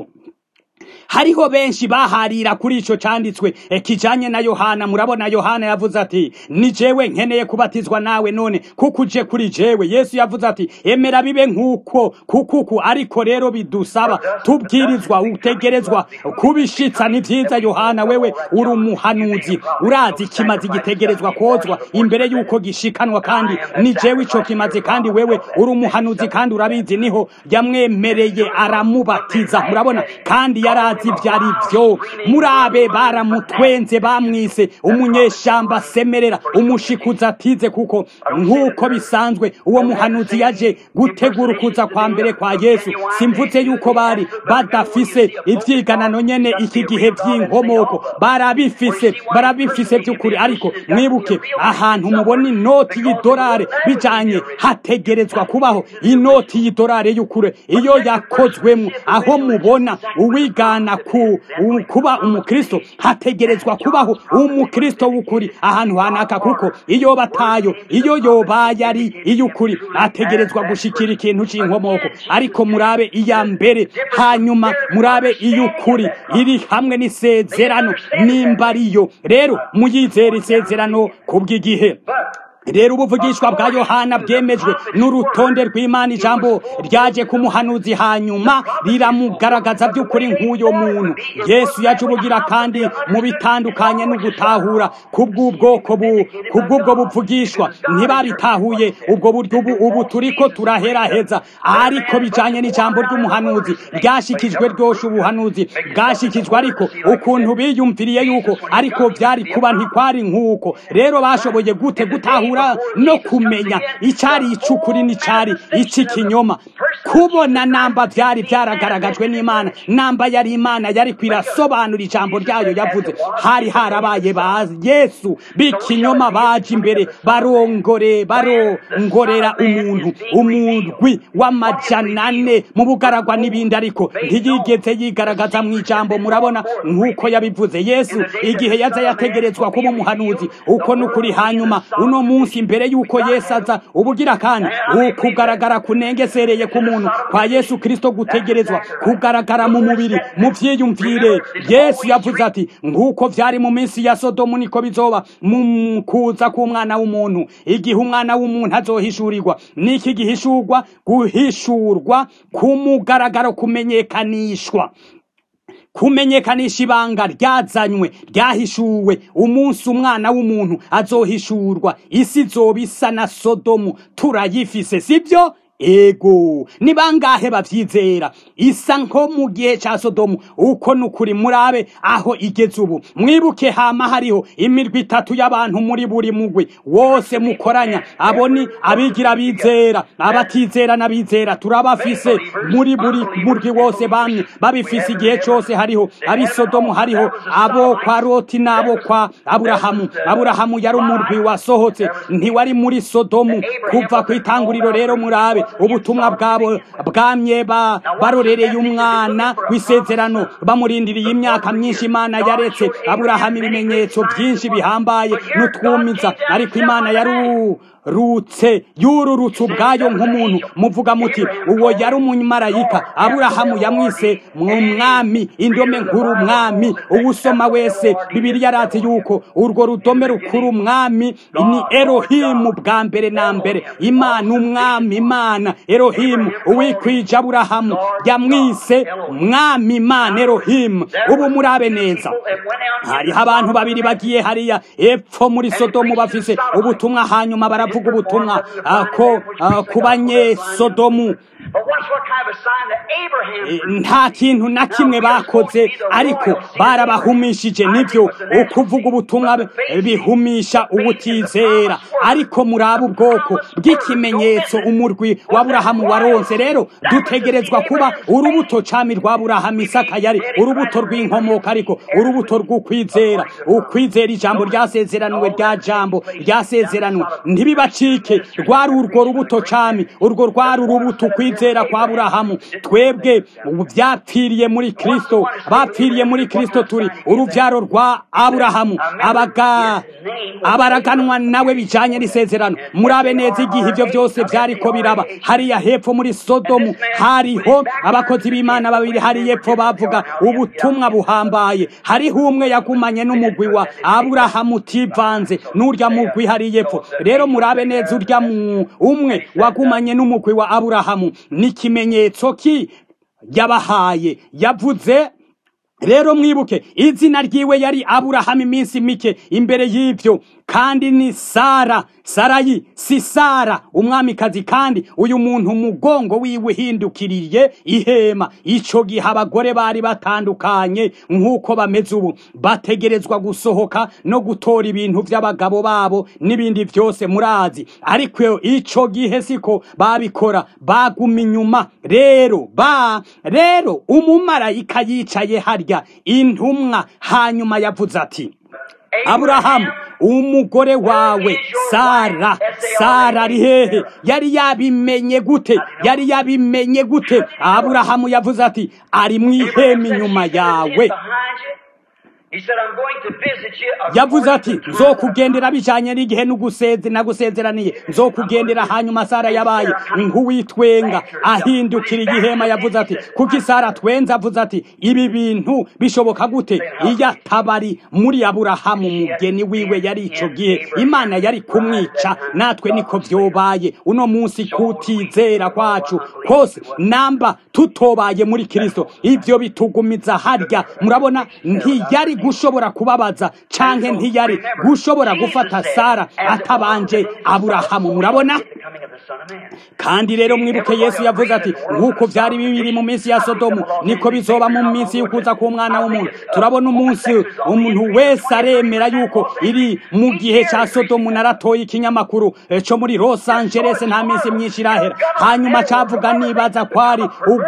hariho benshi baharira kuri ico canditswe e, kijanye na yohana murabona yohana yavuze ati ni jewe nkeneye kubatizwa nawe none kuko uje kuri jewe yesu yavuze ati emera bibe nk'uko kukuku ariko rero bidusaba tubwirizwa utegerezwa kubishitsa ni vyiza yohana wewe uri umuhanuzi urazi kimaze gitegerezwa kozwa imbere yuko gishikanwa kandi ni jewe ico kimaze kandi wewe uri umuhanuzi kandi urabizi niho yamwemereye aramubatiza murabona kandi yarazi ivyo ari vyo murabe baramutwenze bamwise umunyeshamba semerera umushikuzi atize kuko nk'uko bisanzwe uwo muhanuzi yaje gutegura ukuza kwa mbere kwa yesu simvuze yuko bari badafise ivyiganano nyene iki gihe vy'inkomoko barabifise barabifise vy'ukuri ariko mwibuke ahantu mubona inoti y'idolari bijanye hategerezwa kubaho inoti y'idolari y'ukuri iyo yakozwemo aho mubona uwigana ku u- kuba umukristo hategerezwa kubaho umukristo w'ukuri ahantu hanaka kuko iyo batayo iyo yobaye ari iy'ukuri ategerezwa gushikira ikintu c'inkomoko ariko murabe iya mbere hanyuma murabe iy'ukuri iri hamwe n'isezerano nimba ariyo rero muyizere isezerano kubw'igihe rero ubuvugishwa bwa yohana bwemejwe n'urutonde rw'imana ijambo ryaje ku muhanuzi hanyuma riramugaragaza by'ukuri nk'uyo muntu yesu yaje ubugira kandi mu bitandukanye no gutahura kubw'ubwoko bu kubw'ubwo buvugishwa ntibabitahuye ubwo buryo ubu ubu turiko turaheraheza ariko bijanye n'ijambo ry'umuhanuzi ryashikijwe ryoshe ubuhanuzi bwashikijwe ariko ukuntu biyumviriye yuko ariko byari kuba ntikwari nk'uko rero bashoboye gute gutahura no kumenya icyari icukuri n'icari ic'ikinyoma kubona namba byari byaragaragajwe n'imana namba yari imana yari kwirasobanura ijambo ryayo yavuze hari harabaye ba yesu b'ikinyoma baje imbere barongore barongorera umuntu umurwi w'amajana ane mu bugaragwa n'ibindi ariko ntiyigeze yigaragaza mu ijambo murabona nk'uko yabivuze yesu igihe yaza yategerezwa kuba umuhanuzi uko n'ukuri hanyuma uno munsi imbere y'uko yesu aza ubugira kandi ukugaragara kunengesereye ku muntu kwa yesu kirisito gutegerezwa kugaragara mu mubiri mu vyiyumvire yesu yavuze ati nk'uko vyari mu minsi ya sodomu niko bizoba mu kuza k'umwana w'umuntu igihe umwana w'umuntu azohishurirwa n'iki gihishurwa guhishurwa ku mugaragaro kumenyekanishwa kumenyekanisha ibanga ryazanywe ryahishuwe umunsi umwana w'umuntu azohishurwa isi zoba isa na sodomu turayifise sibyo ego ni bangahe bavyizera isa nko mu gihe ca sodomu uko nukuri murabe aho igeze ubu mwibuke hama hariho imirwi itatu y'abantu muri buri mugwi wose mukoranya abo ni abigira bizera abatizera n'abizera turabafise muri buri murwi wose bamwe babifise igihe cose hariho abi sodomu hariho abo kwa loti n'abo kwa aburahamu aburahamu yari umurwi wasohotse ntiwari muri sodomu kuva ku itanguriro rero murabe ubutumwa bwabo bwamye ba barorereye umwana w'isezerano bamurindiriye imyaka myinshi imana yaretse aburahamu ibimenyetso byinshi bihambaye n'utwumiza ariko imana yaru rutse yururutse ubwayo nk'umuntu muvuga muti uwo yari umumarayika aburahamu yamwise mwami indome nkuru mwami uwusoma wese bibiliya arazi yuko urwo rudome rukuru mwami ni erohimu bwa mbere na mbere imana umwami imana erohimu uwikwije aburahamu yamwise mwami imana erohimu ubu murabe neza hariho abantu babiri bagiye hariya epfo muri sodomu bafise ubutumwa hanyuma baravuga ubutumwa ko ku banyesodomu But watch what kind of a sign that Abraham Eh, proved. nta kintu na kimwe bakoze ariko barabahumishije nibyo ukuvuga ubutumwa be- bihumisha ubutizera ariko muraba ubwoko bw'ikimenyetso umurwi wa burahamu waronse rero dutegerezwa kuba urubuto cami rwa burahamu isaka yari urubuto rw'inkomoka ariko urubuto rw'ukwizera ukwizera ijambo ryasezeranwe rya jambo ryasezeranwe ntibibacike rwari urwo rubuto cami urwo rwari urubuto ukwizera kwa burahamu twebwe ubu byapfiriye muri kristo bapfiriye muri kristo turi urubyaro rwa aburahamu abaga abaraganwa nawe bijanye n'isezerano murabe neza igihe ibyo byose byariko biraba hariya hepfo muri sodomu hariho abakozi b'imana babiri hari hepfo bavuga ubutumwa buhambaye hariho umwe yagumanye n'umugwi wa aburahamu utivanze n'urya mugwi hari hepfo rero murabe neza urya mu umwe wagumanye n'umugwi wa aburahamu n'ikimenyetso ki yabahaye yavuze rero mwibuke izina ryiwe yari aburahamu iminsi mike imbere y'ibyo kandi ni sara sarayi si sara umwamikazi kandi uyu muntu umugongo wiwe uhindukiriye ihema ico gihe abagore bari batandukanye nk'uko bameze ubu bategerezwa gusohoka no gutora ibintu by'abagabo babo n'ibindi byose murazi ariko ico gihe siko babikora baguma inyuma rero ba rero umumarayika yicaye harya intumwa hanyuma yavuze ati aburahamu umugore wawe sara sara ari hehe yari yabimenye gute yari yabimenye gute aburahamu yavuze ati ari mu ihema inyuma yawe He said, I'm going to visit you yavuze ati according to time." nzokugendera bijanye n'igihe n'uguseze nagusezeraniye nzokugendera hanyuma sara yabaye nk'uwitwenga ahindukira igihema yavuze ati kuko isara twenze avuze ati ibi bintu bishoboka gute iyo atabari muri aburahamu umugeni wiwe yari ico gihe imana yari kumwica natwe niko vyobaye uno munsi kutizera kwacu kose namba tutobaye muri kristo ivyo bitugumiza harya murabona ntiyari gushobora kubabaza canke ntiyari gushobora gufata sara atabanje aburahamu murabona The coming of the Son of Man. kandi rero mwibuke yesu yavuze ati nk'uko byari bibiri mu minsi ya sodomu niko bizoba mu minsi y'ukuza k'umwana w'umuntu turabona umunsi umuntu wese aremera yuko iri mu gihe cya sodomu naratoye ikinyamakuru eh, co muri los angeles nta minsi myinshi irahera hanyuma cavuga nibaza kwari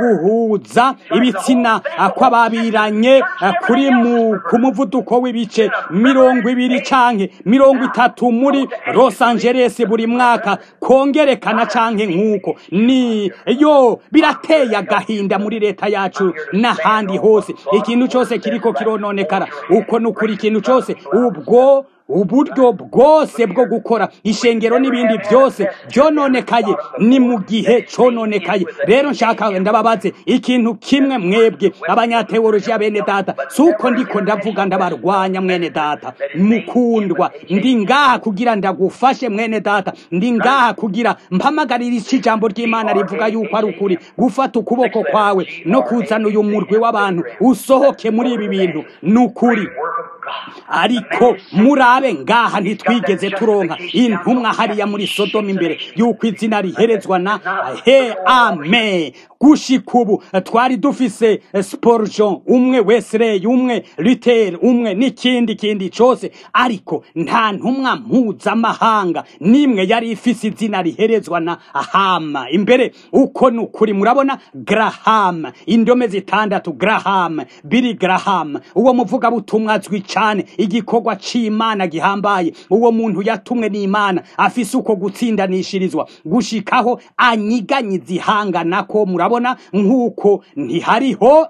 uguhuza ibitsina ah, kw'ababiranye ah, kuri mu ku muvuduko w'ibice mirongo ibiri canke mirongo itatu muri los angeles buri mwaka kongerekana canke nk'uko ni yo birateye agahinda muri leta yacu n'ahandi hose ikintu cyose kiriko kirononekara uko nukuri ikintu cyose ubwo uburyo bwose bwo gukora ishengero n'ibindi byose byononekaye ni mu gihe cononekaye rero nshaka ndababaze ikintu kimwe mwebwe abanyateolojiya bene data si uko ndiko ndavuga ndabarwanya mwene data mukundwa ndi ngaha kugira ndagufashe mwene data ndi ngaha kugira mpamagarira iki ijambo ry'imana rivuga yuko ari ukuri gufata ukuboko kwawe no kuzana uyu murwi w'abantu usohoke muri ibi bintu ni ukuri Work of God. ariko murabe ngaha ntitwigeze turonka intumwa hariya muri sodomu imbere y'uko izina riherezwa na he ame gushika ubu twari dufise sporjon umwe wesley umwe luther umwe n'ikindi kindi cose ariko nta ntumwa mpuzamahanga n'imwe yari ifise izina riherezwa na hama imbere uko ni ukuri murabona graham indome zitandatu graham biri graham uwo muvugabutumwa azwi cane igikorwa c'imana gihambaye uwo muntu yatumwe n'imana afise uko gutsindanishirizwa gushikaho anyiganyiza ihanganako murabona nk'uko ntihariho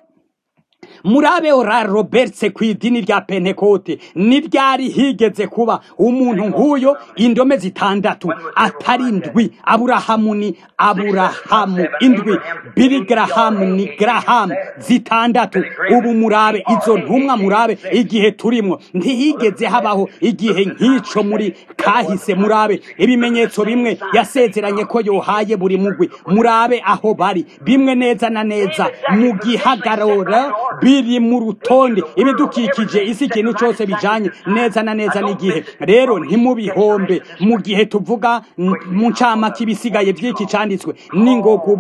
murabe ora robertse ku idini rya pentekote niryari higeze kuba umuntu nk'uyo indome zitandatu atari indwi aburahamu ni aburahamu indwi biri garahamu ni garahamu zitandatu ubu murabe izo ntumwa murabe igihe turimo ntihigeze habaho igihe nk'ico muri kahise murabe ibimenyetso bimwe yasezeranye ko yohaye buri mugwi murabe aho bari bimwe neza na neza mu gihagararo biri mu rutonde ibidukikije isi ikintu cyose bijanye neza na neza n'igihe rero ntimubihombe mu gihe tuvuga mu ncamake ibisigaye by'iki cyanditswe n'ingogo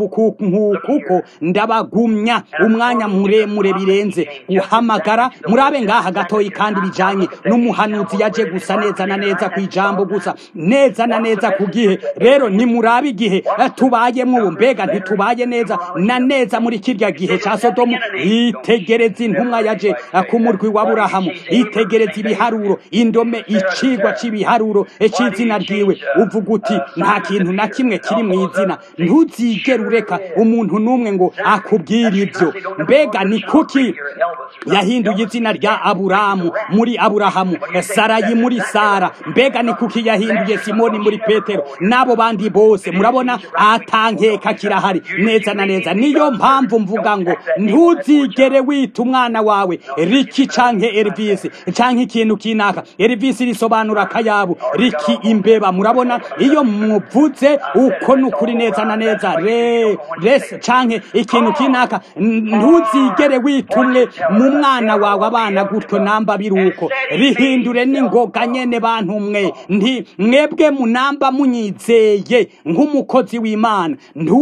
kuko ndabagumya umwanya muremure birenze guhamagara murabe ngaha gatoyi kandi bijanye n'umuhanuzi yaje gusa neza na neza ku ijambo gusa neza na neza ku gihe rero nimurabe igihe tubayemo ubu mbega ntitubaye neza na neza muri kirya gihe cya sodomu yitegereza intumwa yaje ku murwi wa burahamu yitegereza ibiharuro indome icigwa cy'ibiharuro cy'izina ryiwe uvuga uti nta kintu na kimwe kiri mu izina ntuzigere ureka umuntu n'umwe ngo akubwire ibyo mbega ni kuki yahinduye izina rya aburamu muri aburahamu sarayi muri sara mbega ni kuki yahinduye simoni muri petero n'abo bandi bose murabona atankeka kirahari neza na neza niyo mpamvu mvuga ngo ntuzigere wita umwana wawe riki canke elvisi canke ikintu kinaka elvisi risobanura akayabu riki imbeba murabona iyo muvuze uko ni ukuri neza na neza re res canke ikintu kinaka ntuzigere wita umwe mu mwana wawe abana gutyo namba biruko rihindure n'ingoga nyene bantu mwe nti mwebwe munamba munyizeye nk'umukozi w'imana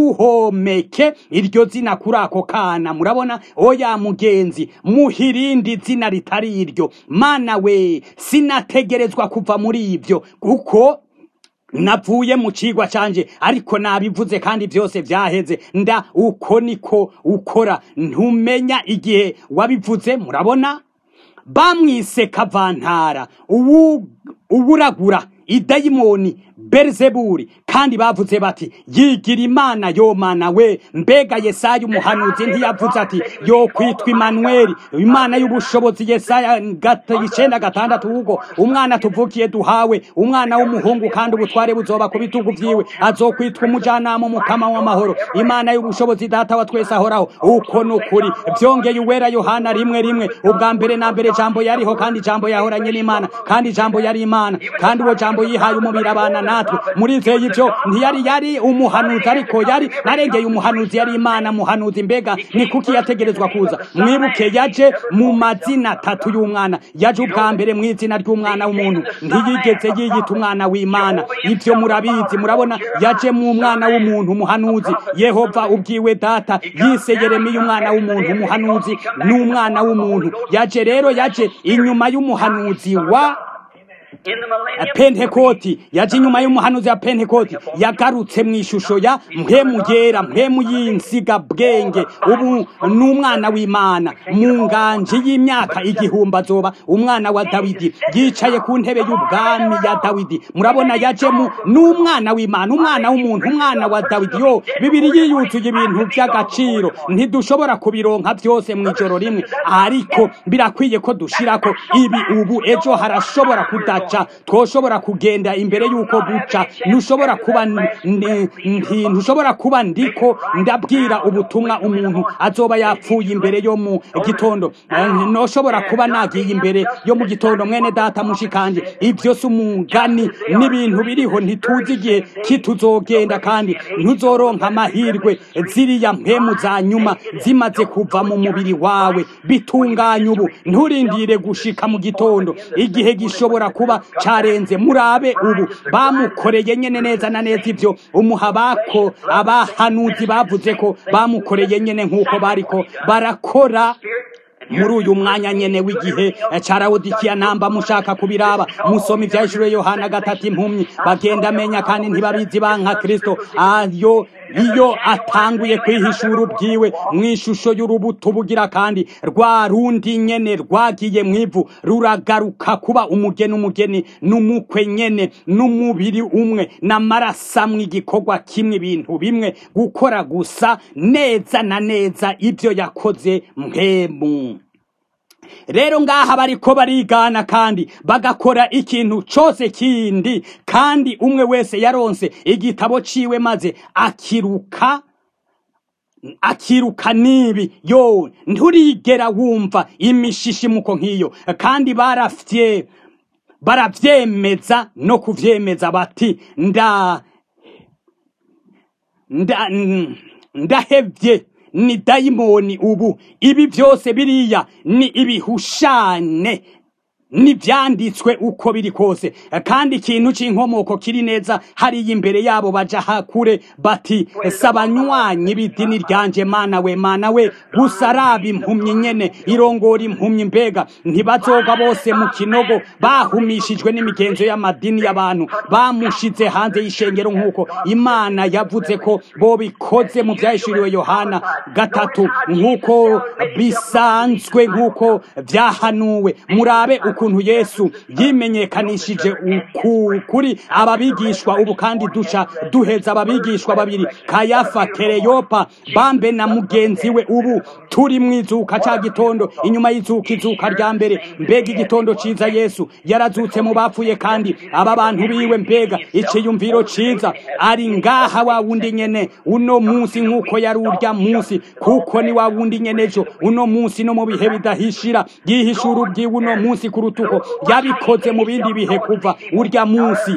ntuhomeke iryo zina kuri ako kana murabona oya mugenzi muhirindi zina ritari iryo mana we sinategerezwa kuva muri ibyo kuko navuye mu cigwa canje ariko nabivuze kandi byose byaheze nda uko niko ukora ntumenya igihe wabivuze murabona bamwise kavantara ubu uburagura idayimoni berizeburi kandi bavuze bati yigira imana yo mana we mbega yesaya umuhanuzi ntiyavuze ati yo kwitwa imanuweli imana y'ubushobozi yesaya icenda gatandatu ubwo umwana tuvukiye duhawe umwana w'umuhungu kandi ubutware buzoba ku bitugu vyiwe azokwitwa umujanama umukama w'amahoro imana y'ubushobozi data wa twese ahoraho uko ni ukuri vyongeye uwera yohana rimwe rimwe ubwa mbere na mbere jambo yariho kandi jambo yahoranye n'imana kandi jambo yari imana kandi uwo jambo yihaye umubiri abana natwe murizeye ibyo ntiyari yari umuhanuzi ariko yari narengeye umuhanuzi yari imana muhanuzi mbega ni kuki yategerezwa kuza mwibuke yaje mu mazina atatu y'umwana yaje ubwa mbere mu izina ry'umwana w'umuntu ntiyigeze yiyita umwana w'imana ibyo murabizi murabona yaje mu mwana w'umuntu umuhanuzi yehova ubwiwe data yise yeremiya umwana w'umuntu umuhanuzi n'umwana w'umuntu yaje rero yaje inyuma y'umuhanuzi wa pentekoti yaje inyuma y'umuhanuzi wa pentekoti yagarutse mu ishusho ya mpemu yera mpemu y'insiga bwenge ubu ni umwana w'imana mu nganje y'imyaka igihumbi azoba umwana wa dawidi yicaye ku ntebe y'ubwami ya dawidi murabona yajemo n'umwana w'imana umwana w'umuntu umwana wa dawidi yo bibiri yiyuzuye ibintu by'agaciro ntidushobora kubironka byose mu ijoro rimwe ariko birakwiye ko dushirako ibi ubu ejo harashobora kudaca twoshobora kugenda imbere y'uko buca ntushobora kuba ntushobora kuba ndiko ndabwira ubutumwa umuntu azoba yapfuye imbere yo mu gitondo ntushobora kuba nagiye imbere yo mu gitondo mwene data mushikanje ibyo si umugani n'ibintu biriho ntituzi igihe kituzogenda kandi ntuzoronka amahirwe ziriya mpemu za nyuma zimaze kuva mu mubiri wawe bitunganya ubu nturindire gushika mu gitondo igihe gishobora kuba carenze murabe ubu bamukoreye nyene neza na neza ivyo umuhabako abahanuzi bavuze ko bamukoreye nyene nk'uko bariko barakora muri uyu mwanya nyene w'igihe carawudikiya namba mushaka kubiraba musoma ivyahishuriwe yohana gatatu impumyi bagenda amenya kandi ntibabizi banka kristo ayo iyo atanguye kwihishura ubwiwe mu ishusho y'urubuto bugira kandi rwa rundi nyene rwagiye mu ivu ruragaruka kuba umugeni umugeni n'umukwe nyene n'umubiri umwe n'amarasamwe igikorwa kimwe ibintu bimwe gukora gusa neza na neza ibyo yakoze mpemu rero ngaha bariko barigana kandi bagakora ikintu cose kindi kandi umwe wese yaronse igitabo ciwe maze akiruka akiruka nibi yo nturigera wumva imishishimuko nk'iyo kandi barafye baravyemeza no kuvyemeza bati nda nda ndahevye ni dayimoni ubu ibi byose biriya ni ibihushane n'ibyanditswe uko biri kose kandi ikintu cy'inkomoko kiri neza hariya imbere yabo baja hakure bati sabanywanyi b'idini ryanje mana we mana we gusa araba impumyi nyene irongora impumyi mbega ntibazoga bose mu kinogo bahumishijwe n'imigenzo y'amadini y'abantu bamushize hanze y'ishengero nk'uko imana yavuze ko bobikoze mu byahishuriwe yohana gatatu nk'uko bisanzwe nk'uko byahanuwe murabe ukuntu yesu yimenyekanishije kuri ababigishwa ubu kandi duca duheza ababigishwa babiri kayafa kereyopa bambe na mugenzi we ubu turi mu izuka cya gitondo inyuma y'izuka izuka rya mbere mbega igitondo cyiza yesu yarazutse mu bapfuye kandi aba bantu biwe mbega icyiyumviro cyiza ari ngaha wa wundi nyene uno munsi nk'uko yari urya munsi kuko ni wa wundi nyene ejo uno munsi no mu bihe bidahishira yihishura ubwiwe uno munsi ku rutuko yabikoze mu bindi bihe kuva urya munsi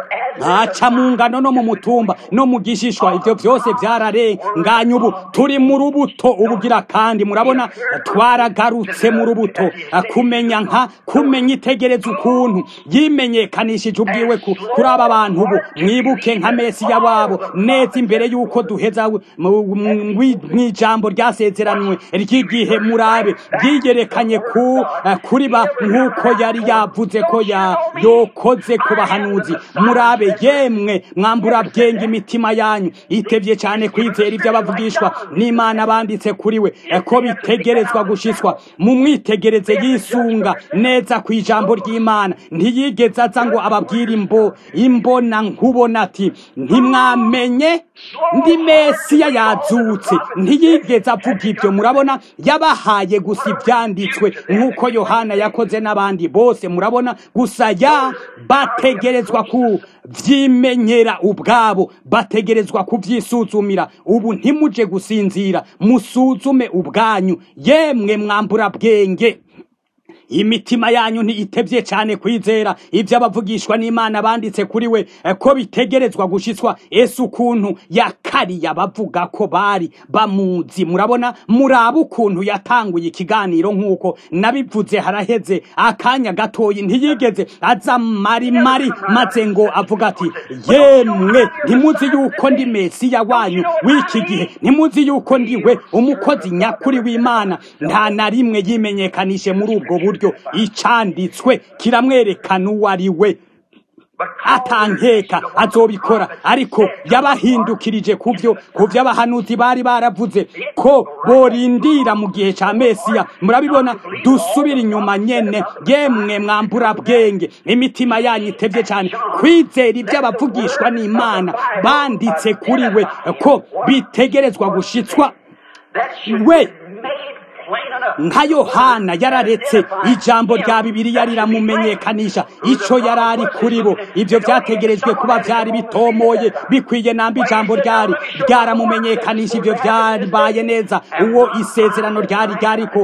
aca mu ngano no mu mutumba no mu gishishwa ibyo byose byararenganye ubu turi mu rubuto ubugira kandi murabona twaragarutse mu rubuto kumenya nka kumenya itegereza ukuntu yimenyekanishije ubwiwe kuri aba bantu ubu mwibuke nka mesiya wabo neza imbere y'uko duheza mu ijambo ryasezeranywe ry'igihe murabe ryigerekanye kuri ba nk'uko yari yavuze ko yokoze ku bahanuzi murabe yemwe mwambura bwenge imitima yanyu itebye cyane kwizera ibyo abavugishwa n'imana banditse kuri we ko bitegerezwa gushiswa mu mwitegereze yisunga neza ku ijambo ry'imana ntiyigeze aza ngo ababwire imbo imbona nkubona ati ntimwamenye ndi mesiya yazutse ntiyigeze avuga ibyo murabona yabahaye gusa ibyanditswe nk'uko yohana yakoze n'abandi bose murabona gusa ya bategerezwa ku vyimenyera ubwabo bategerezwa kuvyisuzumira ubu ntimuje gusinzira musuzume ubwanyu yemwe mwambura bwenge imitima yanyu ntitebye cyane kwizera ibyo abavugishwa n'imana banditse kuri we ko bitegerezwa gushyitswa ese ukuntu yakariye abavuga ko bari bamuzi murabona muraba ukuntu yatanguye ikiganiro nk'uko nabivuze haraheze akanya gatoyi ntiyigeze aza mari mari maze ngo avuga ati yemwe ntimuzi yuko ndi mesiya wanyu w'iki gihe ntimuzi yuko ndiwe umukozi nyakuri w'imana nta na rimwe yimenyekanishe muri ubwo buryo icanditswe kiramwerekana uwo ari we atankeka azobikora ariko yabahindukirije kuvyo kuvyo abahanuzi bari baravuze ko borindira mu gihe ca mesiya murabibona dusubira inyuma nyene yemwe mwambura bwenge imitima yanyu itevye cane kwizera ibyo abavugishwa n'imana banditse kuri we ko bitegerezwa gushitswa we nka yohana yararetse ijambo rya bibiliya riramumenyekanisha ico yari ari kuri bo ivyo vyategerejwe kuba vyari bitomoye bikwiye namba ijambo ryari ryaramumenyekanisha ivyo vyabaye neza uwo isezerano ryari ryariko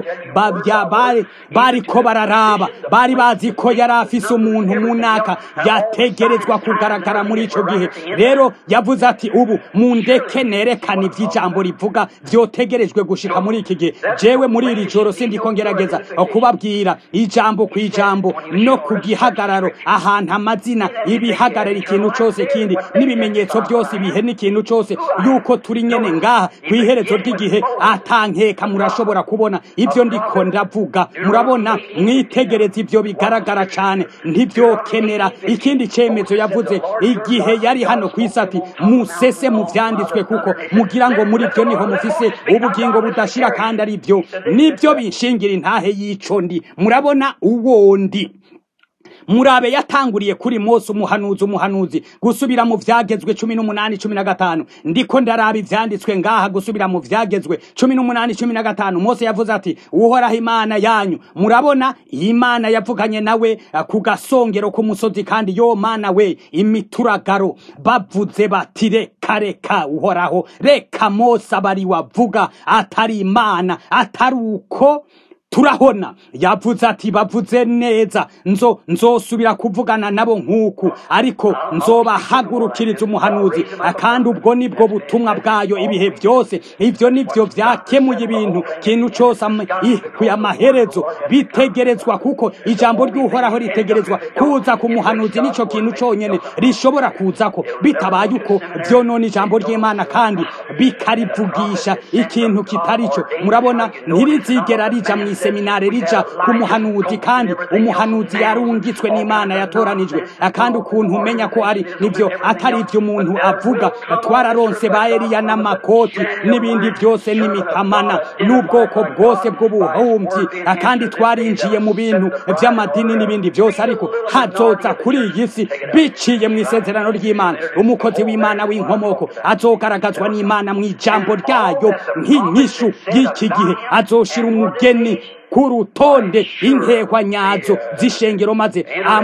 bariko bararaba bari bazi ko yari afise umuntu munaka yategerezwa kugaragara muri ico gihe rero yavuze ati ubu mundeke nerekana ivy'ijambo rivuga vyotegerejwe gushika muri iki gihe jewe muri iri joro sindiko ngerageza kubabwira ijambo ku ijambo no ku gihagararo ahantu amazina ibihagarara ikintu cose kindi n'ibimenyetso byose ibihe n'ikintu cose yuko turi nyene ngaha ku iherezo ry'igihe atankeka murashobora kubona ibyo ndiko ndavuga murabona mwitegereza ibyo bigaragara cane ntibyokenera ikindi cemezo yavuze igihe yari hano ku isi ati musese mu vyanditswe kuko mugira ngo muri byo niho mufise ubugingo budashira kandi ari byo nibyo binshingira intahe y'ico ndi murabona uwo ndi murabe yatanguriye kuri Mose umuhanuzi umuhanuzi gusubira mu vyagezwe cumi n'umunani cumi na gatanu ndiko ndaraba ivyanditswe ngaha gusubira mu vyagezwe cumi n'umunani cumi na gatanu Mose yavuze ati uhoraho imana yanyu murabona imana yavuganye nawe ku gasongero k'umusozi kandi yo mana we imituragaro bavuze bati reka reka uhoraho reka Mose abari wavuga atari imana atari uko turahona yavuze ati bavuze neza nzo nzosubira kuvugana nabo nk'uku ariko nzobahagurukiriza umuhanuzi kandi ubwo nibwo butumwa bwayo ibihe byose ivyo nivyo vyakemuye ibintu kintu cose kuya amaherezo bitegerezwa kuko ijambo ry'uhoraho ritegerezwa kuza ku muhanuzi nico kintu conyene rishobora kuzako bitabaye uko vyonona ijambo ry'imana kandi bikarivugisha ikintu kitarico murabona ntirizigera rija mu iseminare rija ku muhanuzi kandi umuhanuzi yarungitswe n'imana yatoranijwe kandi ukuntu umenya ko ari nivyo atari ivyo umuntu avuga twararonse ba eliya n'amakoti n'ibindi byose n'imitamana n'ubwoko bwose bw'ubuhumyi kandi twarinjiye mu bintu vy'amadini n'ibindi byose ariko hazoza kuri iyi si biciye mu isezerano ry'imana umukozi w'imana w'inkomoko azogaragazwa n'imana mu ijambo ryayo nk'inyishu y'iki gihe azoshira umugeni ku rutonde inkehwa nyazo z'ishengero maze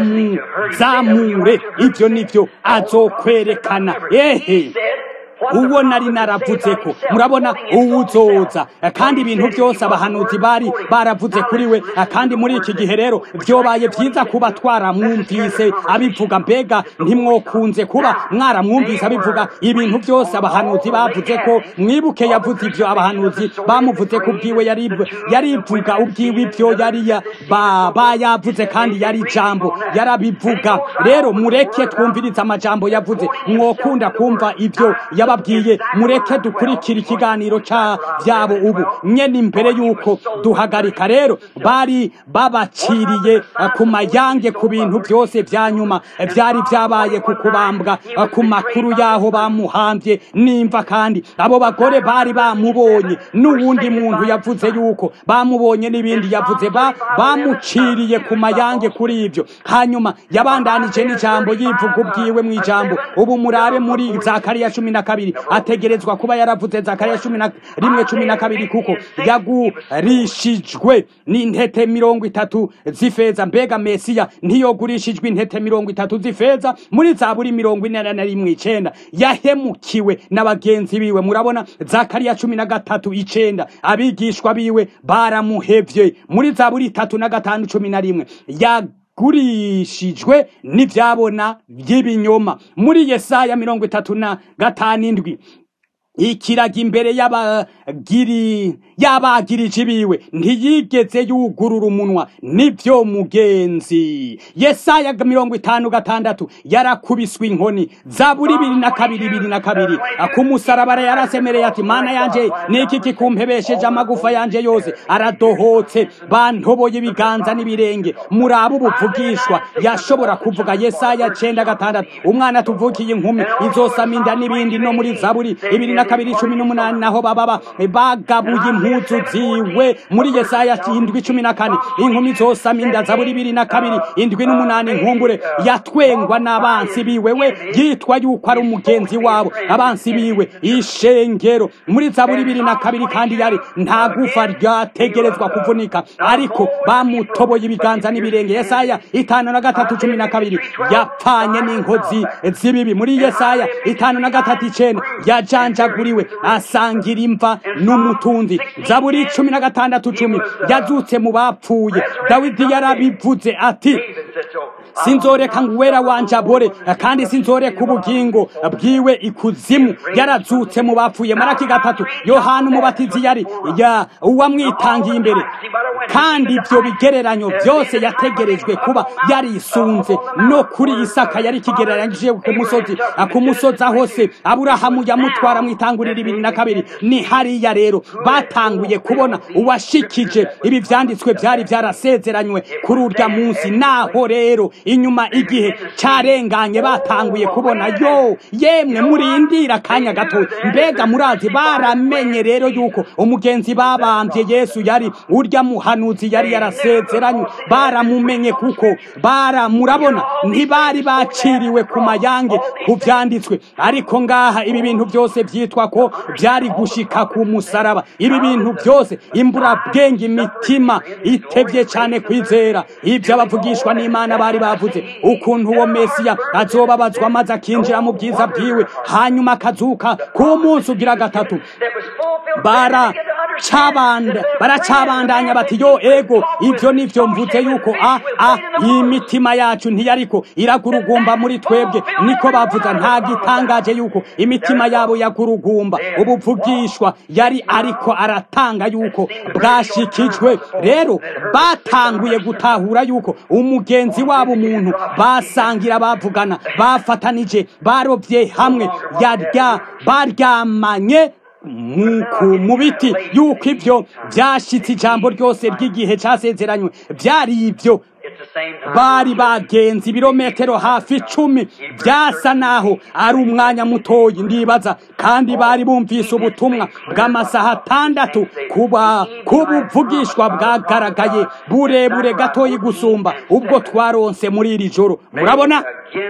amuzamure ivyo nivyo azokwerekana ehe uwo nari naravuze ko murabona uwuzoza kandi ibintu byose abahanuzi bari baravuze kuri we kandi muri iki gihe rero byobaye byiza kuba twaramwumvise abivuga mbega ntimwokunze kuba mwaramwumvise abivuga ibintu byose abahanuzi bavuze ko mwibuke yavuze ibyo abahanuzi bamuvuze ko ubwiwe yarivuga ubwiwe ibyo yari bayavuze kandi yari ijambo yarabivuga rero mureke twumvirize amajambo yavuze mwokunda kumva ibyo yaba babwiye mureke dukurikira ikiganiro ca vyabo ubu nyene imbere yuko duhagarika rero bari babaciriye ku mayange ku bintu byose vya nyuma vyari vyabaye ku kubambwa ku makuru yaho bamuhambye nimva kandi abo bagore bari bamubonye n'uwundi muntu yavuze yuko bamubonye n'ibindi yavuze ba bamuciriye ku mayange kuri ivyo hanyuma yabandanije n'ijambo yivuga ubwiwe mu ijambo ubu murabe muri zakariya cumi na kabiri ategerezwa kuba yaravuze zakariya cumi na rimwe cumi na kabiri kuko yagurishijwe n'intete mirongo itatu z'ifeza mbega mesiya ntiyogurishijwe intete mirongo itatu z'ifeza muri zaburi mirongo ine na rimwe icenda yahemukiwe na bagenzi biwe murabona zakariya cumi na gatatu icenda abigishwa biwe baramuhevye muri zaburi itatu na gatanu cumi na rimwe yagurishijwe n'ivyabona by'ibinyoma muri yesaya mirongo itatu na gatanu indwi ikiraga imbere y'abagiri y'abagirije biwe ntiyigeze yugurura umunwa nibyo mugenzi yesaya mirongo itanu gatandatu yarakubiswe inkoni zaburi bibiri na kabiri bibiri na kabiri ku musarabara yarasemereye ati mana yanje niki kikumpebesheje amagufa yanje yose aradohotse bantoboye ibiganza n'ibirenge muraba ubuvugishwa yashobora kuvuga yesaya cenda gatandatu umwana tuvukiye inkumi izosama inda n'ibindi no muri zaburi ibiri na kabiri cumi n'umunani naho baba bagabuye impuzu ziwe muri yesaya indwi cumi na kane inkumi zosama inda zaburi ibiri na kabiri indwi n'umunani nkumbure yatwengwa n'abansi biwe we yitwa yuko ari umugenzi wabo abansi biwe ishengero muri zaburi ibiri na kabiri kandi yari nta gufa ryategerezwa kuvunika ariko bamutoboye ibiganza n'ibirenge yesaya itanu na gatatu cumi na kabiri yapfanye n'inkozi z'ibibi muri yesaya itanu na gatatu icenda yajanjaguriwe asangira imva n'umutunzi zaburi cumi na gatandatu cumi yazutse mu bapfuye dawidi yarabivuze ati sinzoreka ngo uwera wanje abore kandi sinzoreka ubugingo bwiwe ikuzimu yarazutse mu bapfuye maraki gatatu yohana umubatizi yari ya uwamwitangiye imbere kandi ibyo bigereranyo byose yategerejwe kuba yarisunze no kuri isaka yari ikigereranyije ku musozi ku musozi aho se aburahamu yamutwara mu itanguriro ibiri na kabiri ni hariya rero batanguye kubona uwashikije ibi vyanditswe byari byarasezeranywe kuri urya munsi naho rero inyuma igihe carenganye batanguye kubona yo yemwe murindira akanya gato mbega murazi baramenye rero yuko umugenzi babambye yesu yari urya muhanuzi yari yarasezeranywe baramumenye kuko bara murabona ntibari baciriwe ku mayange ku vyanditswe ariko ngaha ibi bintu byose vyitwa ko byari gushika ku musaraba ibi bintu byose imburabwenge imitima itevye cyane kwizera ibyo abavugishwa n'imana bari bavuze ukuntu uwo mesiya azobabazwa maze akinjira mu bwiza bwiwe hanyuma akazuka ku munsi ugira gatatu bara baracabanda baracabandanya bati yo ego ibyo nivyo mvuze yuko a a imitima yacu ntiyariko iragurugumba muri twebwe niko bavuza nta gitangaje yuko imitima yabo yagurugumba ubuvugishwa yari ariko aratanga yuko bwashikijwe rero batanguye gutahura yuko umugenzi wabo umuntu basangira bavugana bafatanije barovye hamwe yarya baryamanye mu biti yuko ibyo byashitse ijambo ryose ry'igihe cyasezeranywe byari ibyo bari bagenzi ibirometero hafi icumi byasa naho ari umwanya mutoyi ndibaza kandi bari bumvise ubutumwa bw'amasaha atandatu kuba kubuvugishwa bwagaragaye burebure gatoyi gusumba ubwo twaronse muri iri joro murabona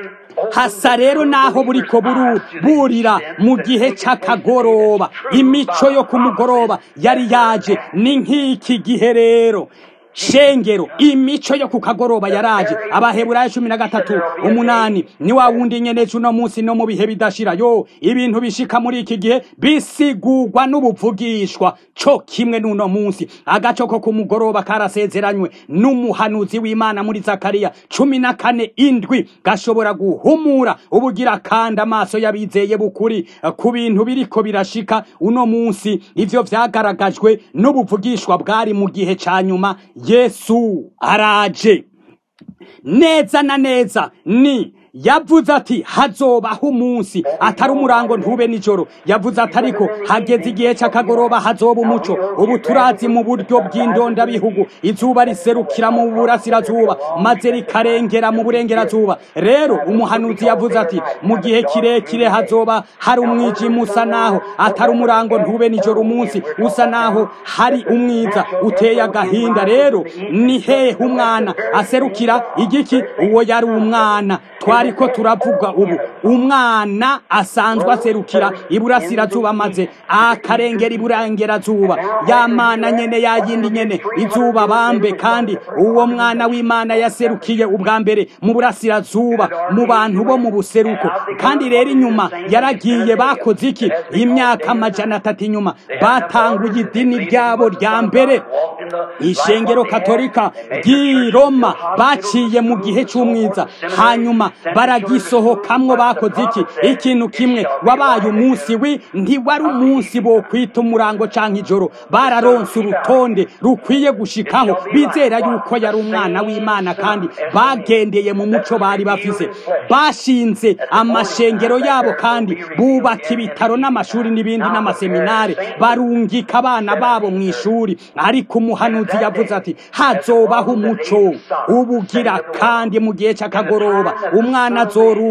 hasa rero naho buriko burira mu gihe cy'akagoroba imico yo ku mugoroba yari yaje ni nk'iki gihe rero shengero imico yo ku kagoroba yaraje abaheburayo cumi na gatatu umunani ni wa wundi nyene uno munsi no mu bihe bidashira yo ibintu bishika muri iki gihe bisigurwa n'ubuvugishwa co kimwe n'uno munsi agaco ko ku mugoroba karasezeranywe n'umuhanuzi w'imana muri zakariya cumi na kane indwi gashobora guhumura ubugira kandi amaso y'abizeye bukuri ku bintu biriko birashika uno munsi ivyo vyagaragajwe n'ubuvugishwa bwari mu gihe ca nyuma yesu araje neza na neza ni yavuze ati hazobaho umunsi atari umurango ntube nijoro yavuze ati ariko hageze igihe cy'akagoroba hazoba umuco ubu turazi mu buryo bw'indondabihugu izuba riserukira mu burasirazuba maze rikarengera mu burengerazuba rero umuhanuzi yavuze ati mu gihe kirekire hazoba hari umwijima usa naho atari umurango ntube nijoro umunsi usa naho hari umwiza uteye agahinda rero ni hehe umwana aserukira igiki uwo yari umwana twariko turavuga ubu umwana asanzwe aserukira iburasirazuba maze akarengera iburengerazuba ya mana nyene ya yindi nyene izuba bambe kandi uwo mwana w'imana yaserukiye ubwa mbere mu burasirazuba mu bantu bo mu buseruko kandi rero inyuma yaragiye bakoze iki imyaka amajana atatu inyuma batanguye idini ryabo rya mbere ishengero katolika ry'i roma baciye mu gihe cy'umwiza hanyuma baragisohokamwo bakoze iki ikintu kimwe wabaye umunsi wi ntiwari umunsi bo kwita umurango canke ijoro bararonse urutonde rukwiye gushikaho bizera yuko yari umwana w'imana kandi bagendeye mu muco bari bafise bashinze amashengero yabo kandi bubaka ibitaro n'amashuri n'ibindi n'amaseminare barungika abana babo mu ishuri ariko umuhanuzi yavuze ati hazobaho umuco ubugira kandi mu gihe cy'akagoroba umwana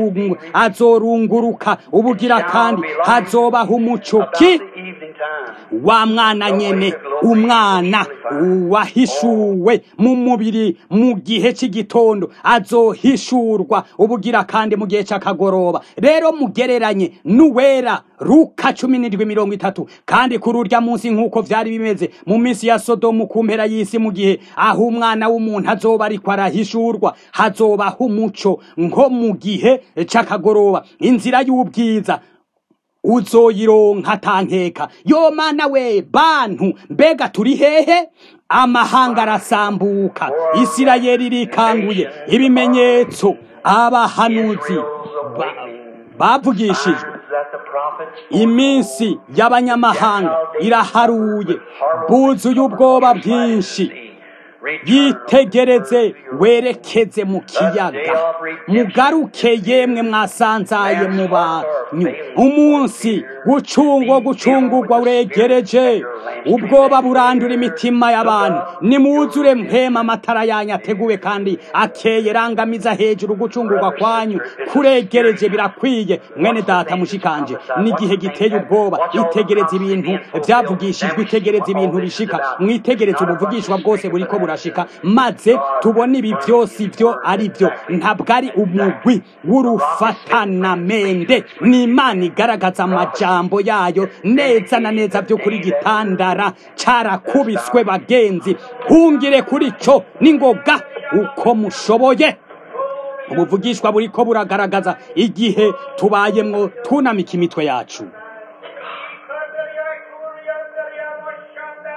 azorunguruka ubugira kandi hazobaho umuco ki wa mwana nyene umwana wahishuwe mu mubiri mu gihe cy'igitondo azohishurwa ubugira kandi mu gihe cy'akagoroba rero mugereranye n'uwera ruka cumi n'indwi mirongo itatu kandi kuri urya munsi nk'uko vyari bimeze mu minsi ya sodomu ku mpera y'isi mu gihe aho umwana w'umuntu azoba ariko arahishurwa hazobaho umuco nko mu gihe c'akagoroba inzira y'ubwiza uzoyironka tankeka yo mana we bantu mbega turi hehe amahanga arasambuka isirayeli irikanguye ibimenyetso abahanuzi bavugishijwe iminsi y'abanyamahanga iraharuye buzuye ubwoba bwinshi yitegereze werekeze mu kiyaga mugaruke yemwe mwasanzaye mu banyu umunsi gucungwa gucungurwa uregereje ubwoba burandura imitima y'abantu nimwuzure mpema amatara yanyu ateguwe kandi akeye rangamiza hejuru gucungurwa kwanyu kuregereje birakwiye mwene data mushikanje n'igihe giteye ubwoba itegereze ibintu byavugishijwe itegereze ibintu bishika mwitegereze ubuvugishwa bwose buriko burashika maze tubone ibi byose ibyo ari byo ntabwo ari umugwi w'urufatanamende ni imana igaragaza amajambo yayo neza na neza byo kuri gitandara carakubiswe bagenzi hungire kuri co n'ingoga uko mushoboye ubuvugishwa buriko buragaragaza igihe tubayemwo tunamika imitwe yacu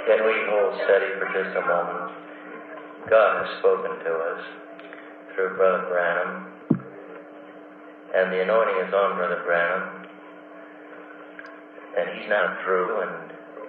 Can we hold steady for just a moment? God has spoken to us through Brother Branham, and the anointing is on Brother Branham, and he's not through, and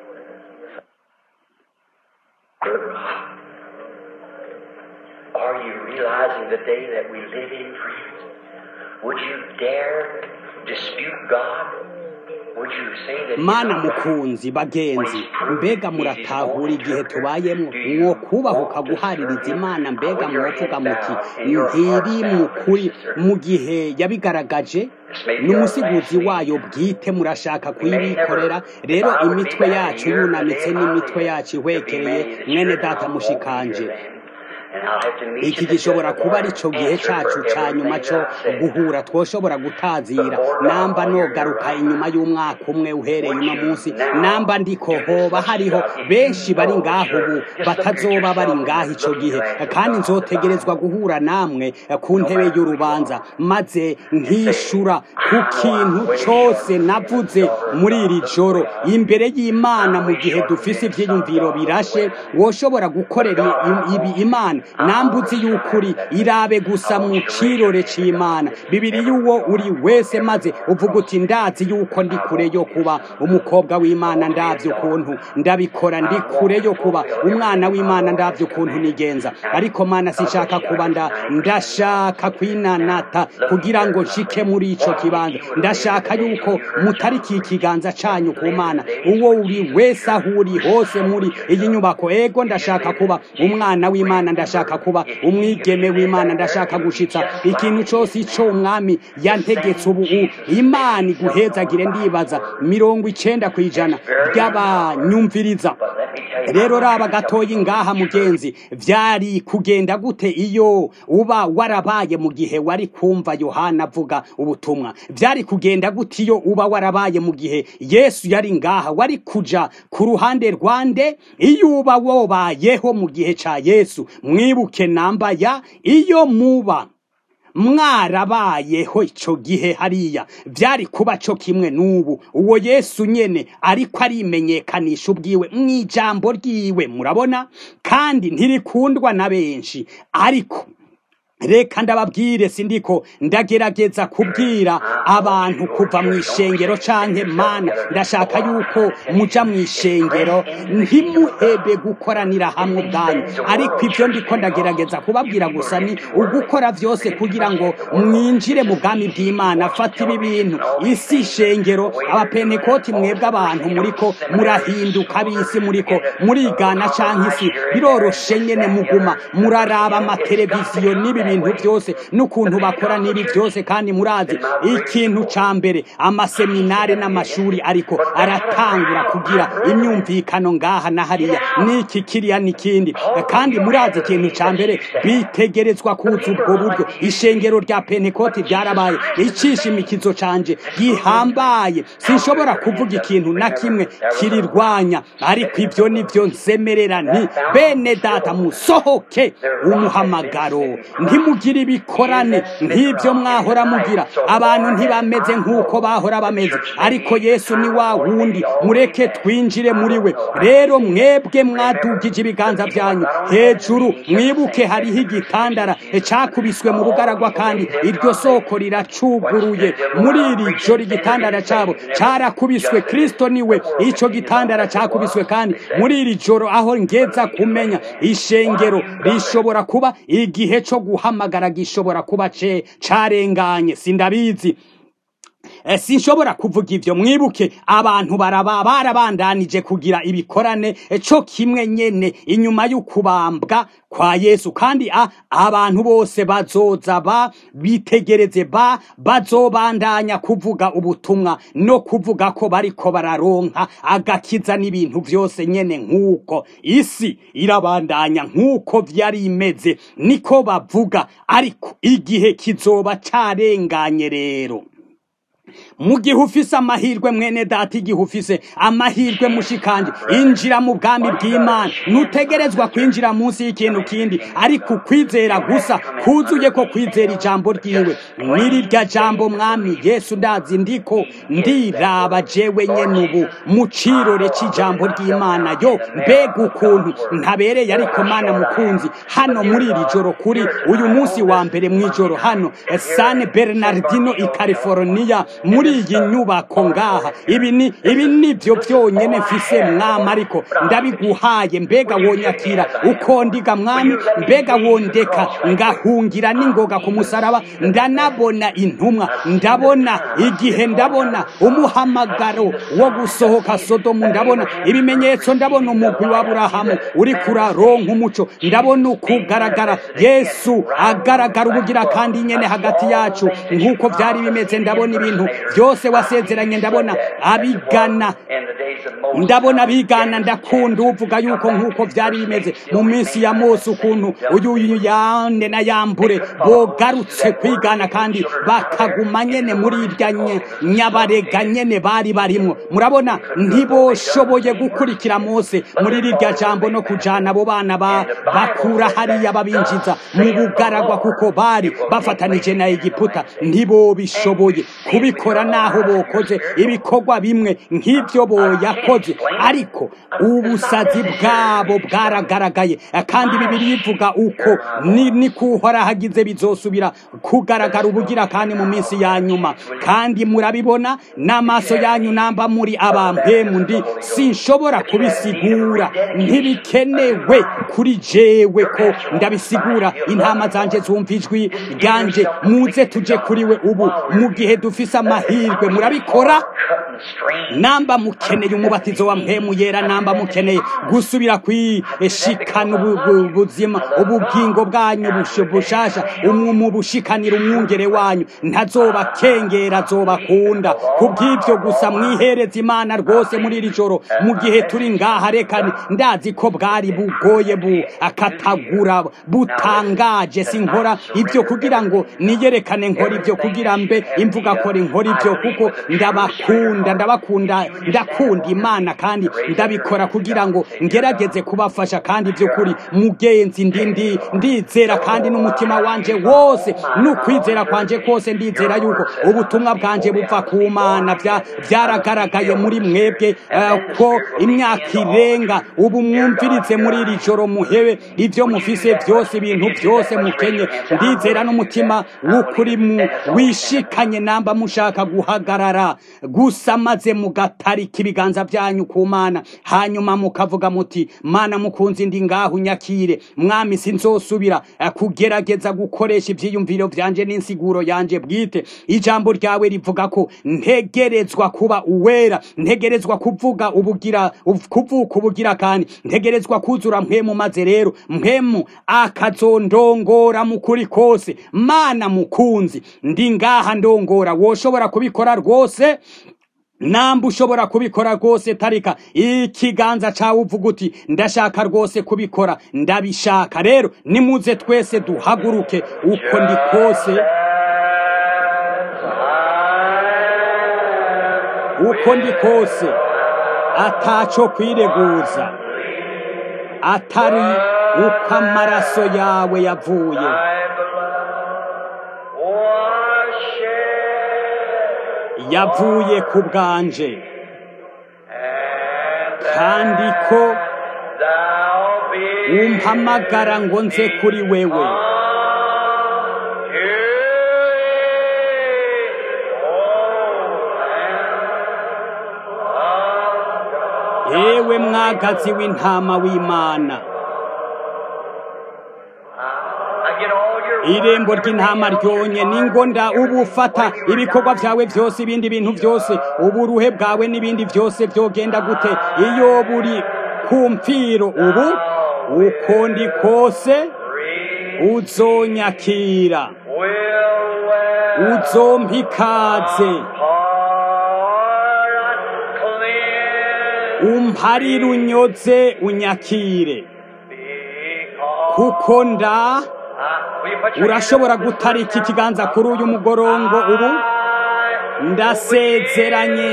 are you realizing the day that we live in, friends? Would you dare dispute God? Would you say that He's mana not right? mukunzi bagenzi mbega muratahura igihe tubayemo uwo kubahuka guhaririza imana mbega mwovuga muti ntiri mu kuri mu gihe yabigaragaje ni umusiguzi wayo bwite murashaka kuyibikorera rero imitwe yacu yunamitse n'imitwe yacu ihwekereye mwene data mushikanje And I'll have to meet iki you at gishobora the kuba ari cyo gihe answer cyacu for cya nyuma everything cyo that I've said. guhura twoshobora gutazira namba nogaruka inyuma y'umwaka umwe uhereye uno munsi namba ndiko hoba hariho benshi bari ngaho ubu batazoba bari ngaho icyo gihe kandi nzotegerezwa guhura namwe ku ntebe y'urubanza maze nkishura ku kintu cyose navuze muri iri joro imbere y'imana mu gihe dufise ibyiyumviro birashe woshobora gukorera i- ibi imana nambuzi y'ukuri irabe gusa mu kirore c'imana bibiri y'uwo uri wese maze uvuga uti ndazi y'uko ndi kure yo kuba umukobwa w'imana ndavye ukuntu ndabikora ndi kure yo kuba umwana w'imana ndavye ukuntu nigenza ariko mana sinshaka kuba nda ndashaka kwinanata kugira ngo nshike muri ico kibanza ndashaka yuko mutariki ikiganza canyu ku mana uwo uri wese aho uri hose muri iyi nyubako ego ndashaka kuba umwana w'imana ndashaka kuba umwigeme w'imana ndashaka gushitsa ikintu cyose ico umwami yantegetse ubu u- imana iguhezagire ndibaza mirongo icenda ku ijana by'abanyumviriza But let me tell you, rero raba gatoyi ngaha mugenzi vyari kugenda gute iyo uba warabaye mu gihe wari kumva yohana avuga ubutumwa vyari kugenda gute iyo uba warabaye mu gihe yesu yari ngaha wari kuja ku ruhande rwande iyo uba wobayeho mu gihe ca yesu mwibuke namba ya iyo muba mwarabayeho ico gihe hariya vyari kuba co kimwe n'ubu uwo yesu nyene ariko arimenyekanisha ubwiwe mw'ijambo ryiwe murabona kandi ntirikundwa na benshi ariko reka ndababwire sindiko ndagerageza kubwira abantu kuva mu ishengero canke mana ndashaka yuko muja mu ishengero ntimuhebe gukoranira hamwe ubwanyu ariko ibyo ndiko ndagerageza kubabwira gusa ni ugukora vyose kugira ngo mwinjire mu bwami bw'imana fata ibi bintu isi ishengero abapentekoti mwebwe abantu muriko murahinduka bisi muriko murigana canke isi biroroshe nyene muguma muraraba amateleviziyo n'ibi bintu byose n'ukuntu bakora n'ibi byose kandi murazi ikintu ca mbere amaseminare n'amashuri ariko aratangura kugira imyumvikano ngaha na hariya n'iki kiriya n'ikindi kandi murazi ikintu ca mbere bitegerezwa kuza ubwo buryo ishengero rya pentekoti ryarabaye icishimikizo canje gihambaye sinshobora kuvuga ikintu na kimwe kirirwanya ariko ibyo nivyo nsemerera nti bene data musohoke umuhamagaro ntimugire ibikorane nk'ibyo mwahora mugira abantu ntibameze nk'uko bahora bameze ariko yesu ni wa wundi mureke twinjire muri we rero mwebwe mwadugije ibiganza byanyu hejuru mwibuke hariho igitandara cakubiswe mu bugaragwa kandi iryo soko riracuguruye muri iri joro igitandara cabo carakubiswe kristo niwe ico gitandara cakubiswe kandi muri iri joro aho ngeza kumenya ishengero rishobora kuba igihe co guhamagara gishobora kuba ce carenganye sindabizi Eh, sinshobora kuvuga ivyo mwibuke abantu baraba barabandanije kugira ibikorane eh, co kimwe nyene inyuma y'ukubambwa kwa Yesu kandi a, abantu bose bazoza ba bitegereze ba bazobandanya kuvuga ubutumwa no kuvuga ko bariko bararonka agakiza n'ibintu vyose nyene nk'uko isi irabandanya nk'uko vyari imeze niko bavuga ariko igihe kizoba carenganye rero mu gihe ufise amahirwe mwene data igihe ufise amahirwe mushikanje injira mu bwami bw'imana ntutegerezwa kwinjira munsi y'ikintu kindi ariko ukwizera gusa kuzuye ko kwizera ijambo ryiwe n'irirya jambo mwami yesu ndazi ndiko ndiraba jewe nyene ubu mu cirore c'ijambo ry'imana yo mbega ukuntu ntabereye ariko mana mukunzi hano muri iri joro kuri uyu munsi wa mbere mw'ijoro hano san bernardino i california muri iyi nyubako ngaha ibi ni ibi nivyo vyonyene mfise mwami ariko ndabiguhaye mbega wonyakira uko ndiga mwami mbega wondeka ngahungira n'ingoga ku musaraba ndanabona intumwa ndabona igihe ndabona umuhamagaro wo gusohoka sodomu ndabona ibimenyetso ndabona umugwi wa burahamu uri kuraronka umuco ndabona ukugaragara yesu agaragara ubugira kandi nyene hagati yacu nk'uko vyari bimeze ndabona ibintu byose wasezeranye ndabona abigana ndabona bigana ndakunda uvuga yuko nk'uko byari bimeze mu minsi ya mose ukuntu uyu yande na yambure bogarutse kwigana kandi bakaguma nyene muri irya nyabarega nyene bari barimwo murabona ntiboshoboye gukurikira mose muri rirya jambo no kujana abo bana bakura hariya babinjiza mu bugaragwa kuko bari bafatanije na egiputa ntibobishoboye kubikora naho bokoze ibikorwa bimwe nk'ibyo boyakoze ariko ubusazi bwabo bwaragaragaye kandi bibiri ivuga uko ni kuhora hagize bizosubira kugaragara ubugira kandi mu minsi ya nyuma kandi murabibona n'amaso yanyu namba muri abampemu ndi sinshobora kubisigura ntibikenewe kuri jewe ko ndabisigura intama zanje zumva ijwi ryanje muze tuje kuri we ubu mu gihe dufise amahirwe murabikora namba mukeneye umubatizo wa mpemu yera namba mukeneye gusubira kwishikana ubuzima ubugingo bwanyu bushasha mu bushikanira umwungere wanyu ntazobakengera azobakunda kubw'ibyo gusa mwihereza imana rwose muri iri joro mu gihe turi ngaha reka ndazi ko bwari bugoye bu akatagura butangaje sinkora ibyo kugira ngo niyerekane nkora ibyo kugira mbe imvuga kora inkora ibyo kuko ndabakunda ndabakunda ndakunda imana kandi ndabikora kugira ngo ngerageze kubafasha kandi by'ukuri mugenzi ndi ndizera kandi n'umutima wanje wose n'ukwizera kwanje kose ndizera yuko ubutumwa bwanje buva ku mana byaragaragaye muri mwebwe ko imyaka irenga ubu mwumvirize muri iri joro muhebe ibyo mufise byose ibintu byose mukenye ndizera n'umutima w'ukuri wishikanye namba mushaka guhagarara gusa maze mugatarika ibiganza byanyu ku mana hanyuma mukavuga muti mana mukunzi ndi ngaho nyakire mwami sinzosubira kugerageza gukoresha ibyiyumviro byanje n'insiguro yanje bwite ijambo ryawe rivuga ko ntegerezwa kuba uwera ntegerezwa kuvuga ubugira kuvuka ubugira kandi ntegerezwa kuzura mpemu maze rero mpemu akazondongora mu kuri kose mana mukunzi ndi ngaha ndongora woshobora kubikora rwose namba ushobora kubikora rwose tarika ikiganza cawe uvuga uti ndashaka rwose kubikora ndabishaka rero nimuze twese duhaguruke uko ndi kose uko ndi kose ataco kwireguza atari uko amaraso yawe yavuye yavuye ku bwanje kandi ko umpamagara ngo nze kuri wewe yewe mwagazi w'intama w'imana irembo ry'intama ryonye ningonda ubu ufata ibikorwa byawe byose ibindi bintu byose uburuhe bwawe n'ibindi byose byogenda gute iyo buri ku mfiro ubu uko ndi kose uzonyakira uzompa ikaze umparire unyoze unyakire kuko nda urashobora gutarika ikiganza kuri uyu mugorongo ubu ndasezeranye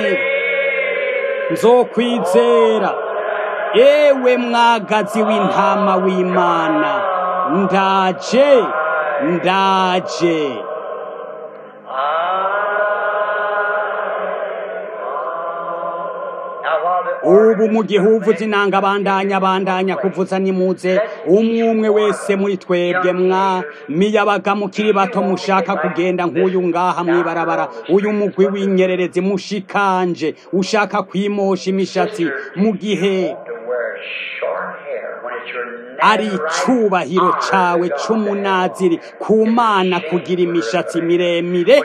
nzokwizera ewe mwagazi w'intama w'imana ndaje ndaje ubu mu gihe uvuza inanga bandanya bandanya kuvuza nimuze umwe umwe wese muri twebwe mwa miyabaga mukiri bato mushaka kugenda nk'uyu ngaha mwibarabara uyu mugwi w'inyererezi mushikanje ushaka kwimosha imishatsi mu gihe ari icubahiro cawe c'umunaziri ku mana kugira imishatsi miremire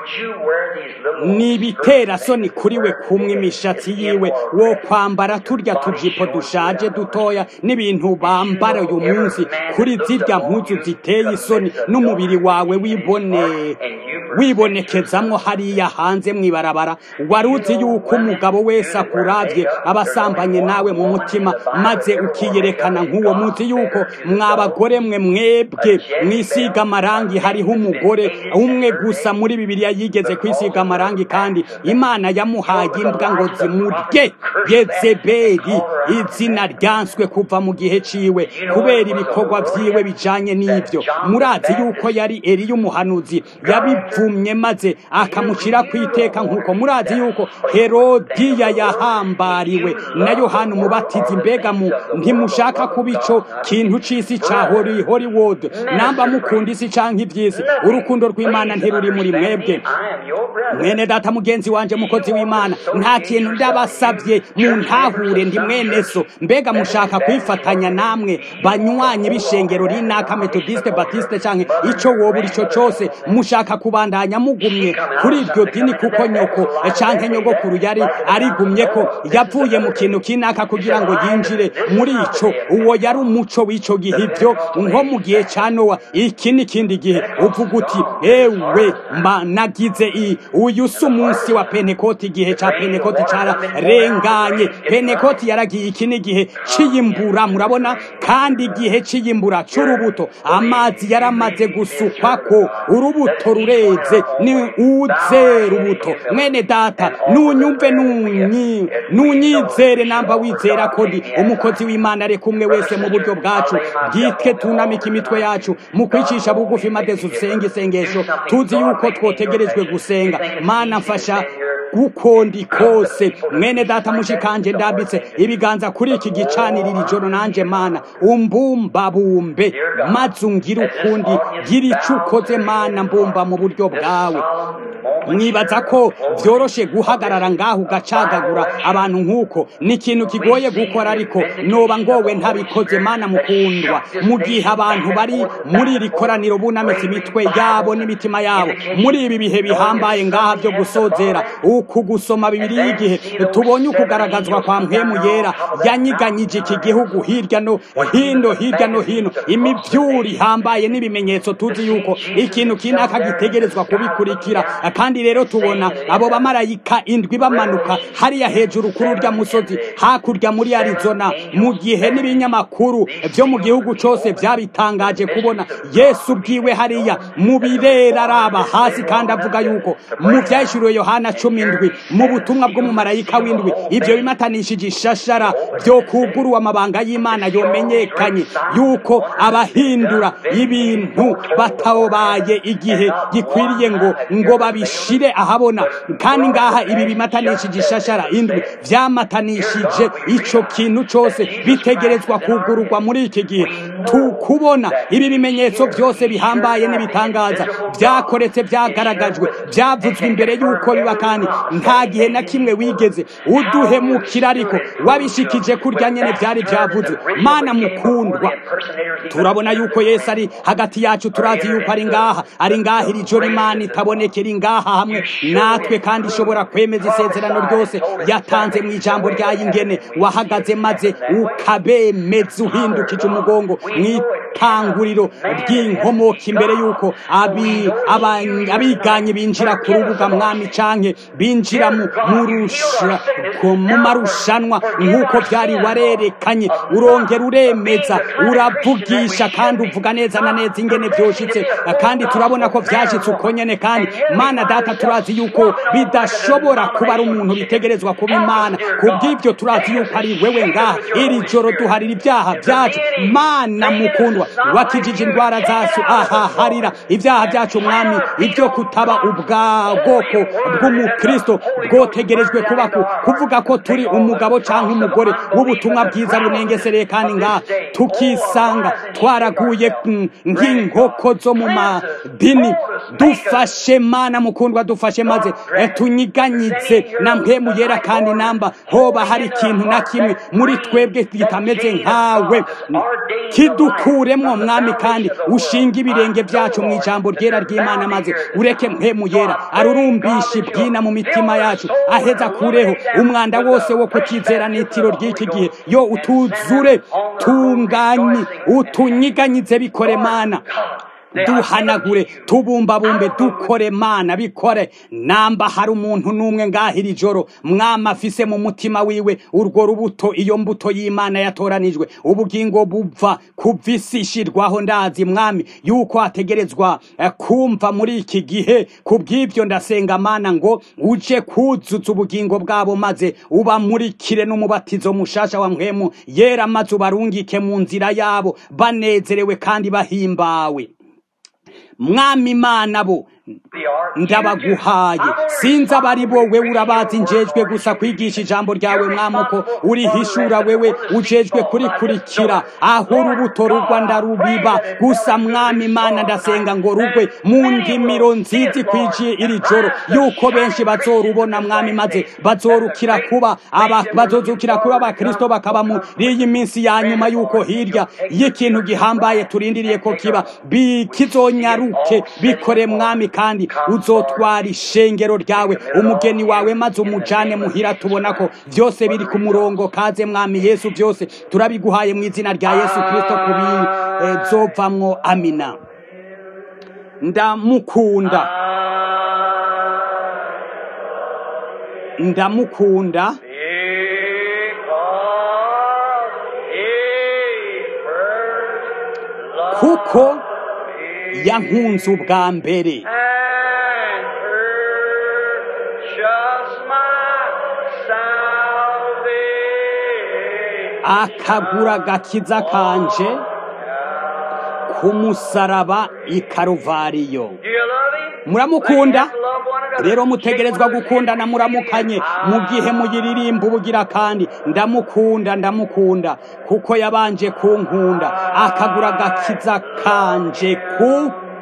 nibitera soni kuri we kumwe imishatsi yiwe wo kwambara turya tujipo dushaje dutoya n'ibintu bambara uyu munsi kuri zirya mpuzu ziteye isoni n'umubiri wawe wibone wibonekezamwo hariya hanze mwibarabara waruzi yuko umugabo wese akuravye abasambanye nawe mu mutima maze ukiyerekana nk'uwo muzi yuko mwabagore mwe mwebwe mwisiga amarangi hariho umugore umwe gusa muri bibiliya yigeze kwisiga amarangi kandi imana yamuhaye imbwa ngo zimurye yezebeli izina ryanswe kuva mu gihe ciwe kubera ibikorwa vyiwe bijanye n'ivyo murazi yuko yari eliya umuhanuzi yabivumye maze akamucira kwiteka nk'uko murazi yuko herodiya yahambariwe na yohana umubatizi mbega mu ntimushaka kuba ico kintu c'isi ca hori hollywood namba mukunda isi canke ivy'isi urukundo rw'imana ntiruri muri mwebwe mwene data mugenzi wanje mukozi w'imana nta kintu ndabasavye muntahure ndi mwene so mbega mushaka kwifatanya namwe banywanyi b'ishengero rinaka metodiste batiste canke ico woba urico cose mushaka kubandanya mugumye kuri iryo dini kuko nyoko canke nyogokuru yari arigumyeko yavuye mu kintu kinaka kugira ngo yinjire muri ico uwo yari umuco w'ico gihe ivyo nko mu gihe ca nowa iki n'ikindi gihe uvuga uti ewe mba nagize i uyu si umunsi wa pentekoti igihe ca pentekoti cararenganye pentekoti yaragiye iki n'igihe c'iyimbura murabona kandi igihe c'iyimbura c'urubuto amazi yaramaze gusukwako urubuto rureze ni uze rubuto mwene data nunyumve nunyi nunyizere namba wizera ko ndi umukozi w'imana reka umwe wese mu buryo bwacu bwitwe tunamika imitwe yacu mu kwicisha bugufi maze dusenge isengesho tuzi yuko twotegerejwe gusenga mana mfasha uko ndi kose mwene data mushikanje ndambitse ibiganza kuri iki gicanirira ijoro nanje mana umbumbabumbe maze ungire ukundi gira ico ukoze mana mbumba mu buryo bwawe mwibaza ko vyoroshe guhagarara ngaho ugacagagura abantu nk'uko ni ikintu kigoye gukora ariko noba ngowe ntabikoze mana mukundwa mu gihe abantu bari muri iri koraniro bunamitse imitwe yabo n'imitima yabo muri ibi bihe bihambaye ngaha vyo gusozera uku gusoma bibiri y'igihe tubonye ukugaragazwa kwa mpwemu yera yanyiganyije iki gihugu hirya no hino hirya no hino imivyuri ihambaye n'ibimenyetso tuzi yuko ikintu kinaka gitegerezwa kubikurikira kandi rero tubona abo bamarayika indwi bamanuka hariya hejuru kuri urya musozi hakurya muri arizona mu gihe n'ibinyamakuru vyo mu gihugu cose vyabitangaje kubona yesu bwiwe hariya mu birera araba hasi kandi avuga yuko mu vyahishuriwe yohana cumi ndwi mu butumwa bw'umumarayika w'indwi ivyo bimatanishije ishashara vyo kuguruwa amabanga y'imana yomenyekanye yuko abahindura ibintu batabaye igihe gikwiriye ngo ngo babishire ahabona kandi ngaha ibi bimatanishije ishashara indwi vyamatanishije ico kintu cose bitegerezwa kugururwa muri iki gihe tukubona ibi bimenyetso vyose bihambaye n'ibitangaza vyakoretse vyagaragajwe vyavuzwe imbere y'uko biba kandi nta gihe na kimwe wigeze uduhemukira ariko wabishikije kurya nyene vyari vyavuzwe mana mukundwa turabona yuko yesu ari hagati yacu turazi yuko ari ngaha ari ngaha iri joro imana itabonekera ingaha hamwe natwe kandi ishobora kwemeza isezerano ryose yatanze mu ijambo ryayo ingene wahagaze maze ukabemeza uhindukije umugongo mw'itanguriro ry'inkomoka imbere y'uko abi- aba- abiganyi binjira ku rubuga mwami canke binjira mu mu rusha- ku- mu marushanwa nk'uko byari warerekanye urongera uremeza uravugisha kandi uvuga neza na neza ingene vyoshitse kandi turabona ko vyashitse uko nyene kandi mana data turazi yuko bidashobora kuba ari umuntu bitegerezwa kuba imana kubw'ivyo turazi yuko ari wewe ngaha iri joro duharira ibyaha byacu mana mukundwa wakijije indwara zacu ahaharira ibyaha byacu mwami ibyo kutaba ubwa bwoko bw'umukristo bwotegerejwe kuba ku- kuvuga ko turi umugabo cyangwa umugore w'ubutumwa bwiza bunengesereye kandi ngaha tukisanga twaraguye mm, nk'inkoko zo mu madini dufashe mana mukundwa dufashe maze eh, tunyiganyize na mpemu yera kandi namba hoba hari ikintu na kimwe muri twebwe kitameze nkawe kidukuremwo mwami kandi ushinga ibirenge byacu mu ijambo ryera ry'imana maze ureke mpemu yera arurumbisha ibwina mu mitima yacu aheza kureho umwanda wose wo kutizera n'itiro ry'iki gihe yo utuzure tunganye utunyiganyize bikore mana duhanagure tubumbabumbe dukore mana bikore namba hari umuntu n'umwe ngaha iri joro mwama afise mu mutima wiwe urwo rubuto iyo mbuto y'imana yatoranijwe ubugingo buva kuvisishirwaho ndazi mwami yuko ategerezwa eh, kumva muri iki gihe kubw'ivyo ndasenga mana ngo uje kuzuza ubugingo bwabo maze ubamurikire n'umubatizo mushasha wa mpwemu yera maze ubarungike mu nzira yabo banezerewe kandi bahimbawe mwami imana bo ndabaguhaye sinzi abari bo wewe urabazi njejwe gusa kwigisha ijambo ryawe mwami uko urihishura wewe ujejwe kurikurikira aho urubuto rugwa ndarubiba gusa mwami imana ndasenga ngo rugwe mu ndimiro nziza ikwijiye iri joro yuko benshi bazorubona mwami maze bazorukira kuba aba bazozukira kuba abakristo bakaba muri iyi minsi ya nyuma yuko hirya y'ikintu gihambaye turindiriye ko kiba bi- kizonyaruke bikore mwami kandi uzotwara ishengero ryawe umugeni wawe maze umujane muhira tubona ko byose biri ku murongo kaze mwami yesu byose turabiguhaye mu izina rya yesu kristo kubizovamwo amina ndamukunda ndamukunda kuko yankunze ubwa mbere and purchase my salvation. akagura agakiza kanje ku musaraba i karuvariyo Do you love him? muramukunda Let's love one another. rero mutegerezwa gukundana muramukanye mu gihe muyiririmba ubugira kandi ndamukunda ndamukunda kuko yabanje kunkunda akagura agakiza kanje ku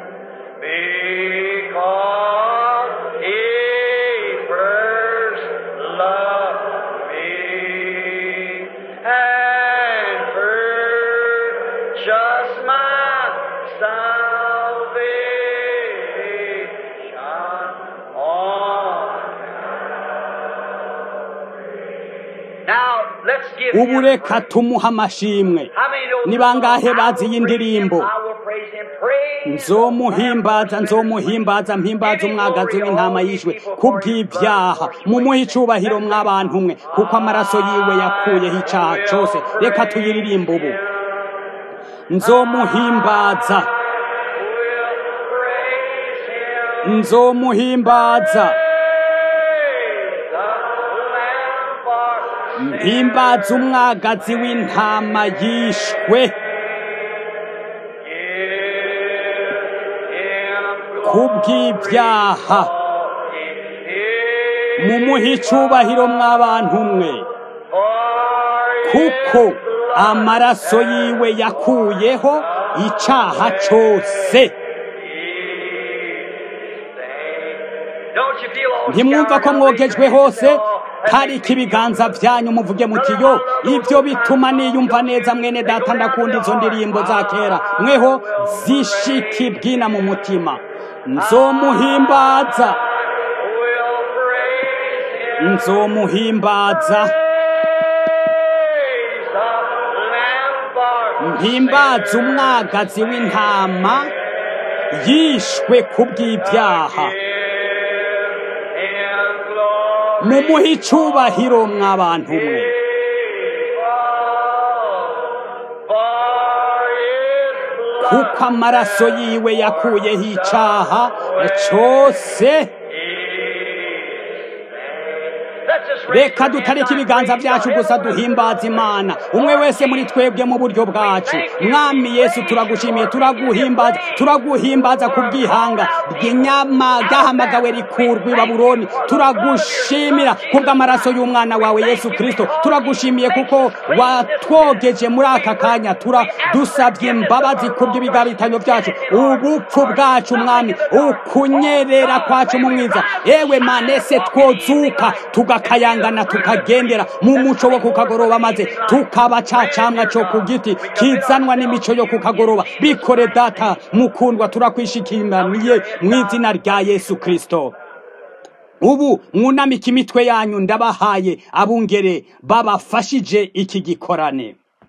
Because he first loved me and purchased my salvation on Now, let's give ubu him reka tumuha amashimwe How many know ni bangahe I bazi will iyi praise him, ndirimbo I will praise him, praise nzomuhimbaza nzomuhimbaza mpimbaza umwagazi w'intama yishwe kubw'ibyaha mumuhe icubahiro mw'abantu mwe kuko amaraso yiwe yakuyeho icaha cose reka tuyiririmbe ubu nzomuhimbaza nzomuhimbaza mpimbaza umwagazi w'intama yishwe kubw'ibyaha mumuhe icubahiro mw'abantu mwe kuko amaraso yiwe yakuyeho icaha cose ntimwumva ko mwogejwe hose tarika ibiganza byanyu muvuge muti yo ibyo bituma niyumva neza mwene data ndakunda izo ndirimbo za kera mweho zishika ibwina mu mutima nzomuhimbaza nzomuhimbaza duhimbaze umwagazi w'intama yishwe ku bw'ibyaha mumuhe icubahiro mw'abantu mwe kuko amaraso yiwe yakuyeho icaha cose reka dutareke ibiganza byacu gusa duhimbaza imana umwe wese muri twebwe mu buryo bwacu mwami yesu turagushimiye turaguhimbaza turaguhimbaza ku bw'ihanga ry'inyama ryahamagawe rikurwa i babuloni turagushimira kubw'amaraso y'umwana wawe yesu kirisito turagushimiye kuko watwogeje muri aka kanya turadusabye imbabazi ku bw'ibigabitanyo byacu ubupfu bwacu mwami ukunyerera kwacu mu mwiza ewe manese twozuka tugakayangana tukagendera mu muco wo kukagoroba maze tukaba ca camwa co ku giti kizanwa n'imico yo kukagoroba bikore data mukundwa turakwishikiraniye mu izina rya yesu kristo ubu mwunamike imitwe yanyu ndabahaye abungere babafashije iki gikorane